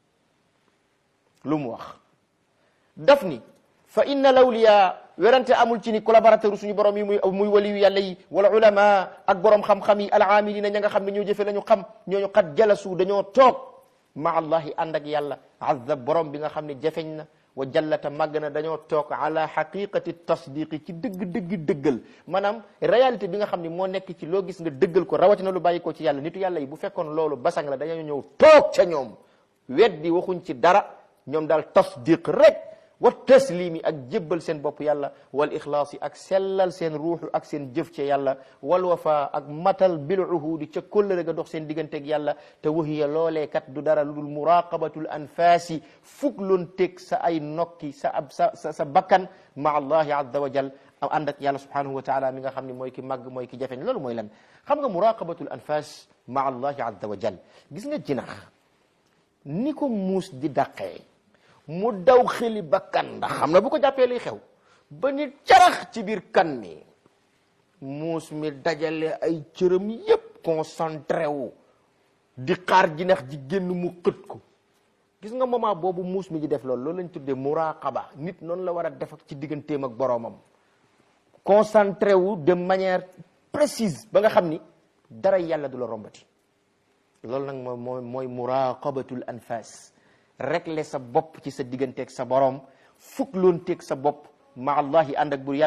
lu mu wax daf ni fa inna lawliya werante amul ci ni collaborateur suñu borom yi muy muy waliyu yàlla yi wala ulama ak borom xam-xam yi alaamilina ña nga xam ne ñoo jëfe la ñu xam ñooñu xat jalasu dañoo toog ma allahi ànd ak yàlla azza borom bi nga xam ne jafeñ na wa jallata màgg na dañoo toog ala xaqiqati tasdiqi ci dëgg-dëgg dëggal maanaam réalité bi nga xam ne moo nekk ci loo gis nga dëggal ko rawatina lu bàyyi ko ci yàlla nitu yàlla yi bu fekkoon loolu basang la dañoo ñëw toog ca ñoom weddi waxuñ ci dara ñoom daal tasdiq rek wa taslimi ak jébbal seen bopp yàlla wal ixlaasi ak sellal seen ruuxu ak seen jëf ca yàlla wal wafa ak matal bil uhudi ca kóllëre ga dox seen digganteeg yàlla te wahiya loolee kat du dara lu dul muraqabatul anfaasi fugloon teg sa ay nokki sa ab sa sa sa bakkan ma allahi azza wa jal am ànd ak yàlla subhanahu wa taala mi nga xam ne mooy ki màgg mooy ki jafeñ loolu mooy lan xam nga muraqabatul anfas ma allahi azza wa jal gis nga jinax ni ko muus di dàqee mu daw xeli bakkan ndax xam na bu ko jàppee liy xew ba ni carax ci biir kan mi muus mi dajale ay cëram yépp concentré wu di xaar jinax ji génn mu xët ko gis nga moment boobu muus mi di def loolu loolu lañ tuddee muraqaba nit noonu la war a def ak ci digganteem ak boroomam concentré wu de manière précise ba nga xam ni dara yàlla du la rombati loolu nag mooy mooy mooy muraqabatul anfas régler sa bopp ci sa digganteeg sa borom fukk loon teeg sa bopp ma allahi ànd ak bur yàlla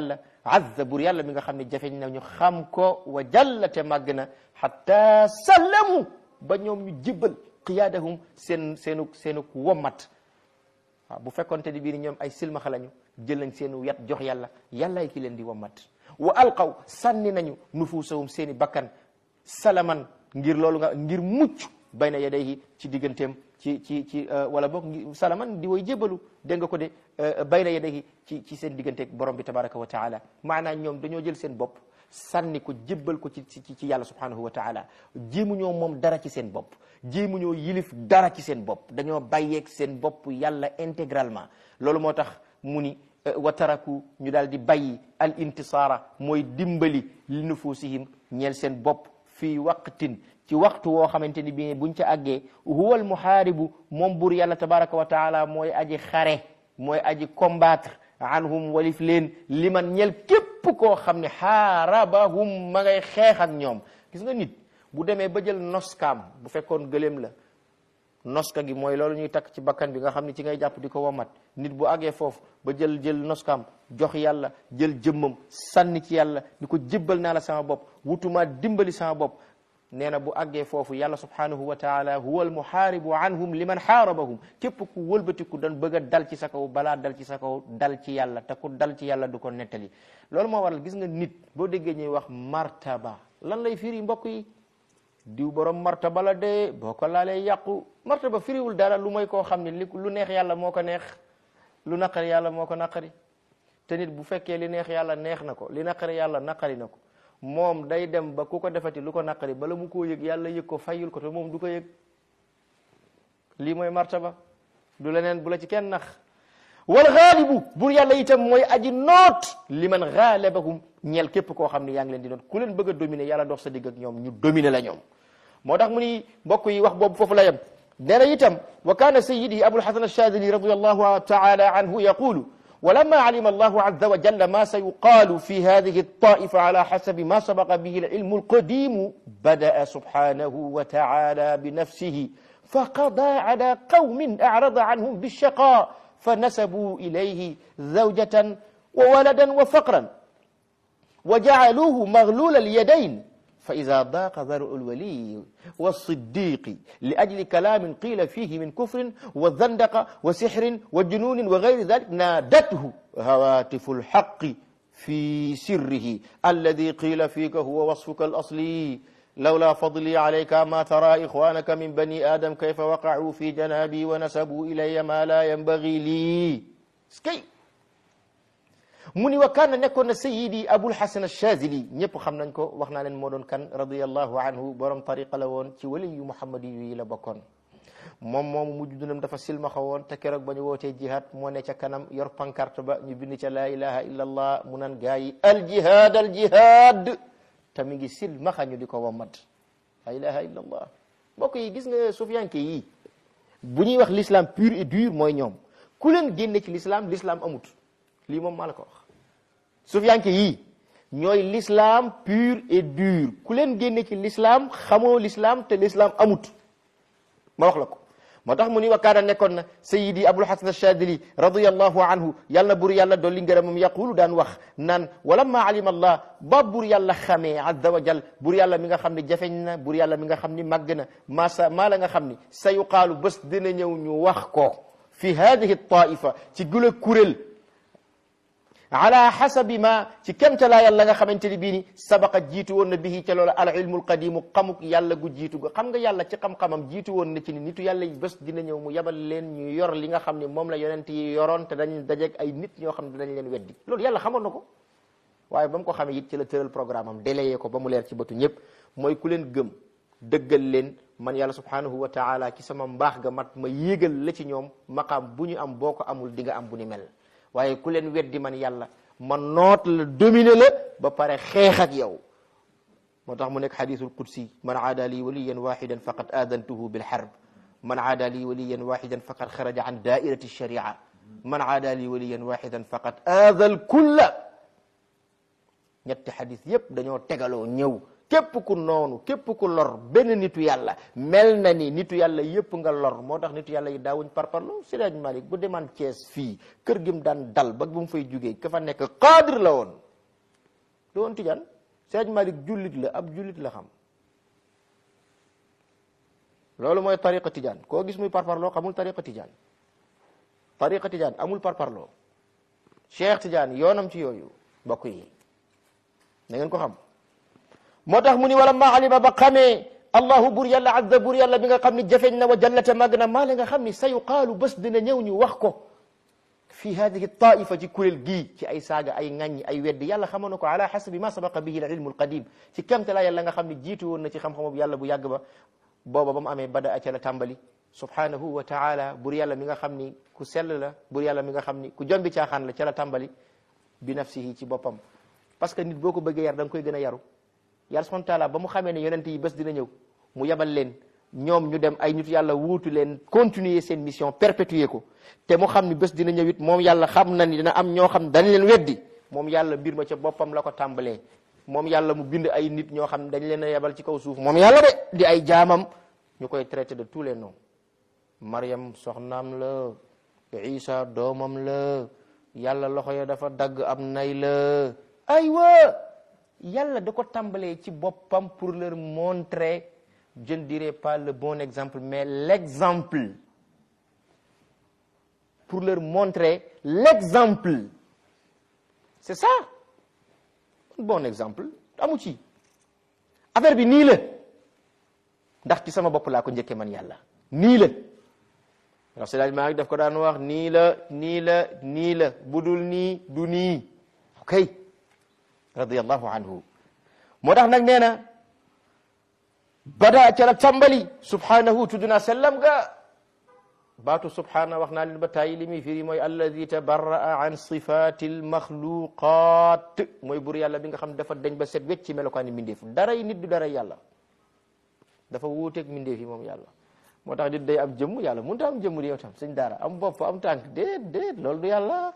azza bur yàlla mi nga xam ne jafeñ na ñu xam ko wa jallate màgg na hatta sallamu ba ñoom ñu jibbal qiyaadahum seen seenu seenu wommat waaw bu fekkonte ni bii ñoom ay silmaxa lañu jël nañ seenu yat jox yàlla yàllaay ki leen di wommat wa alqaw sànni nañu nufuusahum seeni bakkan salaman ngir loolu nga ngir mucc bayna yadayhi ci digganteem ci ci ci wala boog ngi salaman di woy jébalu dégg nga ko de bayna yadayhi ci ci seen digganteeg borom bi tabaraka wa taala maanaam ñoom dañoo jël seen bopp sànni ko jébbal ko ci ci ci yàlla subhanahu wa taala jéemuñoo moom dara ci seen bopp jéemuñoo yilif dara ci seen bopp dañoo bàyyeeg seen bopp yàlla intégralement loolu moo tax mu ni wa taraku ñu daal di bàyyi al intisaara mooy dimbali li nufusihim ñeel seen bopp fii waqtin ci waxtu woo xamante ni bii buñ ca àggee huwal muhaaribu moom buur yàlla tabaraka wa taala mooy aji xare mooy aji combattre anhum walif leen liman ñel képp koo xam ne xaarabahum ma ngay xeex ak ñoom gis nga nit bu demee ba jël noskaam bu fekkoon gëléem la noska gi mooy loolu ñuy takk ci bakkan bi nga xam ne ci ngay jàpp di ko wamat nit bu àggee foofu ba jël jël noskaam jox yàlla jël jëmmam sànni ci yàlla ni ko jébbal naa la sama bopp wutuma dimbali sama bopp nee na bu àggee foofu yàlla subhanahu wa taala huwa al muhaaribu anhum liman xaarabahum képp ku wëlbatiku doon bëgg a dal ci sa kaw balaa dal ci sa kaw dal ci yàlla te ku dal ci yàlla du ko nettali loolu moo waral gis nga nit boo déggee ñuy wax martaba lan lay firi mbokk yi diw borom martaba la de boo ko laalee yàqu martaba firiwul dara lu mooy koo xam ne li lu neex yàlla moo ko neex lu naqari yàlla moo ko naqari te nit bu fekkee li neex yàlla neex na ko li naqari yàlla naqari na ko moom day dem ba ku ko defati lu ko naqari bala mu koo yëg yàlla yëg ko fayul ko te moom du ko yëg lii mooy martaba du leneen bu la ci kenn nax wal xaalibu bur yàlla itam mooy aji noot li man xaalabahum ñeel képp koo xam ne yaa ngi leen di noot ku leen bëgg a dominer yàlla dox sa digg ak ñoom ñu dominer la ñoom moo tax mu ni mbokk yi wax boobu foofu la yem nee na itam wa kaana sayidi abul hasan alshadili radiallahu taala anhu yaqulu ولما علم الله عز وجل ما سيقال في هذه الطائفة على حسب ما سبق به العلم القديم بدأ سبحانه وتعالى بنفسه فقضى على قوم أعرض عنهم بالشقاء فنسبوا إليه زوجة وولدا وفقرا وجعلوه مغلول اليدين فإذا ضاق ذرع الولي والصديق لأجل كلام قيل فيه من كفر والزندقة وسحر وجنون وغير ذلك نادته هواتف الحق في سره الذي قيل فيك هو وصفك الأصلي لولا فضلي عليك ما ترى إخوانك من بني آدم كيف وقعوا في جنابي ونسبوا إلي ما لا ينبغي لي سكي mu ni wa kaana nekkoon na sayidi abul hasan achazili ñëpp xam nañ ko wax naa leen moo doon kan radiallahu anhu borom tariqa la woon ci wali yu muhammadi yi la bokkoon moom moomu mujj dunam dafa silmaxa woon te keroog ba ñu wootee jihad moo ne ca kanam yor pancarte ba ñu bind ca laa ilaha illa allah mu naan gaa yi al jihad al jihad te mi ngi silmaxa ñu di ko wammat laa ilaha illa allah mbokk yi gis nga sufiyanke yi bu ñuy wax l'islam pur et dur mooy ñoom ku leen génne ci l'islam l'islam amut lii moom maa la ko wax sufiyanke yii ñooy l'islam pur et dur ku leen génne ci l'islam xamoo l'islam te l'islam amut ma wax la ko moo tax mu ni wakaana nekkoon na sayidi abul hasan achadili radiallahu anhu yàlla na bur yàlla dolli ngërëmam yaqulu daan wax naan walamma alima allah ba bur yàlla xamee azza wa jal bur yàlla mi nga xam ne jafeñ na bur yàlla mi nga xam ni màgg na maa sa maa la nga xam ni sa yuqaalu bés dina ñëw ñu wax ko fi hadihi taifa ci gula kuréel ala xasabi ma ci kemtalaa yàlla nga xamante ni bii ni sabaqa jiitu woon na bihi ca loola al ilmul qadimu xamuk yàlla gu jiitu ga xam nga yàlla ci xam-xamam jiitu woon na ci ni nitu yàlla yi bés dina ñëw mu yabal leen ñu yor li nga xam ne moom la yonent yi yoroon te dañ dajeeg ay nit ñoo xam ne dañ leen weddi loolu yàlla xamoon na ko waaye ba mu ko xamee it ci la tëral programme am délayé ko ba mu leer ci bëtu ñëpp mooy ku leen gëm dëggal leen man yàlla subhanahu wa taala ci sama mbaax ga mat ma yéegal la ci ñoom maqaam bu ñu am boo ko amul di nga am bu ni mel waaye ku leen weddi man yàlla ma noot la dominer la ba pare xeex ak yow moo tax mu nekk xadisul qudsi man aada lii waliyan waxidan faqad aadantuhu bilxarb man aada lii waliyan waxidan faqad xaraja an daairati sharia man aada lii waliyan waxidan faqad aada alkulla ñetti xadis yépp dañoo tegaloo ñëw képp ku noonu képp ku lor benn nitu yàlla mel na ni nitu yàlla yépp nga lor moo tax nitu yàlla yi daawuñ parparlo Siraaj Malik bu demaan Cees fii kër gi mu daan dal ba bu mu fay jugee ka fa nekk cadre la woon du woon tijaan Seydi Malik jullit la ab jullit la xam loolu mooy tariqa tijaan koo gis muy parparloo xamul tariqa tijaan tariqa tijaan amul parparloo Cheikh Tijaan yoonam ci yooyu mbokk yi na ngeen ko xam moo tax mu ni wala ma alima ba xamee allahu bur yàlla azza bur yàlla bi nga xam ni jafeñ na wa jallate màgg na maa la nga xam ni sa yuqaalu bés dina ñëw ñu wax ko fi hadihi taifa ci kuréel gii ci ay saaga ay ŋàññi ay weddi yàlla xamoon na ko ala xasabi ma sabaqa bihi al ilmu al qadim ci kamte la yàlla nga xam ni jiitu woon na ci xam-xamu yàlla bu yàgg ba booba ba mu amee bada a ca la tàmbali subhanahu wa taala bur yàlla mi nga xam ni ku sell la bur yàlla mi nga xam ni ku jombi caaxaan la ca la tàmbali bi nafsihi ci boppam parce que nit boo ko bëggee yar da nga koy gën a yaru yàlla subhanahu wa taala ba mu xamee ne yonent yi bés dina ñëw mu yebal leen ñoom ñu dem ay nit yàlla wuutu leen continuer seen mission perpétuer ko te mu xam ni bés dina ñëw it moom yàlla xam na ni dina am ñoo xam dañ leen weddi moom yàlla mbir ma ca boppam la ko tàmbalee moom yàlla mu bind ay nit ñoo xam dañ leen a yebal ci kaw suuf moom yàlla de di ay jaamam ñu koy traité de tous les noms Maryam soxnaam la Isa doomam la yàlla loxo ya dafa dagg am nay la aywa yàlla da ko tàmbalee ci boppam pour leur montrer je ne dirais pas le bon exemple mais l'exemple pour leur montrer l'exemple c'est ça un bon exemple amu ci affaire bi nii la ndax ci sama bopp laa ko njëkkee man yàlla nii la ndax si maa ngi daf ko daan wax nii la nii la nii la budul nii du nii ok radiyallahu anhu moo tax nag nee na bada ca la tàmbali subhanahu tudd naa sellam ga baatu subhana wax naa leen ba tàyyi li muy firi mooy alladi tabarraa an sifati almaxluqat mooy bur yàlla bi nga xam dafa dañ ba set wecc ci melokaani mbindeef daray nit du daray yàlla dafa wuuteeg mbindeef yi moom yàlla moo tax nit day am jëmm yàlla mënut a am jëmm di yow tam sëñ daara am bopp am tànk déet déet loolu du yàlla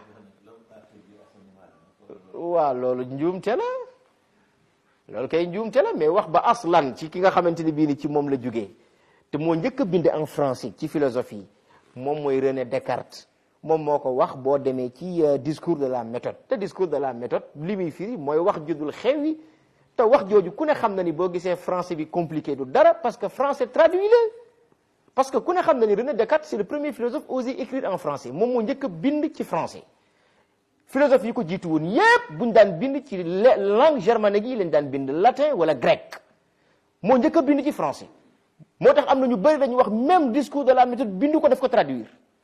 waaw loolu njuumte la loolu kay njuumte la mais wax ba aslan ci ki nga xamante ni bii ni ci moom la jugee te moo njëkk a bind en français ci philosophie moom mooy René Descartes moom moo ko wax boo demee ci discours de la méthode te discours de la méthode li muy firi mooy wax judul xew yi te wax jooju ku ne xam na ni boo gisee français bi compliqué du dara parce que français traduit la parce que ku ne xam na ni René Descartes c'est le premier philosophe osé écrire en français moom moo njëkk a bind ci français philosophe yi ko jiitu woon yépp buñ daan bind ci langue germanique yi lañ daan bind latin wala grec moo njëkk a bind ci français moo tax am na ñu bëri dañuy wax même discours de la méthode bindu ko def ko traduire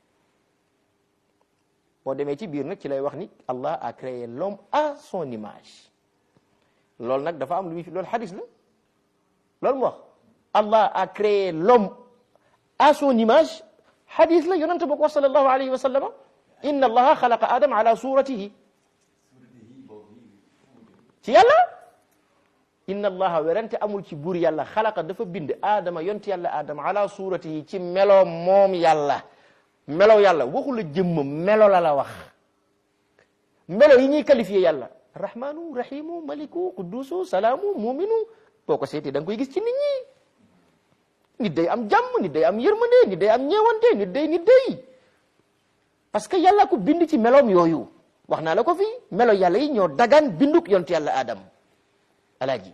boo demee ci biir nag ci lay wax ni Allah a créé l'homme à son image loolu nag dafa am lu muy fi loolu xadis la loolu mu wax Allah a créé l'homme à son image xadis la yonente ba ko wax sallallahu alayhi wa sallama inna allaha xalaqa adama ala suratihi ci yàlla inna allaha werante amul ci buur yàlla xalaqa dafa bind aadama yonti yàlla aadama ala suratihi ci melo moom yàlla melo yàlla waxu la jëmm melo la la wax melo yi ñuy qualifié yàlla rahmanu rahimu maliku qudusu salaamu muminu boo ko seetee da nga koy gis ci nit ñi nit day am jàmm nit day am yërmande nit day am ñeewante nit day nit day parce que yàlla ko bind ci meloom yooyu wax naa la ko fii melo yàlla yi ñoo dagaan binduk yontu yàlla adam alaaji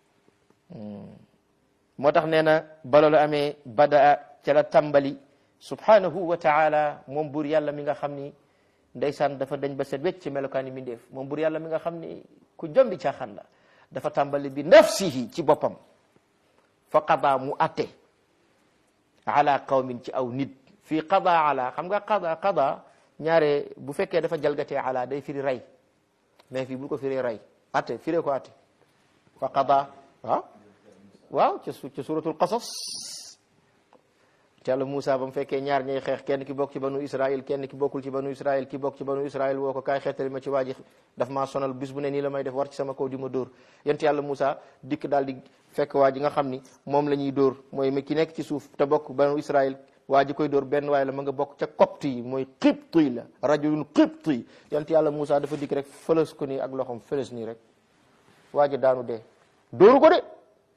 moo tax nee na ba loolu amee badaa ca la tàmbali subhanahu wa taala moom buur yàlla mi nga xam ni ndeysaan dafa dañ ba set wecc ci melokaani mindeef moom buur yàlla mi nga xam ni ku jombi caaxaan la dafa tàmbali bi nafsihi ci boppam fa qada mu atte ala qawmin ci aw nit fii qada ala xam nga qada qada ñaare bu fekkee dafa jalgatee ala day firi rey mais fii bu ko firee rey atte firee ko atte fa qada waaw waaw ca su ca suratul qasas te Yàlla Moussa ba mu fekkee ñaar ñay xeex kenn ki bokk ci banu Israël kenn ki bokkul ci banu Israël ki bokk ci banu Israël woo ko kaay xeetali ma ci waa ji daf maa sonal bis bu ne nii la may def war ci sama kaw di ma dóor yent Yàlla Moussa dikk daal di fekk waa ji nga xam ni moom la ñuy dóor mooy mi ki nekk ci suuf te bokk banu Israël waa ji koy dóor benn waaye la ma nga bokk ca copte yi mooy qibti yi la rajulun qibti yi yent Yàlla Moussa dafa dikk rek fëlës ko nii ak loxoom fëlës nii rek waa ji daanu dee dóoru ko de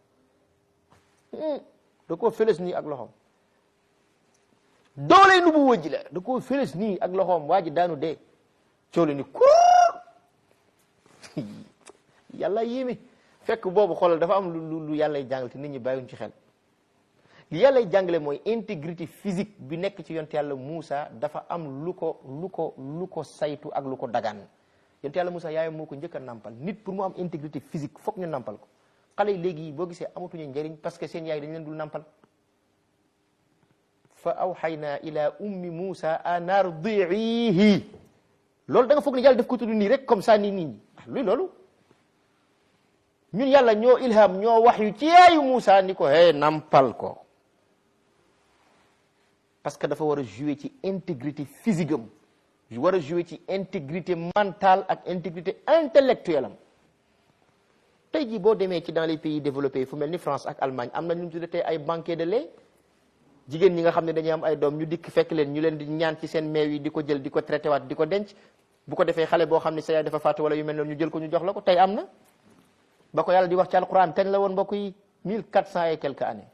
da koo fëlës nii ak loxoom doole nu bu wëjji la da koo fëlës nii ak loxoom waa ji daanu dee coole ni kur yàlla yéeme fekk boobu xoolal dafa am lu lu yàllay jàngal te nit ñi bàyyiwuñ ci xel li yàllay jàngale mooy intégrité physique bi nekk ci yonte yàlla Moussa dafa am lu ko lu ko lu ko saytu ak lu ko dagaan yonte yàlla Moussa yaayam moo ko njëkk a nàmpal nit pour mu am intégrité physique foog ñu nàmpal ko xale yi léegi boo gisee amatuñu njëriñ parce que seen yaay dañ leen dul nàmpal fa awxayna ila ummi Moussa an ardiihi loolu da nga foog ne yàlla def ko tudd nii rek comme ça nii nit ñi luy loolu ñun yàlla ñoo ilham ñoo wax yu ci yaayu Moussa ni ko hey nampal ko parce que dafa war a jouer ci intégrité physique am war a jouer ci intégrité mentale ak intégrité intellectuelle am tey jii boo demee ci dans les pays développés fu mel ni France ak Allemagne am na ñu tudde tey ay banquet de lait jigéen ñi nga xam ne dañuy am ay doom ñu dikk fekk leen ñu leen di ñaan ci seen meew yi di ko jël di ko traité waat di ko denc bu ko defee xale boo xam ne sa yaay dafa faatu wala yu mel noonu ñu jël ko ñu jox la ko tey am na ba ko yàlla di wax ci alquran kañ la woon mbokk yi mille quatre cent et quelques années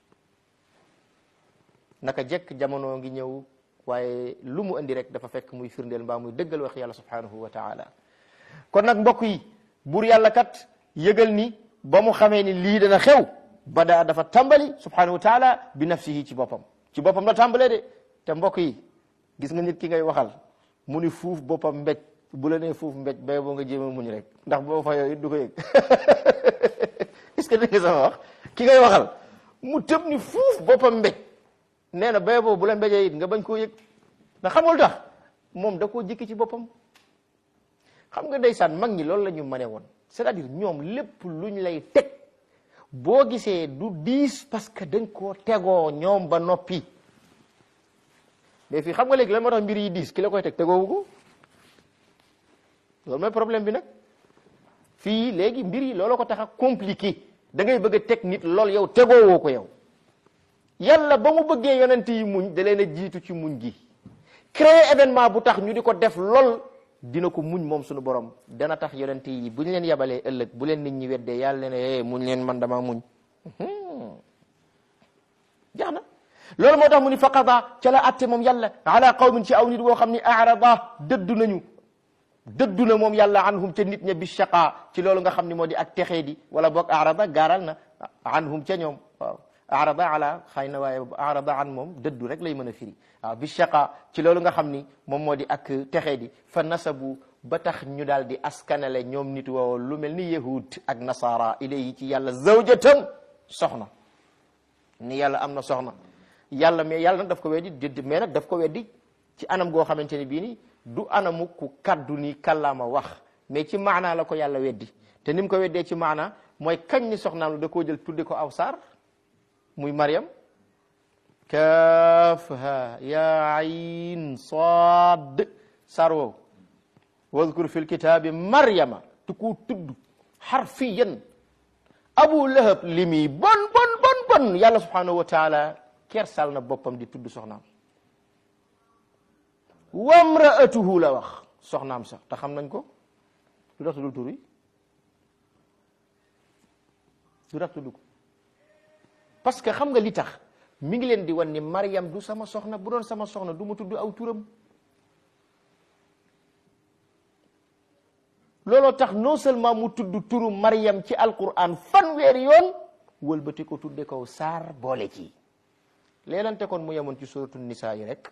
naka jekk jamono ngi ñëw waaye lu mu indi rek dafa fekk muy firndeel mbaa muy dëggal wax yàlla subhanahu wa taala kon nag mbokk yi buur yàlla kat yëgal ni ba mu xamee ni lii dana xew bada dafa tàmbali subhanahu wa taala bi nafsihi ci boppam ci boppam la tàmbalee de te mbokk yi gis nga nit ki ngay waxal mu ni fuuf boppam mbéj bu la nee fuuf mbéj bay boo nga jéem a muñ rek ndax boo fa yooyu du ko yëg est-ce que dégg nga sama wax ki ngay waxal mu tëb ni fuuf boppam mbéj nee na bay boobu bu la mbéjee it nga bañ koo yëg ndax xamul tax moom da koo jikki ci boppam xam nga ndeysaan mag ñi loolu la ñu mëne woon c'est-à-dire ñoom lépp luñ lay teg boo gisee du diis parce que dañ koo tegoo ñoom ba noppi mais fii xam nga léegi lan moo tax mbir yi diis ki la koy teg tegoowu ko loolu mooy problème bi nag fii léegi mbir yi loolu ko tax a compliqué da ngay bëgg a teg nit lool yow tegoowoo ko yow yàlla ba mu bëggee yonent yi muñ da leen a jiitu ci muñ gi créer événement bu tax ñu di ko def lool dina ko muñ moom suñu borom dana tax yonent yi bu ñu leen yabalee ëllëg bu leen nit ñi weddee yàlla ne muñ leen man dama muñ jax na loolu moo tax mu ni faqada ca la atte moom yàlla ala qawmin ci aw nit woo xam ni arada dëddu nañu dëddu na moom yàlla anhum ca nit ña bi shaqa ci loolu nga xam ni moo di ak texee di wala boog arada gaaral na anhum ca ñoom waaw arada ala xëy na waaye arada an moom dëddu rek lay mën a firi waaw bi shaqa ci loolu nga xam ni moom moo di ak texee di fa nasabu ba tax ñu daal di askanale ñoom nit woo lu mel ni yahud ak nasara ilayhi ci yàlla zawjatan soxna ni yàlla am na soxna yàlla mais yàlla nag daf ko weddi dédd mais nag daf ko weddi ci anam goo xamante ni bii ni du anamu ku kaddu ni kàllaama wax mais ci maanaa la ko yàlla weddi te ni mu ko weddee ci maanaa mooy kañ ni soxnaam la da koo jël tudde ko aw saar muy Maryam kaafha ya ayn saad saar woowu wadkur fi lkitaabi Maryama tu ko tudd xarfiyan abu lahab li muy bon bon bon bon yàlla subhanahu wa taala kersal na boppam di tudd soxnaam wamraatuhu la wax soxnaam sax te xam nañ ko lu tax tuddul tur yi lu tax tudd ko parce que xam nga li tax mi ngi leen di wan ni Maryam du sama soxna bu doon sama soxna du ma tudd aw turam looloo tax non seulement mu tudd turu Maryam ci alquran fanweeri yoon wëlbati ko tudde ko saar boole ci leelante kon mu yemoon ci suratu nisa yi rek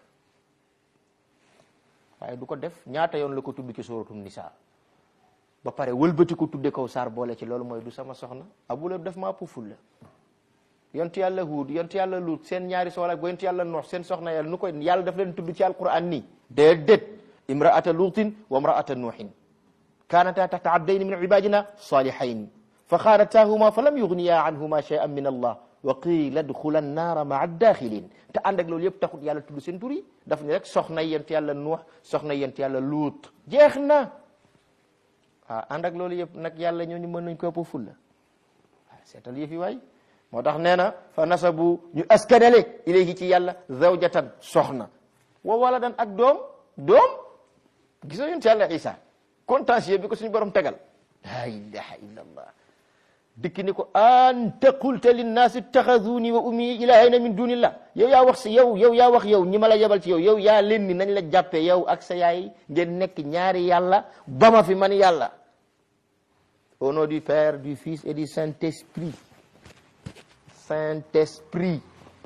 waaye du ko def ñaata yoon la ko tudd ci suratu nisa ba pare wëlbati ko tudde ko saar boole ci loolu mooy du sama soxna abu la def maa puful la yontu yàlla huud yontu yàlla luut seen ñaari soxla ba yontu yàlla noox seen soxna yàlla nu koy yàlla daf leen tudd ci alquran nii déedéet imraata luutin wa imraata nuuhin kaanata taxta abdayni min ibadina salihayn fa xaanataahuma fa lam yugniya anhuma shay'an min allah wa qiila dxula annaara maa daaxilin te ànd ak loolu yëpp taxut yàlla tudd seen tur yi daf ni rek soxna yent yàlla nuux soxna yent yàlla luut jeex na waaw ànd ak loolu yëpp nag yàlla ñooñu mën nañ ko ëpp fulla waaw seetal yëf yi waay moo tax nee na fa nasabu ñu askanale ilayhi ci yàlla zawjatan soxna wa waladan ak doom doom gisoo yent yàlla isa contentieux bi ko suñu borom tegal la ilaha illa allah dikk ni ko anta qulta linnaasi ittaxaduuni wa ummi ilahayna min dunillah yow yaa wax si yow yow yaa wax yow ñi ma la yebal ci yow yow yaa leen ni nañ la jàppee yow ak sa yaay ngeen nekk ñaari yàlla ba ma fi man yàlla au nom du Père du Fils et du Saint-Esprit Saint-Esprit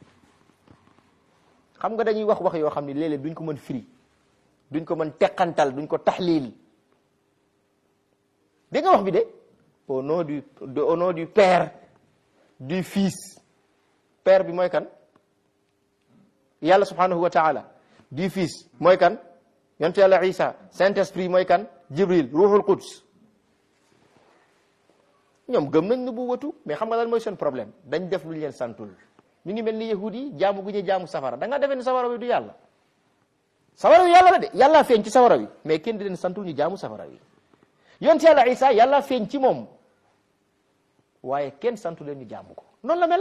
xam nga dañuy wax wax yoo xam ne léeg-léeg duñ ko mën firi duñ ko mën teqantal duñ ko taxliil dégg nga wax bi de au nom du de au nom du Père du Fils Père bi mooy kan yàlla subhanahu wa taala du Fils mooy kan yonte yàlla Isa Saint-Esprit mooy kan Jibril ruuxul Quds ñoom gëm nañ nubuwatu mais xam nga lan mooy seen problème dañ def lu ñu leen santul ñu ngi mel ni yahud yi jaamu gu ñu jaamu safara da nga defee ni safara wi du yàlla safara wi yàlla la de yàlla feeñ ci safara wi mais kenn di leen santul ñu jaamu safara wi yonte yàlla Isa yàlla feeñ ci moom waaye kenn santu leen ñu jaamu ko noonu la mel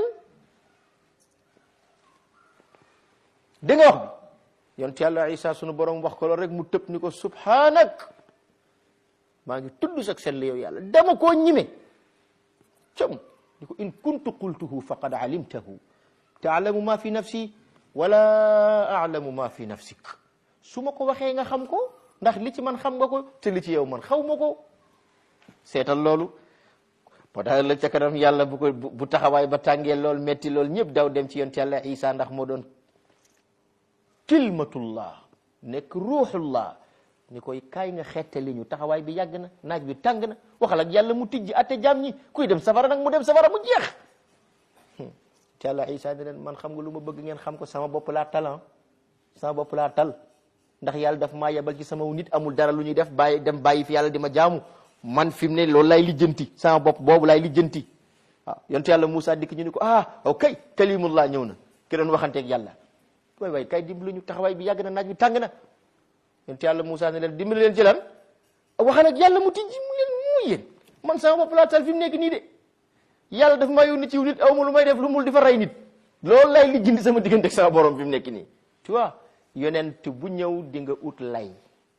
dégg nga wax bi yonte yàlla Isa sunu borom wax ko loolu rek mu tëb ni ko subhanak maa ngi tudd sag sell yow yàlla dama koo ñime com ni ko in kuntu qultuhu faqad alimtahu taalamu ma fi nafsi wala alamu ma fi nafsik su ma ko waxee nga xam ko ndax li ci man xam nga ko te li ci yow man xaw ma ko seetal loolu moo tax la ca kanam yàlla bu ko bu taxawaay ba tàngee lool metti lool ñëpp daw dem ci yonent yàlla Isa ndax moo doon kilmatullah nekk ruuxullah ni koy kaay nga xettali ñu taxawaay bi yàgg na naaj bi tàng na waxal ak yàlla mu tijji atte jaam ñi kuy dem safara nag mu dem safara mu jeex te yàlla Isa ne leen man xam nga lu ma bëgg ngeen xam ko sama bopp laa talan sama bopp laa tal ndax yàlla daf maa yebal ci sama nit amul dara lu ñuy def bàyyi dem bàyyi fi yàlla di ma jaamu man fi mu ne loolu lay lijjanti sama bopp boobu lay lijjanti waaw yontu yàlla Moussa dikk ñu ni ko ah ok kalimullah ñëw na ki doon waxanteeg yàlla waay waay kay dimbali ñu taxawaay bi yàgg na naaj bi tàng na yontu yàlla Moussa ne leen dimbali leen ci lan waxal ak yàlla mu tijji mu leen mu yéen man sama bopp laa tal fi mu nekk nii de yàlla daf maa yónni ci nit aw ma lu may def lu mul di fa rey nit loolu lay lijjanti sama diggante ak sama borom fi mu nekk nii tu vois yonent bu ñëw di nga ut lay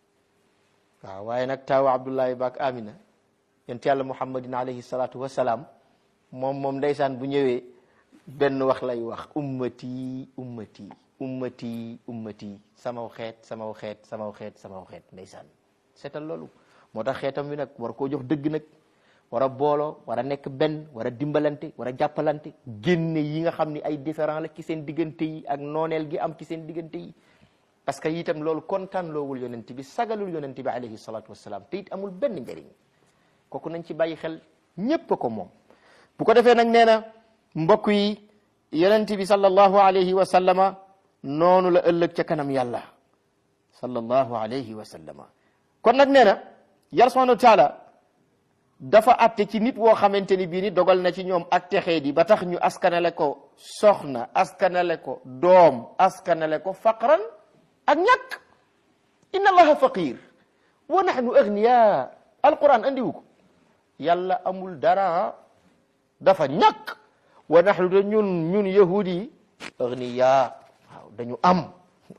waaw waaye nag taawa Abdullahi baak Amina yonent yàlla Muhammadin alayhi salaatu wa salaam moom moom ndeysaan bu ñëwee benn wax lay wax ummati ummati ummati ummati samaw xeet samaw xeet samaw xeet samaw xeet ndeysaan seetal loolu moo tax xeetam wi nag war koo jox dëgg nag war a booloo war a nekk benn war a dimbalante war a jàppalante génne yi nga xam ni ay différent la ci seen diggante yi ak nooneel gi am ci seen diggante yi parce que itam loolu kontaan loowul yonent bi sagalul yonent bi alayhi salatu wasalaam te it amul benn njëriñ kooku nañ ci bàyyi xel ñépp ko moom bu ko defee nag nee na mbokk yi yonent bi sallallahu alayhi wa sallama noonu la ëllëg ca kanam yàlla sallallahu alayhi wa sallama kon nag nee na yàlla subhanahu wa taala dafa atte ci nit woo xamante ni bii ni dogal na ci ñoom ak texee di ba tax ñu askanale ko soxna askanale ko doom askanale ko faqran ak ñàkk inna allaha faqir wa nahnu agniya alquran andiwu ko yàlla amul dara dafa ñàkk wa nahnu te ñun ñun yahudi yi agniya waaw dañu am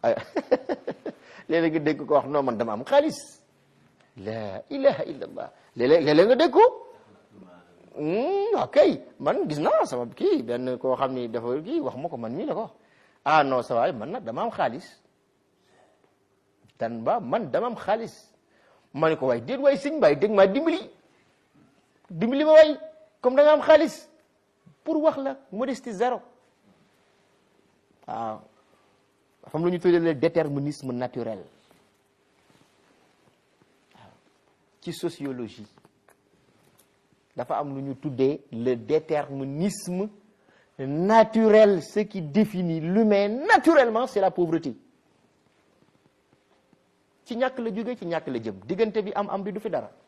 léeg-léeg nga dégg ko wax non man dama am xaalis la ilaha illa allah léeg-léeg léeg-léeg nga dégg ko ok man gis naa sama kii benn koo xam ni dafa kii wax ma ko man mii la ko ah non sa waay man nag dama am xaalis dan ba man dama am xaalis ma ne ko waay déet waay sëñ baay dégg maa dimbali dimbali ma waay comme da nga am xaalis pour wax la modestie zéro waaw dafa am lu ñu tuddee le déterminisme naturel waaw ci sociologie dafa am lu ñu tuddee le déterminisme naturel ce qui définit l'humain naturellement c'est la pauvreté ci ñàkk la jóge ci ñàkk la jëm diggante bi am am bi du fi dara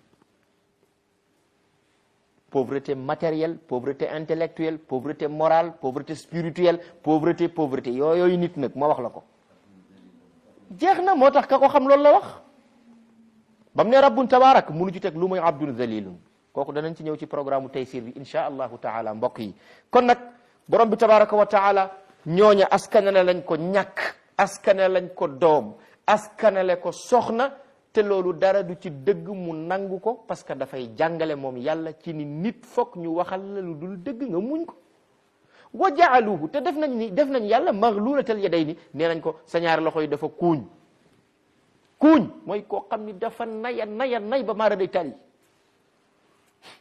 pauvreté matérielle pauvreté intellectuelle pauvreté morale pauvreté spirituelle pauvreté pauvreté yooyu nit nag moo wax la ko jeex na moo tax ka ko xam loolu la wax ba mu ne rabbun tabaarak munu ci teg lu muy abdun zalilun kooku danañ ci ñëw ci programme taysir bi insha allahu taala mbokk yi kon nag borom bi tabaraka wa taala ñooña askanale lañ ko ñàkk askanale lañ ko doom askanale ko soxna te loolu dara du ci dëgg mu nangu ko parce que dafay jàngale moom yàlla ci ni nit foog ñu waxal la lu dul dëgg nga muñ ko wa jaaluhu te def nañ ni def nañ yàlla maghlulatal yaday ni nee nañ ko sa ñaari loxo yi dafa kuuñ kuuñ mooy koo xam ni dafa naya naya nay ba maara day tali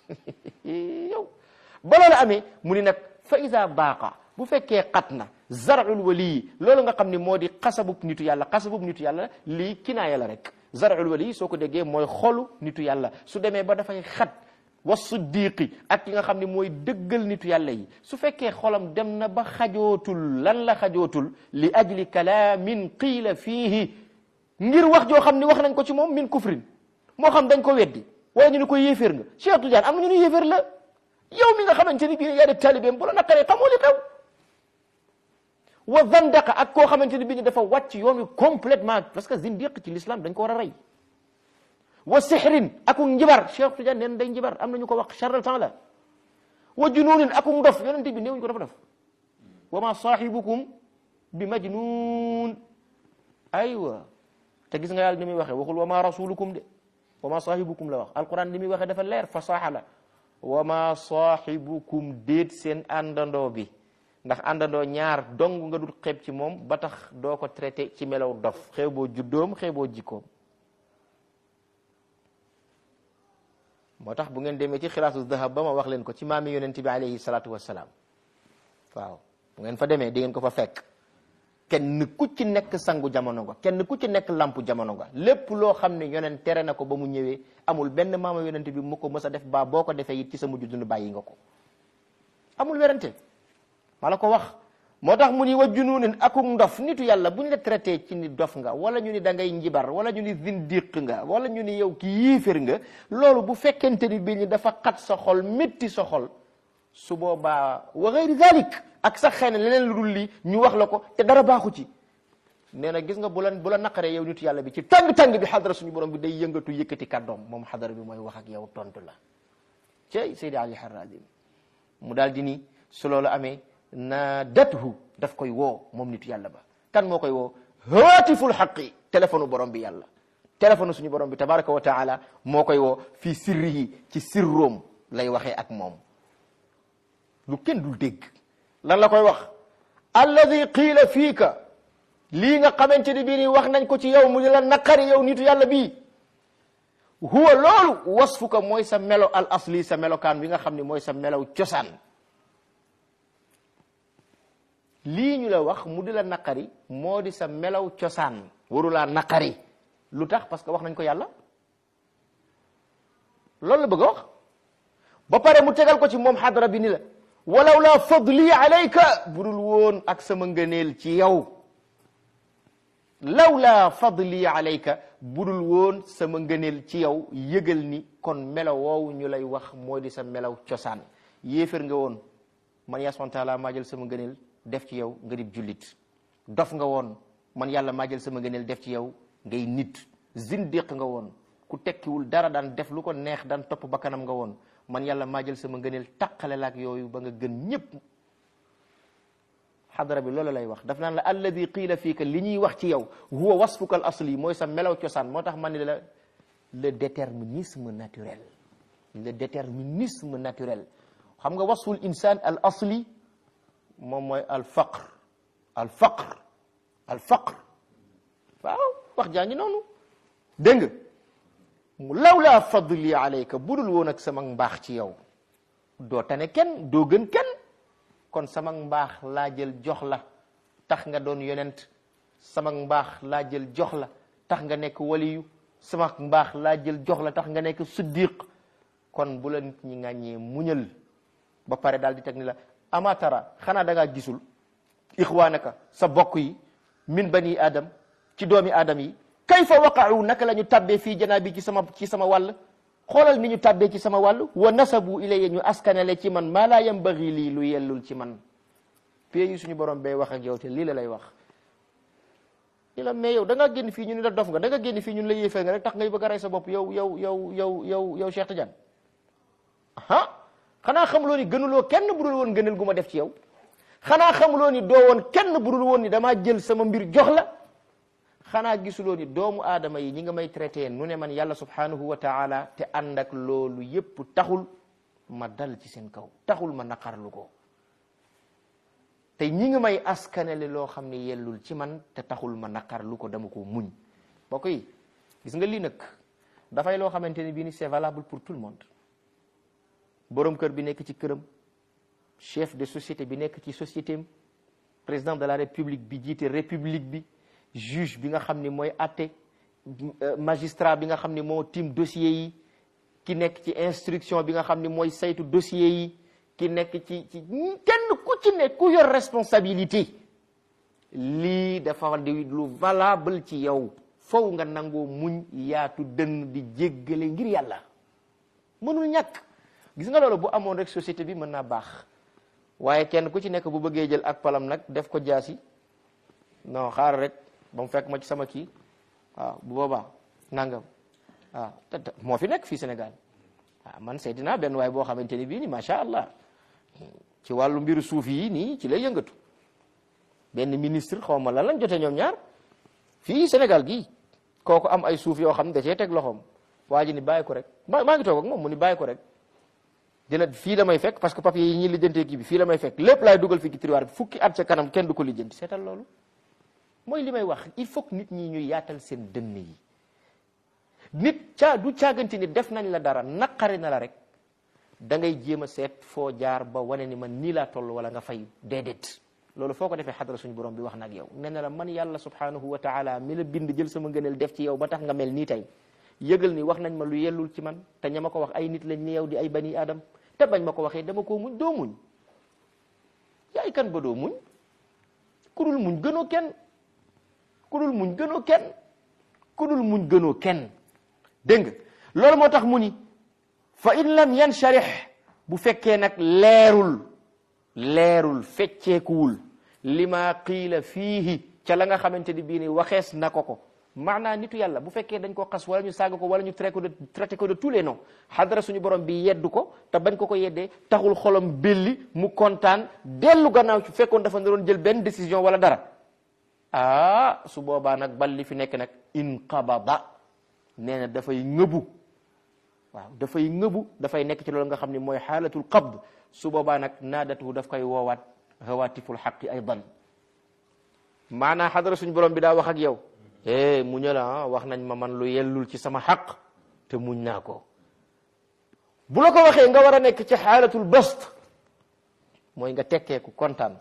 yow ba loolu amee mu ni nag fa ida baaqa bu fekkee xat na zarul wali loolu nga xam ni moo di xasabub nitu yàlla xasabub nitu yàlla lii kinaaya la rek zarul wali soo ko déggee mooy xolu nitu yàlla su demee ba dafay xat wa siddiqi ak ki nga xam ne mooy dëggal nitu yàlla yi su fekkee xolam dem na ba xajootul lan la xajootul li ajli kalaamin qiila fiihi ngir wax joo xam ni wax nañ ko ci moom min kufrin moo xam dañ ko weddi wala ñu ni ko yéeféer nga Cheikh Tidiane am na ñu ni yéeféer la yow mi nga xamante ni bii yaa def taalibeem bu la naqaree xamoo li xew wa zandaqa ak koo xamante ni bii dafa wàcc yoon wi complètement parce que zindiq ci l'islam dañ ko war a rey wa sixrin akuk njibar Cheikh Tidiane neen day njibar am nañu ko wax charral temps la wa junuunin akuk ndof yonente bi néewuñu ko dafa def wa ma saahibukum bi majnun aywa te gis nga yàlla ni muy waxee waxul wa ma rasulukum de wa ma saahibukum la wax alquran ni muy waxee dafa leer fasaaxa la wa ma saahibukum déet seen àndandoo bi ndax àndandoo ñaar dong nga dul xeeb ci moom ba tax doo ko traité ci melaw dof xew boo juddoom xew boo jikkoom moo tax bu ngeen demee ci xilaasu dahab ba ma wax leen ko ci maami yonent bi alayhi salaatu wassalaam waaw bu ngeen fa demee di ngeen ko fa fekk kenn ku ci nekk sangu jamono nga kenn ku ci nekk lampu jamono nga lépp loo xam ne yonent tere na ko ba mu ñëwee amul benn maama yonent bi mu ko mës a def ba boo ko defee it ci sa mujj dund bàyyi nga ko amul werante ma la ko wax moo tax mu ni wa junuunin akuk ndof nitu yàlla bu ñu la traité ci ni dof nga wala ñu ni da ngay njibar wala ñu ni zindiq nga wala ñu ni yow ki yiifér nga loolu bu fekkente ni bi ñu dafa xat sa xol métti sa xol su boobaa wa gayri dalik ak sax xëy na leneen lu dul lii ñu wax la ko te dara baaxu ci nee na gis nga bu la bu la naqaree yow nitu yàlla bi ci tàng-tàng bi xadara suñu borom bi day yëngatu yëkkati kàddoom moom xadara bi mooy wax ak yow tontu la cey Seydi Ali Harazim mu daal di ni su loolu amee na dathu daf koy woo moom nitu yàlla ba kan moo koy woo haatiful xaqi téléphone borom bi yàlla téléphone suñu borom bi tabaraka wa taala moo koy woo fii sirrihi ci sirroom lay waxee ak moom lu kenn dul dégg lan la koy wax alladi qiila fiika lii nga xamante ni bii ni wax nañ ko ci yow mu di la naqari yow nitu yàlla bii huwa loolu wasfuka mooy sa melo al asli sa melokaan bi nga xam ne mooy sa melow cosaan lii ñu la wax mu di la naqari moo di sa melaw cosaan warulaa naqari lu tax parce que wax nañ ko yàlla loolu la bëgg a wax ba pare mu tegal ko ci moom xadara bi ni la walaw la fadli alayka budul woon ak sama ngëneel ci yow law la fadli alayka budul woon sama ngëneel ci yow yëgal ni kon melaw woowu ñu lay wax moo di sa melaw cosaan yéefér nga woon man yaa subhanahu taala maa jël sama ngëneel def ci yow nga dib jullit dof nga woon man yàlla maa jël sama ngëneel def ci yow ngay nit zindiq nga woon ku tekkiwul dara daan def lu ko neex daan topp bakkanam nga woon man yàlla maa jël sama ngëneel taqale la ak yooyu ba nga gën ñëpp xadara bi loolu lay wax daf naan la alladi qiila fiika li ñuy wax ci yow huwa wasfuka al asli mooy sa melaw cosaan moo tax man ni la le déterminisme naturel le déterminisme naturel xam nga wasful insaan al asli moom mooy al faqr al faqr al faqr waaw wax jaa ngi noonu dégg nga mu law laa fadli alayka budul woon ak sama mbaax ci yow doo tane kenn doo gën kenn kon sama mbaax laa jël jox la tax nga doon yonent sama mbaax laa jël jox la tax nga nekk waliyu sama mbaax laa jël jox la tax nga nekk siddiq kon bu la nit ñi ŋàññee muñal ba pare daal di teg ni la amatara xanaa da ngaa gisul ixwaanaka sa bokk yi min bani adam ci doomi adam yi kayfa waqa'u naka la ñu tabbee fii janaabi ci sama ci sama wàll xoolal ni ñu tabbee ci sama wàll wa nasabu ilayya ñu askanale ci man maa laa yambagi lii lu yellul ci man pie yi suñu borom bay wax ak yow te lii la lay wax li la mais yow da nga génn fii ñu ni la dof nga da nga génn fii ñun la yéefee nga rek tax ngay bëgg a rey sa bopp yow yow yow yow yow yow Cheikh Tidiane ah xanaa xamuloo ni gënuloo kenn budul woon gënal gu ma def ci yow xanaa xamuloo ni doo woon kenn budul woon ni damaa jël sama mbir jox la xanaa gisuloo ni doomu aadama yi ñi nga may traité nu ne man yàlla subhanahu wa taala te ànd ak loolu yépp taxul ma dal ci seen kaw taxul ma naqarlu ko te ñi nga may askanele loo xam ne yellul ci man te taxul ma naqarlu ko dama ko muñ mbokk yi gis nga lii nag dafay loo xamante ni bii ni c'est valable pour tout le monde borom kër bi nekk ci këram chef de société bi nekk ci société am président de la république bi jiite république bi juge bi nga xam ni mooy atte magistrat bi nga xam ni moo tiim dossier yi ki nekk ci instruction bi nga xam ni mooy saytu dossier yi ki nekk ci ci kenn ku ci nekk ku yor responsabilité lii dafa di lu valable ci yow fow nga nangoo muñ yaatu dënn di jéggale ngir yàlla mënul ñàkk gis nga loolu bu amoon rek société bi mën naa baax waaye kenn ku ci nekk bu bëggee jël ak palam nag def ko jaasi non xaar rek ba mu fekk ma ci sama kii waaw bu boobaa nangam waaw te moo fi nekk fii Sénégal waaw man seeti naa benn waay boo xamante ni bii ni macha allah ci wàllu mbiru suuf yi nii ci lay yëngatu benn ministre xaw ma lan lañ jotee ñoom ñaar fii Sénégal gii kooku am ay suuf yoo xam ne da cee teg loxoom waa ji ni bàyyi ko rek maa maa ngi toog ak moom mu ni bàyyi ko rek dina fii la may fekk parce que papier yi ñuy lijjantee kii bi fii la may fekk lépp laay dugal fii ci tiroir bi fukki at ca kanam kenn du ko lijjanti seetal loolu mooy li may wax il faut que nit ñi ñuy yaatal seen dënn yi nit caa du caagante ni def nañ la dara naqari na la rek da ngay jéem a seet foo jaar ba wane ni man nii laa toll wala nga fay déedéet loolu foo ko defee xadra suñu borom bi wax nag yow nee na la man yàlla subhanahu wa taala mi la bind jël sama ngëneel def ci yow ba tax nga mel nii tey yëgal ni wax nañ ma lu yellul ci man te ña ma ko wax ay nit lañ ni yow di ay bani adam te bañ ma ko waxee dama koo muñ doo muñ yaay kan ba doo muñ ku dul muñ gënoo kenn ku dul muñ gënoo kenn ku dul muñ gënoo kenn dégg nga loolu moo tax mu ni fa in lam yansharih bu fekkee nag leerul leerul fecceekuwul lima qiila fiihi ca la nga xamante ni bii ni waxees na ko ko maanaa nitu yàlla bu fekkee dañ ko xas wala ñu saaga ko wala ñu traité ko de traité ko de tous les noms xadara suñu borom bi yeddu ko te bañ ko ko yeddee taxul xolam belli mu kontaan dellu gannaaw ci fekkoon dafa doon jël benn décision wala dara ah su boobaa nag bal li fi nekk nag inqabada nee na dafay ngëbu waaw dafay ngëbu dafay nekk ci loolu nga xam ne mooy xaalatul qabd su boobaa nag naadatu daf koy woowaat hawatiful xaqi aydan maanaa xadara suñu borom bi daa wax ak yow eh mu ñë la wax nañ ma man lu yellul ci sama xaq te muñ naa ko bu la ko waxee nga war a nekk ci xaalatul bast mooy nga tekkeeku kontaan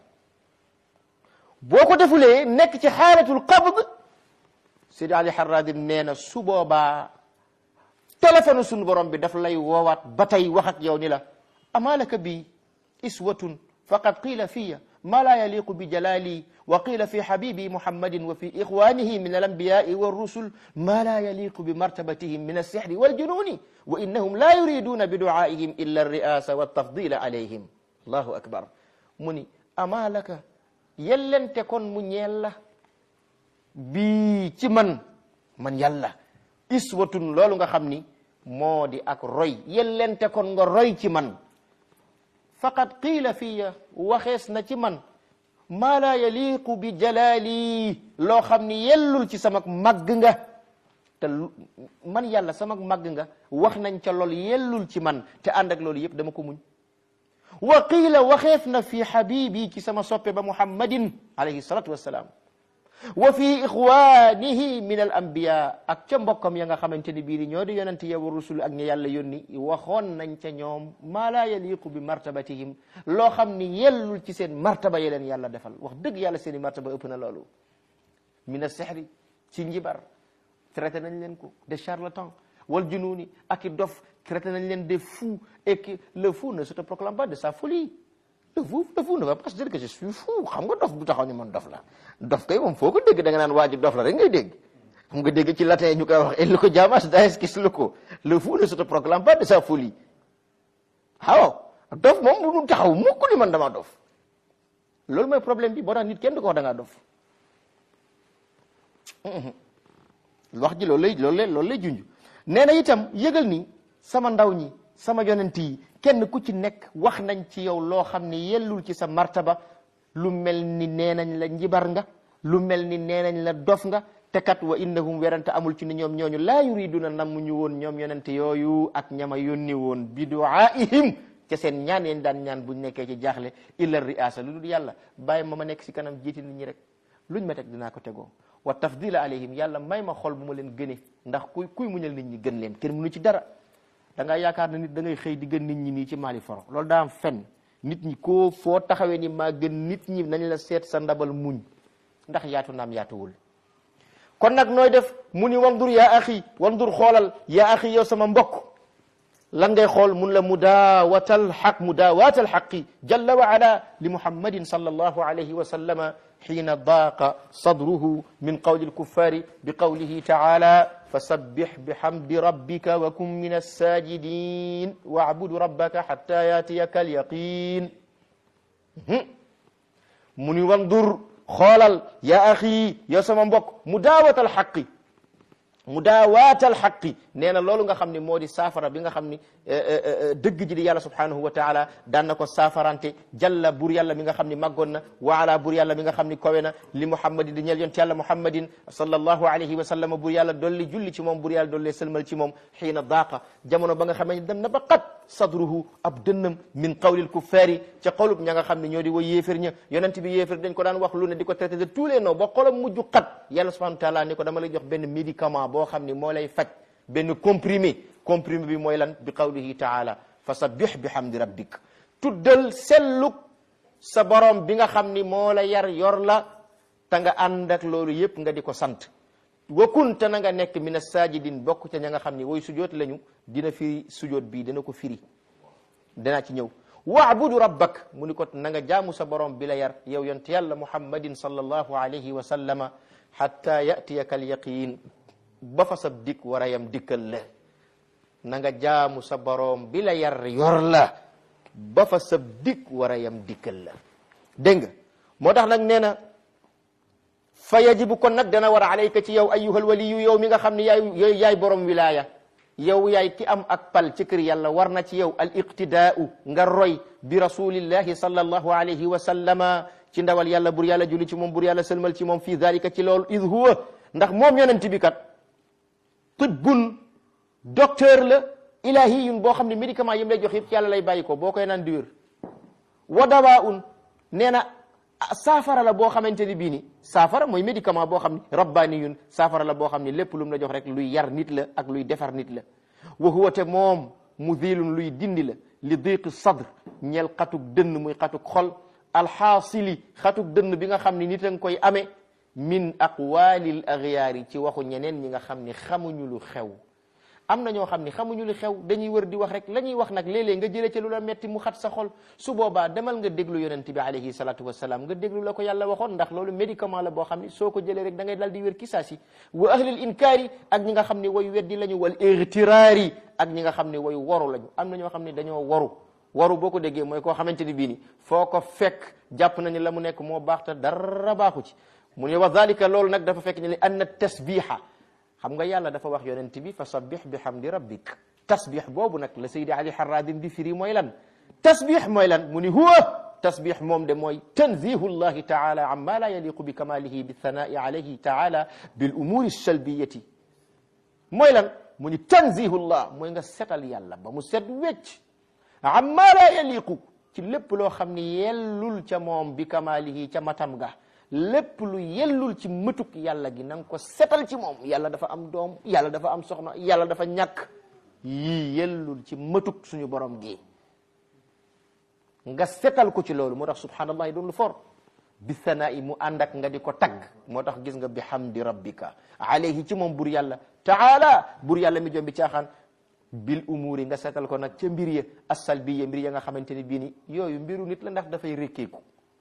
boo ko defulee nekk ci xaalatul qabd Sidi Ali Harradim nee na su boobaa téléphone suñu borom bi daf lay woowaat ba tey wax ak yow ni la amalaka bi iswatun faqad qiila fiya ma la yaliqu bi jalali wa qila fi habibi muhammadin wa fi ikhwanihi min alambiyai walrusul ma la yaliqu bi martabatihim min alsihri waljununi wa innahum la yuriduna bi duaihim illa alriasa waltafdila alayhim allahu akbar mu ni ama laka yellente kon mu ñeel la bii ci man man yàlla iswatun loolu nga xam ni moo di ak roy yellente kon nga roy ci man faqad qiila fiya waxees na ci man maa laa yaliqu bi jalaali loo xam ni yellul ci sama màgg nga te man yàlla sama màgg nga wax nañ ca lool yellul ci man te ànd ak loolu yëpp dama ko muñ wa qiila waxeef na fi habibi ci sama soppe ba muhammadin alayhi salatu wassalaam wa fi ixwanihi min al anbiya ak ca mbokkam ya nga xamante ni bii ni ñoo di yonente ya wa rusul ak ñi yàlla yónni waxoon nañ ca ñoom maa laa yaliqu bi martabatihim loo xam ni yellul ci seen martaba ye leen yàlla defal wax dëgg yàlla seen i martaba ëpp na loolu min a sehri ci njibar traité nañ leen ko des charlatans wal jununi ak i dof traité nañ leen des fous et que le fou ne se te proclame pas de sa folie le fou le fou ne va pas se dire que je suis fou xam nga dof du taxaw ni man dof la dof kay moom foo ko dégg da nga naan waa ji dof la rek ngay dégg xam nga dégg ci latin ñu koy wax et le ko jamas daes kis le ko le fou ne se te proclame pas de sa folie waaw dof moom du taxaw mukk ni man dama dof loolu mooy problème bi boo tax nit kenn du ko wax da ngaa dof wax ji loolu lay loolu lay loolu lay junj nee na itam yëgal ni sama ndaw ñi sama yonent yi kenn ku ci nekk wax nañ ci yow loo xam ne yellul ci sa martaba lu mel ni nee nañ la njibar nga lu mel ni nee nañ la dof nga te kat wa innahum werante amul ci ni ñoom ñooñu laa yuriduna namm ñu woon ñoom yonent yooyu ak ñama yónni woon bi duaihim ca seen ñaan yeen daan ñaan buñ nekkee ci jaaxle illa riasa lu dul yàlla bàyyi ma ma nekk si kanam jiiti nit ñi rek luñ ma teg dinaa ko tegoo wa tafdila alayhim yàlla may ma xol bu ma leen gëne ndax kuy kuy muñal nit ñi gën leen kenn mënu ci dara da ngaa yaakaar na nit da ngay xëy di gën nit ñi nii ci maali foro loolu daa am fen nit ñi koo foo taxawee ni maa gën nit ñi nañ la seet sa ndabal muñ ndax yaatu naam yaatuwul kon nag nooy def mu ni wandur yaa axi wandur xoolal yaa axi yow sama mbokk lan ngay xool mun la mudaawatal xaq mudaawatal xaqi jalla wa ala li muhammadin sallallahu alayhi wa sallama xiina daaqa sadruhu min qawli alkuffari bi qawlihi taala fasabbix bihamdi rabbika wa kun min alsajidin wacbudu rabbaka xatta yaatiyaka alyaqin mu ni wandur xoolal yaa axi yow sama mbokk mudaawatal xaqi mudaawaatal xaqi nee na loolu nga xam ne moo di saafara bi nga xam ni dëgg ji di yàlla subhanahu wa taala daan na ko saafarante jalla bur yàlla mi nga xam ni màggoon na wa ala bur yàlla mi nga xam ni kowe na li muhammadin di ñel yonte yàlla muhammadin sallallahu alayhi wa sallam bur yàlla dolli julli ci moom bur yàlla dolli sëlmal ci moom xiina daaqa jamono ba nga xamee dem na ba qat sadruhu ab dënnam min qawlil kuffaari ca qawlub ña nga xam ne ñoo di way yéefér ña yonent bi yéefér dañ ko daan wax lu ne di ko traité de tous les noms ba xolam mujj qat yàlla subhanahu wa taala ni ko dama lay jox benn médicament boo xam ni moo lay faj benn comprimé comprimé bi mooy lan bi qawlihi taala fa sabbih bi hamdi rabbik tuddal selluk sa borom bi nga xam ni moo la yar yor la te nga ànd ak loolu yépp nga di ko sant wa kunta na nga nekk min as-sajidin bokk ca ña nga xam ni way sujoot lañu dina firi sujoot bii dina ko firi danaa ci ñëw waabudu rabbak mu ni ko na nga jaamu sa borom bi la yar yow yonte yàlla muhammadin sallallahu alayhi wa sallama hatta yatiyaka alyaqin ba fa sab dik war a yam dikkal la na nga jaamu sa borom bi la yar yor la ba fa sab dik war a yam dikkal la dégg nga moo tax nag nee na fa yajibu kon nag dana war a alayka ci yow ayyuhal waliyu yow mi nga xam ne yaay yaay borom wilaya yow yaay ki am ak pal ci kër yàlla war na ci yow al iqtidaau nga roy bi rasulillahi sallallahu alayhi wa sallama ci ndawal yàlla bur yàlla julli ci moom bur yàlla sëlmal ci moom fii dalika ci loolu id huwa ndax moom yonent bi kat tibbun docteur la ilahiyun boo xam ne médicament yi mu lay jox yëpp ci yàlla lay bàyyi ko boo koy naan di wér wa dawaun nee na saafara la boo xamante ni bii ni saafara mooy médicament boo xam ne rabbaniyun saafara la boo xam ne lépp lu mu la jox rek luy yar nit la ak luy defar nit la wa huwa te moom mudilun luy dindi la li diqi sadr ñeel xatuk dënn muy xatuk xol alxaasili xatuk dënn bi nga xam ne nit a nga koy amee min aqwalil agyaari ci waxu ñeneen ñi nga xam ni xamuñu lu xew am na ñoo xam ni xamuñu lu xew dañuy wër di wax rek la ñuy wax nag léeg-léeg nga jëlee ci lu la metti mu xat sa xol su boobaa demal nga déglu yonent bi alayhi salatu wasalaam nga déglu la ko yàlla waxoon ndax loolu médicament la boo xam ni soo ko jëlee rek da ngay dal di wér kisaasi wa ahlil inkaari ak ñi nga xam ne wayu weddi lañu wal igtiraari ak ñi nga xam ne wayu waru lañu am na ñoo xam ne dañoo waru waru boo ko déggee mooy koo xamante ni bii ni foo ko fekk jàpp nañu la mu nekk moo baax te dara baaxu ci mu ne wa dalika loolu nag dafa fekk ne li anna tasbiha xam nga yàlla dafa wax yonent bi fa sabbih bi hamdi rabbik tasbih boobu nag la saydi ali harradin di firi mooy lan tasbih mooy lan mu ni huwa tasbih moom de mooy tanzihu llahi taala amma la yaliqu bi kamalihi bi thanai alayhi taala bil umuri salbiyati mooy lan mu ni tanzihu llah mooy nga setal yàlla ba mu set wecc amma la yaliqu ci lépp loo xam ni yellul ca moom bi kamalihi ca matam ga lépp lu yellul ci mëtuk yàlla gi na nga ko setal ci moom yàlla dafa am doom yàlla dafa am soxna yàlla dafa ñàkk yii yellul ci mëtuk suñu borom gi nga setal ko ci loolu moo tax subhanallah doon lu for bi sanaa'i mu ànd ak nga di ko tagg moo tax gis nga bi hamdi rabbika alayhi ci moom bur yàlla taala bur yàlla mi jom bi caaxaan bil umuri nga setal ko nag ca mbir ya assalbiya mbir ya nga xamante ni bii ni yooyu mbiru nit la ndax dafay rékkeeku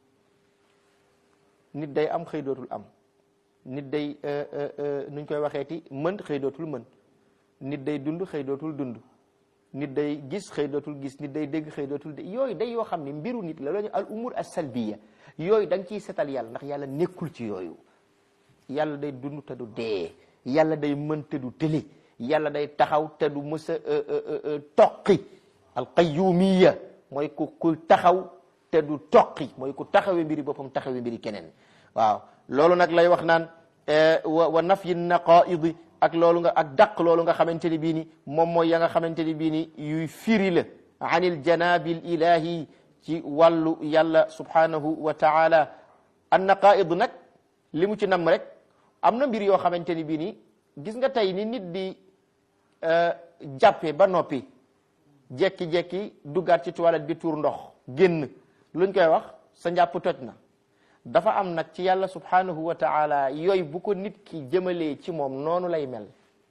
nit day am xëy dootul am nit day nuñ koy waxeeti mën xëy dootul mën nit day dund xëy dootul dund nit day gis xëy dootul gis nit day dégg xëy dootul dégg yooyu day yoo xam ne mbiru nit la loolu al umur as salbiya yooyu da nga ciy setal yàlla ndax yàlla nekkul ci yooyu yàlla day dund te du dee yàlla day mën te du tëli yàlla day taxaw te du mës a toqi al qayyumiya mooy ku ku taxaw te du toqi mooy ku taxawee mbiri boppam taxawee mbiri keneen waaw loolu nag lay wax naan wa wa nafyi naqaidi ak loolu nga ak dàq loolu nga xamante ni bii ni moom mooy ya nga xamante ni bii ni yuy firi la anil janabil ilahi ci wàllu yàlla subhanahu wa taala an naqaid nag li mu ci nam rek am na mbir yoo xamante ni bii ni gis nga tey ni nit di jàppe ba noppi jekki-jekki duggaat ci toilette bi tuur ndox génn luñ koy wax sa njàpp toj na dafa am nag ci yàlla subhanahu wa taala yooyu bu ko nit ki jëmalee ci moom noonu lay mel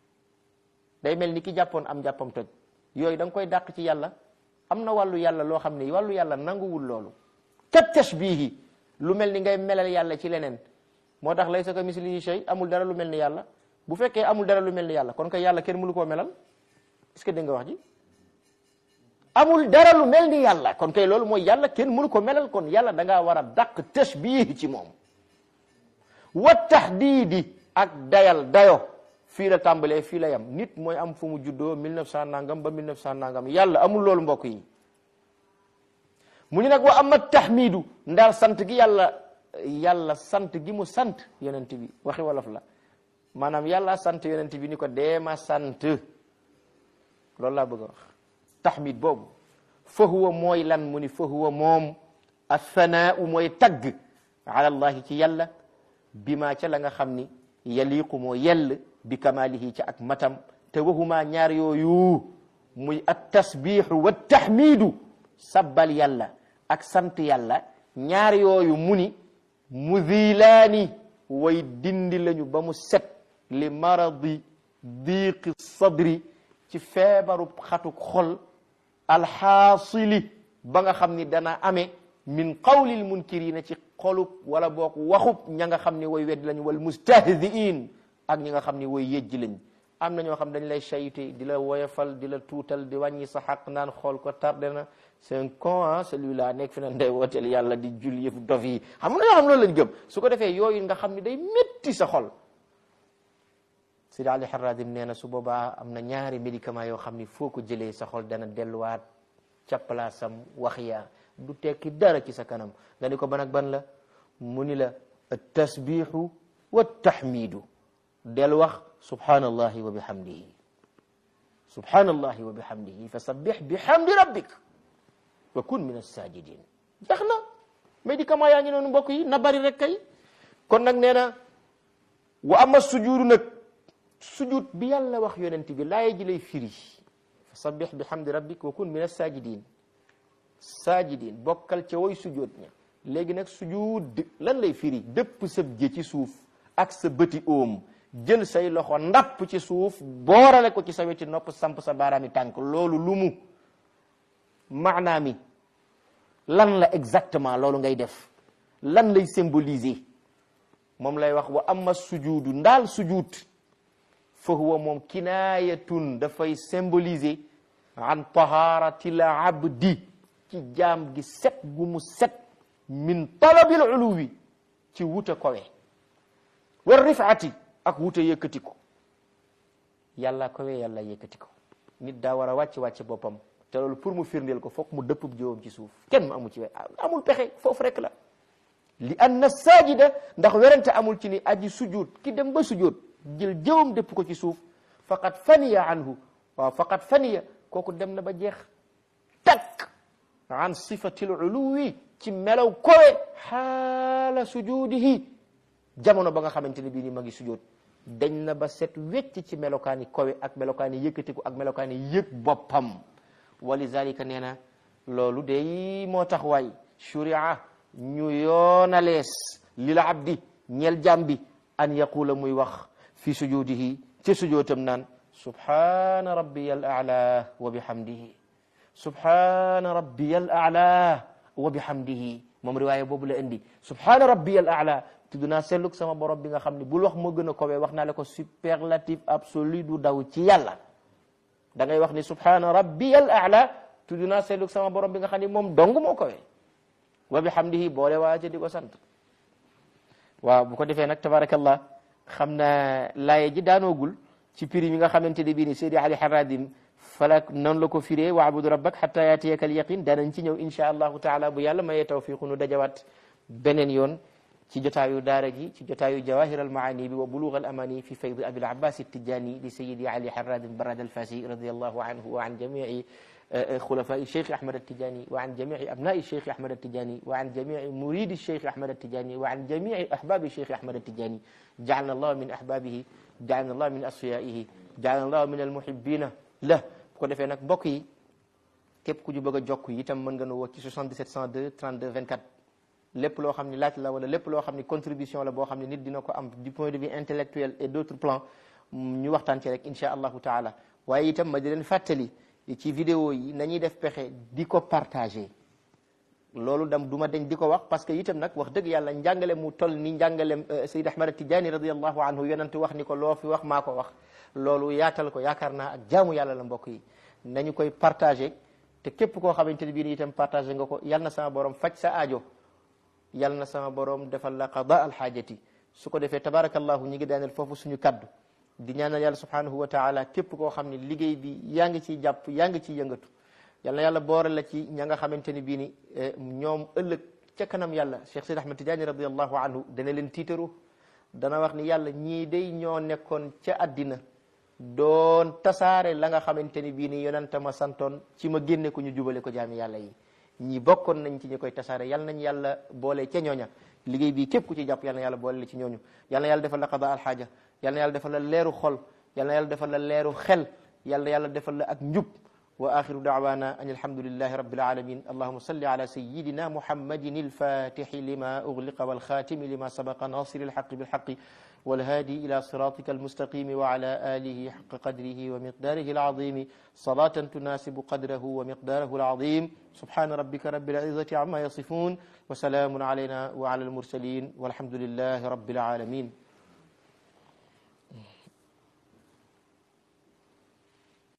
day mel ni ki jàppoon am jàppam toj yooyu da nga koy dàq ci yàlla am na wàllu yàlla loo xam ne wàllu yàlla nanguwul loolu kat tashbihi lu mel ni ngay melal yàlla ci leneen moo tax laysa ka mislihi shay amul dara lu mel ni yàlla bu fekkee amul dara lu mel ni yàlla kon kay yàlla kenn mënu koo melal est-ce que dégg nga wax ji amul dara lu mel ni yàlla kon kay loolu mooy yàlla kenn mënu ko melal kon yàlla da ngaa war a dàq tashbih ci moom wa tahdiidi ak dayal dayo fii la tàmbalee fii la yam nit mooy am fu mu juddoo 1900 nangam ba 1900 nangam yàlla amul loolu mbokk yi mu ni nag wa ama tahmidu ndaal sant gi yàlla yàlla sant gi mu sant yonent bi waxi wolof la maanaam yàlla sant yonent bi ni ko deema sant loolu laa bëgg a wax tahmid boobu fa huwa mooy lan mu ni fa huwa moom athanaau mooy tagg ala allahi ci yàlla bi ma ca la nga xam ni yaliqu moo yell bi kamalihi ca ak matam te waxuma ñaar yooyu muy at tasbihu wa tahmidu sabbal yàlla ak sant yàlla ñaar yooyu mu ni mudilaani way dindi lañu ba mu set li maradi diqi sadri ci feebaru xatuk xol alxaasili ba nga xam ni dana amee min qawlil munkirina ci xolub wala boog waxub ña nga xam ni way weddi lañu wal mustahziin ak ñi nga xam ni way yëjji lañ am na ñoo xam dañ lay sayte di la woyofal di la tuutal di wàññi sa xaq naan xool ko tardé na c'est un con ah celui-là nekk fi na ndey wooteel yàlla di jul yëf dof yi xam nga ñoo xam loolu lañ gëm su ko defee yooyu nga xam ni day métti sa xol Sidi Ali Haradim nee na su boobaa am na ñaari médicament yoo xam ni foo ko jëlee sa xol dana delluwaat ca palaasam wax yaa du tekki dara ci sa kanam nga ni ko ban ak ban la mu ni la tasbihu wa tahmidu del wax subhanallahi wa bihamdihi subhanallahi wa bihamdihi fa sabbih bihamdi rabbik wa kun min as-sajidin jeex na médicament yaa ngi noonu mbokk yi na bari rek kay kon nag nee na wa ama sujuudu nag sujud bi yàlla wax yonent bi laaye ji lay firi fa sabbih bihamdi rabbik wa kun min as-sajidin sajidin bokkal ca woy sujud ña léegi nag sujud lan lay firi dëpp sëb jë ci suuf ak sa bëti oom jël say loxo ndapp ci suuf boorale ko ci sa weti nopp samp sa baaraami tànk loolu lu mu maanaa mi lan la exactement loolu ngay def lan lay symboliser moom lay wax wa amma sujudu ndaal sujud fa huwa moom kinaayatun dafay symboliser an taharati l abdi ci jaam gi set gu mu set min talabil uluwi ci wuta kowe wa rifaati ak wuta yëkkati ko yàlla kowe yàlla yëkkati ko nit daa war a wàcc wàcc boppam te loolu pour mu firndeel ko foog mu dëpp jëwam ci suuf kenn mu amu ci we amul pexe foofu rek la li anna sajida ndax werante amul ci ni aji sujud ki dem ba sujud jël jëwam dëpp ko ci suuf faqad faniya anhu waaw faqad faniya kooku dem na ba jeex takk an sifatil uluwi ci melaw kowe xaala sujudihi jamono ba nga xamante ne bii ni ma ngi sujud dañ na ba set wecc ci melokaani kowe ak melokaani yëkkatiku ak melokaani yëg boppam walizalika nee na loolu day moo tax waay shuria ñu yoonalees lil abdi ñeel jàm bi an yaqula muy wax fi sujudihi ci sujootam naan subhana rabbiya al a'la wa bihamdihi subhana rabbiya al a'la wa bihamdihi moom riwaaya boobu la indi subhana rabbiya al a'la tudd naa selluk sama borom bi nga xam ne bul wax moo gën a kowee wax naa la ko superlatif absolu du daw ci yàlla da ngay wax ni subhana rabbiyal a'la tudd naa selluk sama borom bi nga xam ne moom dong moo kowee wa bihamdihi boole waa ca di ko sant waaw bu ko defee nag tabarakallah xam na laaye ji daanoogul ci prix mi nga xamante ne bii ni Seydi Ali Haradim falak noonu la ko firee waabudu rabbak hatta yaatiyaka al yaqin danañ ci ñëw insha allahu taala bu yàlla mayee tawfiqu nu dajawaat beneen yoon ci jotaayu daara ji ci jotaayu jawahir al maani bi wa bulugh al amani fi fayd abil abbas tijani li sayidi ali harrad barad al fasi radiyallahu anhu wa an jamii خلفاء الشيخ أحمد التجاني وعن جميع أبناء الشيخ أحمد التجاني وعن جميع مريد الشيخ أحمد التجاني وعن جميع أحباب الشيخ أحمد التجاني جعلنا الله من أحبابه جعلنا الله من أصفيائه جعلنا الله من المحبين له ko defee nag mbokk yi képp ku ñu bëgg a jokk itam mën nga nu woo ci 77 102 32 24 lépp loo xam ni laaj la wala lépp loo xam ni contribution la boo xam ne nit dina ko am du point de vue intellectuel et d' autres plans ñu waxtaan ci rek insha allahu taala waaye itam ma di leen fàttali ci vidéo yi nañuy def pexe di ko partagé loolu dam du ma dañ di ko wax parce que itam nag wax dëgg yàlla njàngale mu toll ni njàngalem Sayyid Ahmad Tijaani radiallahu anhu yonent wax ni ko loo fi wax maa ko wax loolu yaatal ko yaakaar naa ak jaamu yàlla la mbokk yi nañu koy partagé te képp koo xamante ne bii itam partagé nga ko yal na sama borom faj sa aajo yal na sama borom defal la qada alxaajati su ko defee tabarakallahu ñi ngi daaneel foofu suñu kaddu di ñaanal yàlla subhanahu wa taala képp koo xam ne liggéey bi yaa ngi ciy jàpp yaa ngi ciy yëngatu yal na yàlla boore la ci ña nga xamante ni bii ni ñoom ëllëg ca kanam yàlla Cheikh Sidi Ahmad Tidiane radiallahu anhu dana leen tiitaru dana wax ni yàlla ñii day ñoo nekkoon ca àddina doon tasaare la nga xamante ni bii ni yonente ma santoon ci ma génne ko ñu jubale ko jaami yàlla yi ñi bokkoon nañ ci ñi koy tasaare yal nañ yàlla boole ca ñooña liggéey bi képp ku ci jàpp yal na yàlla boole la ci ñooñu yal na yàlla defal la qada alxaaja yal na yàlla defal la leeru xol yal na yàlla defal la leeru xel yal na yàlla defal la ak njub wa axiru daawana an alhamdulillahi rabbil alamin allahuma salli ala sayidina muhammadin alfatixi lima ugliqa walxatimi lima sabaqa nasiri alxaqi bilxaqi والهادي إلى صراطك المستقيم وعلى آله حق قدره ومقداره العظيم صلاة تناسب قدره ومقداره العظيم سبحان ربك رب العزة عما يصفون وسلام علينا وعلى المرسلين والحمد لله رب العالمين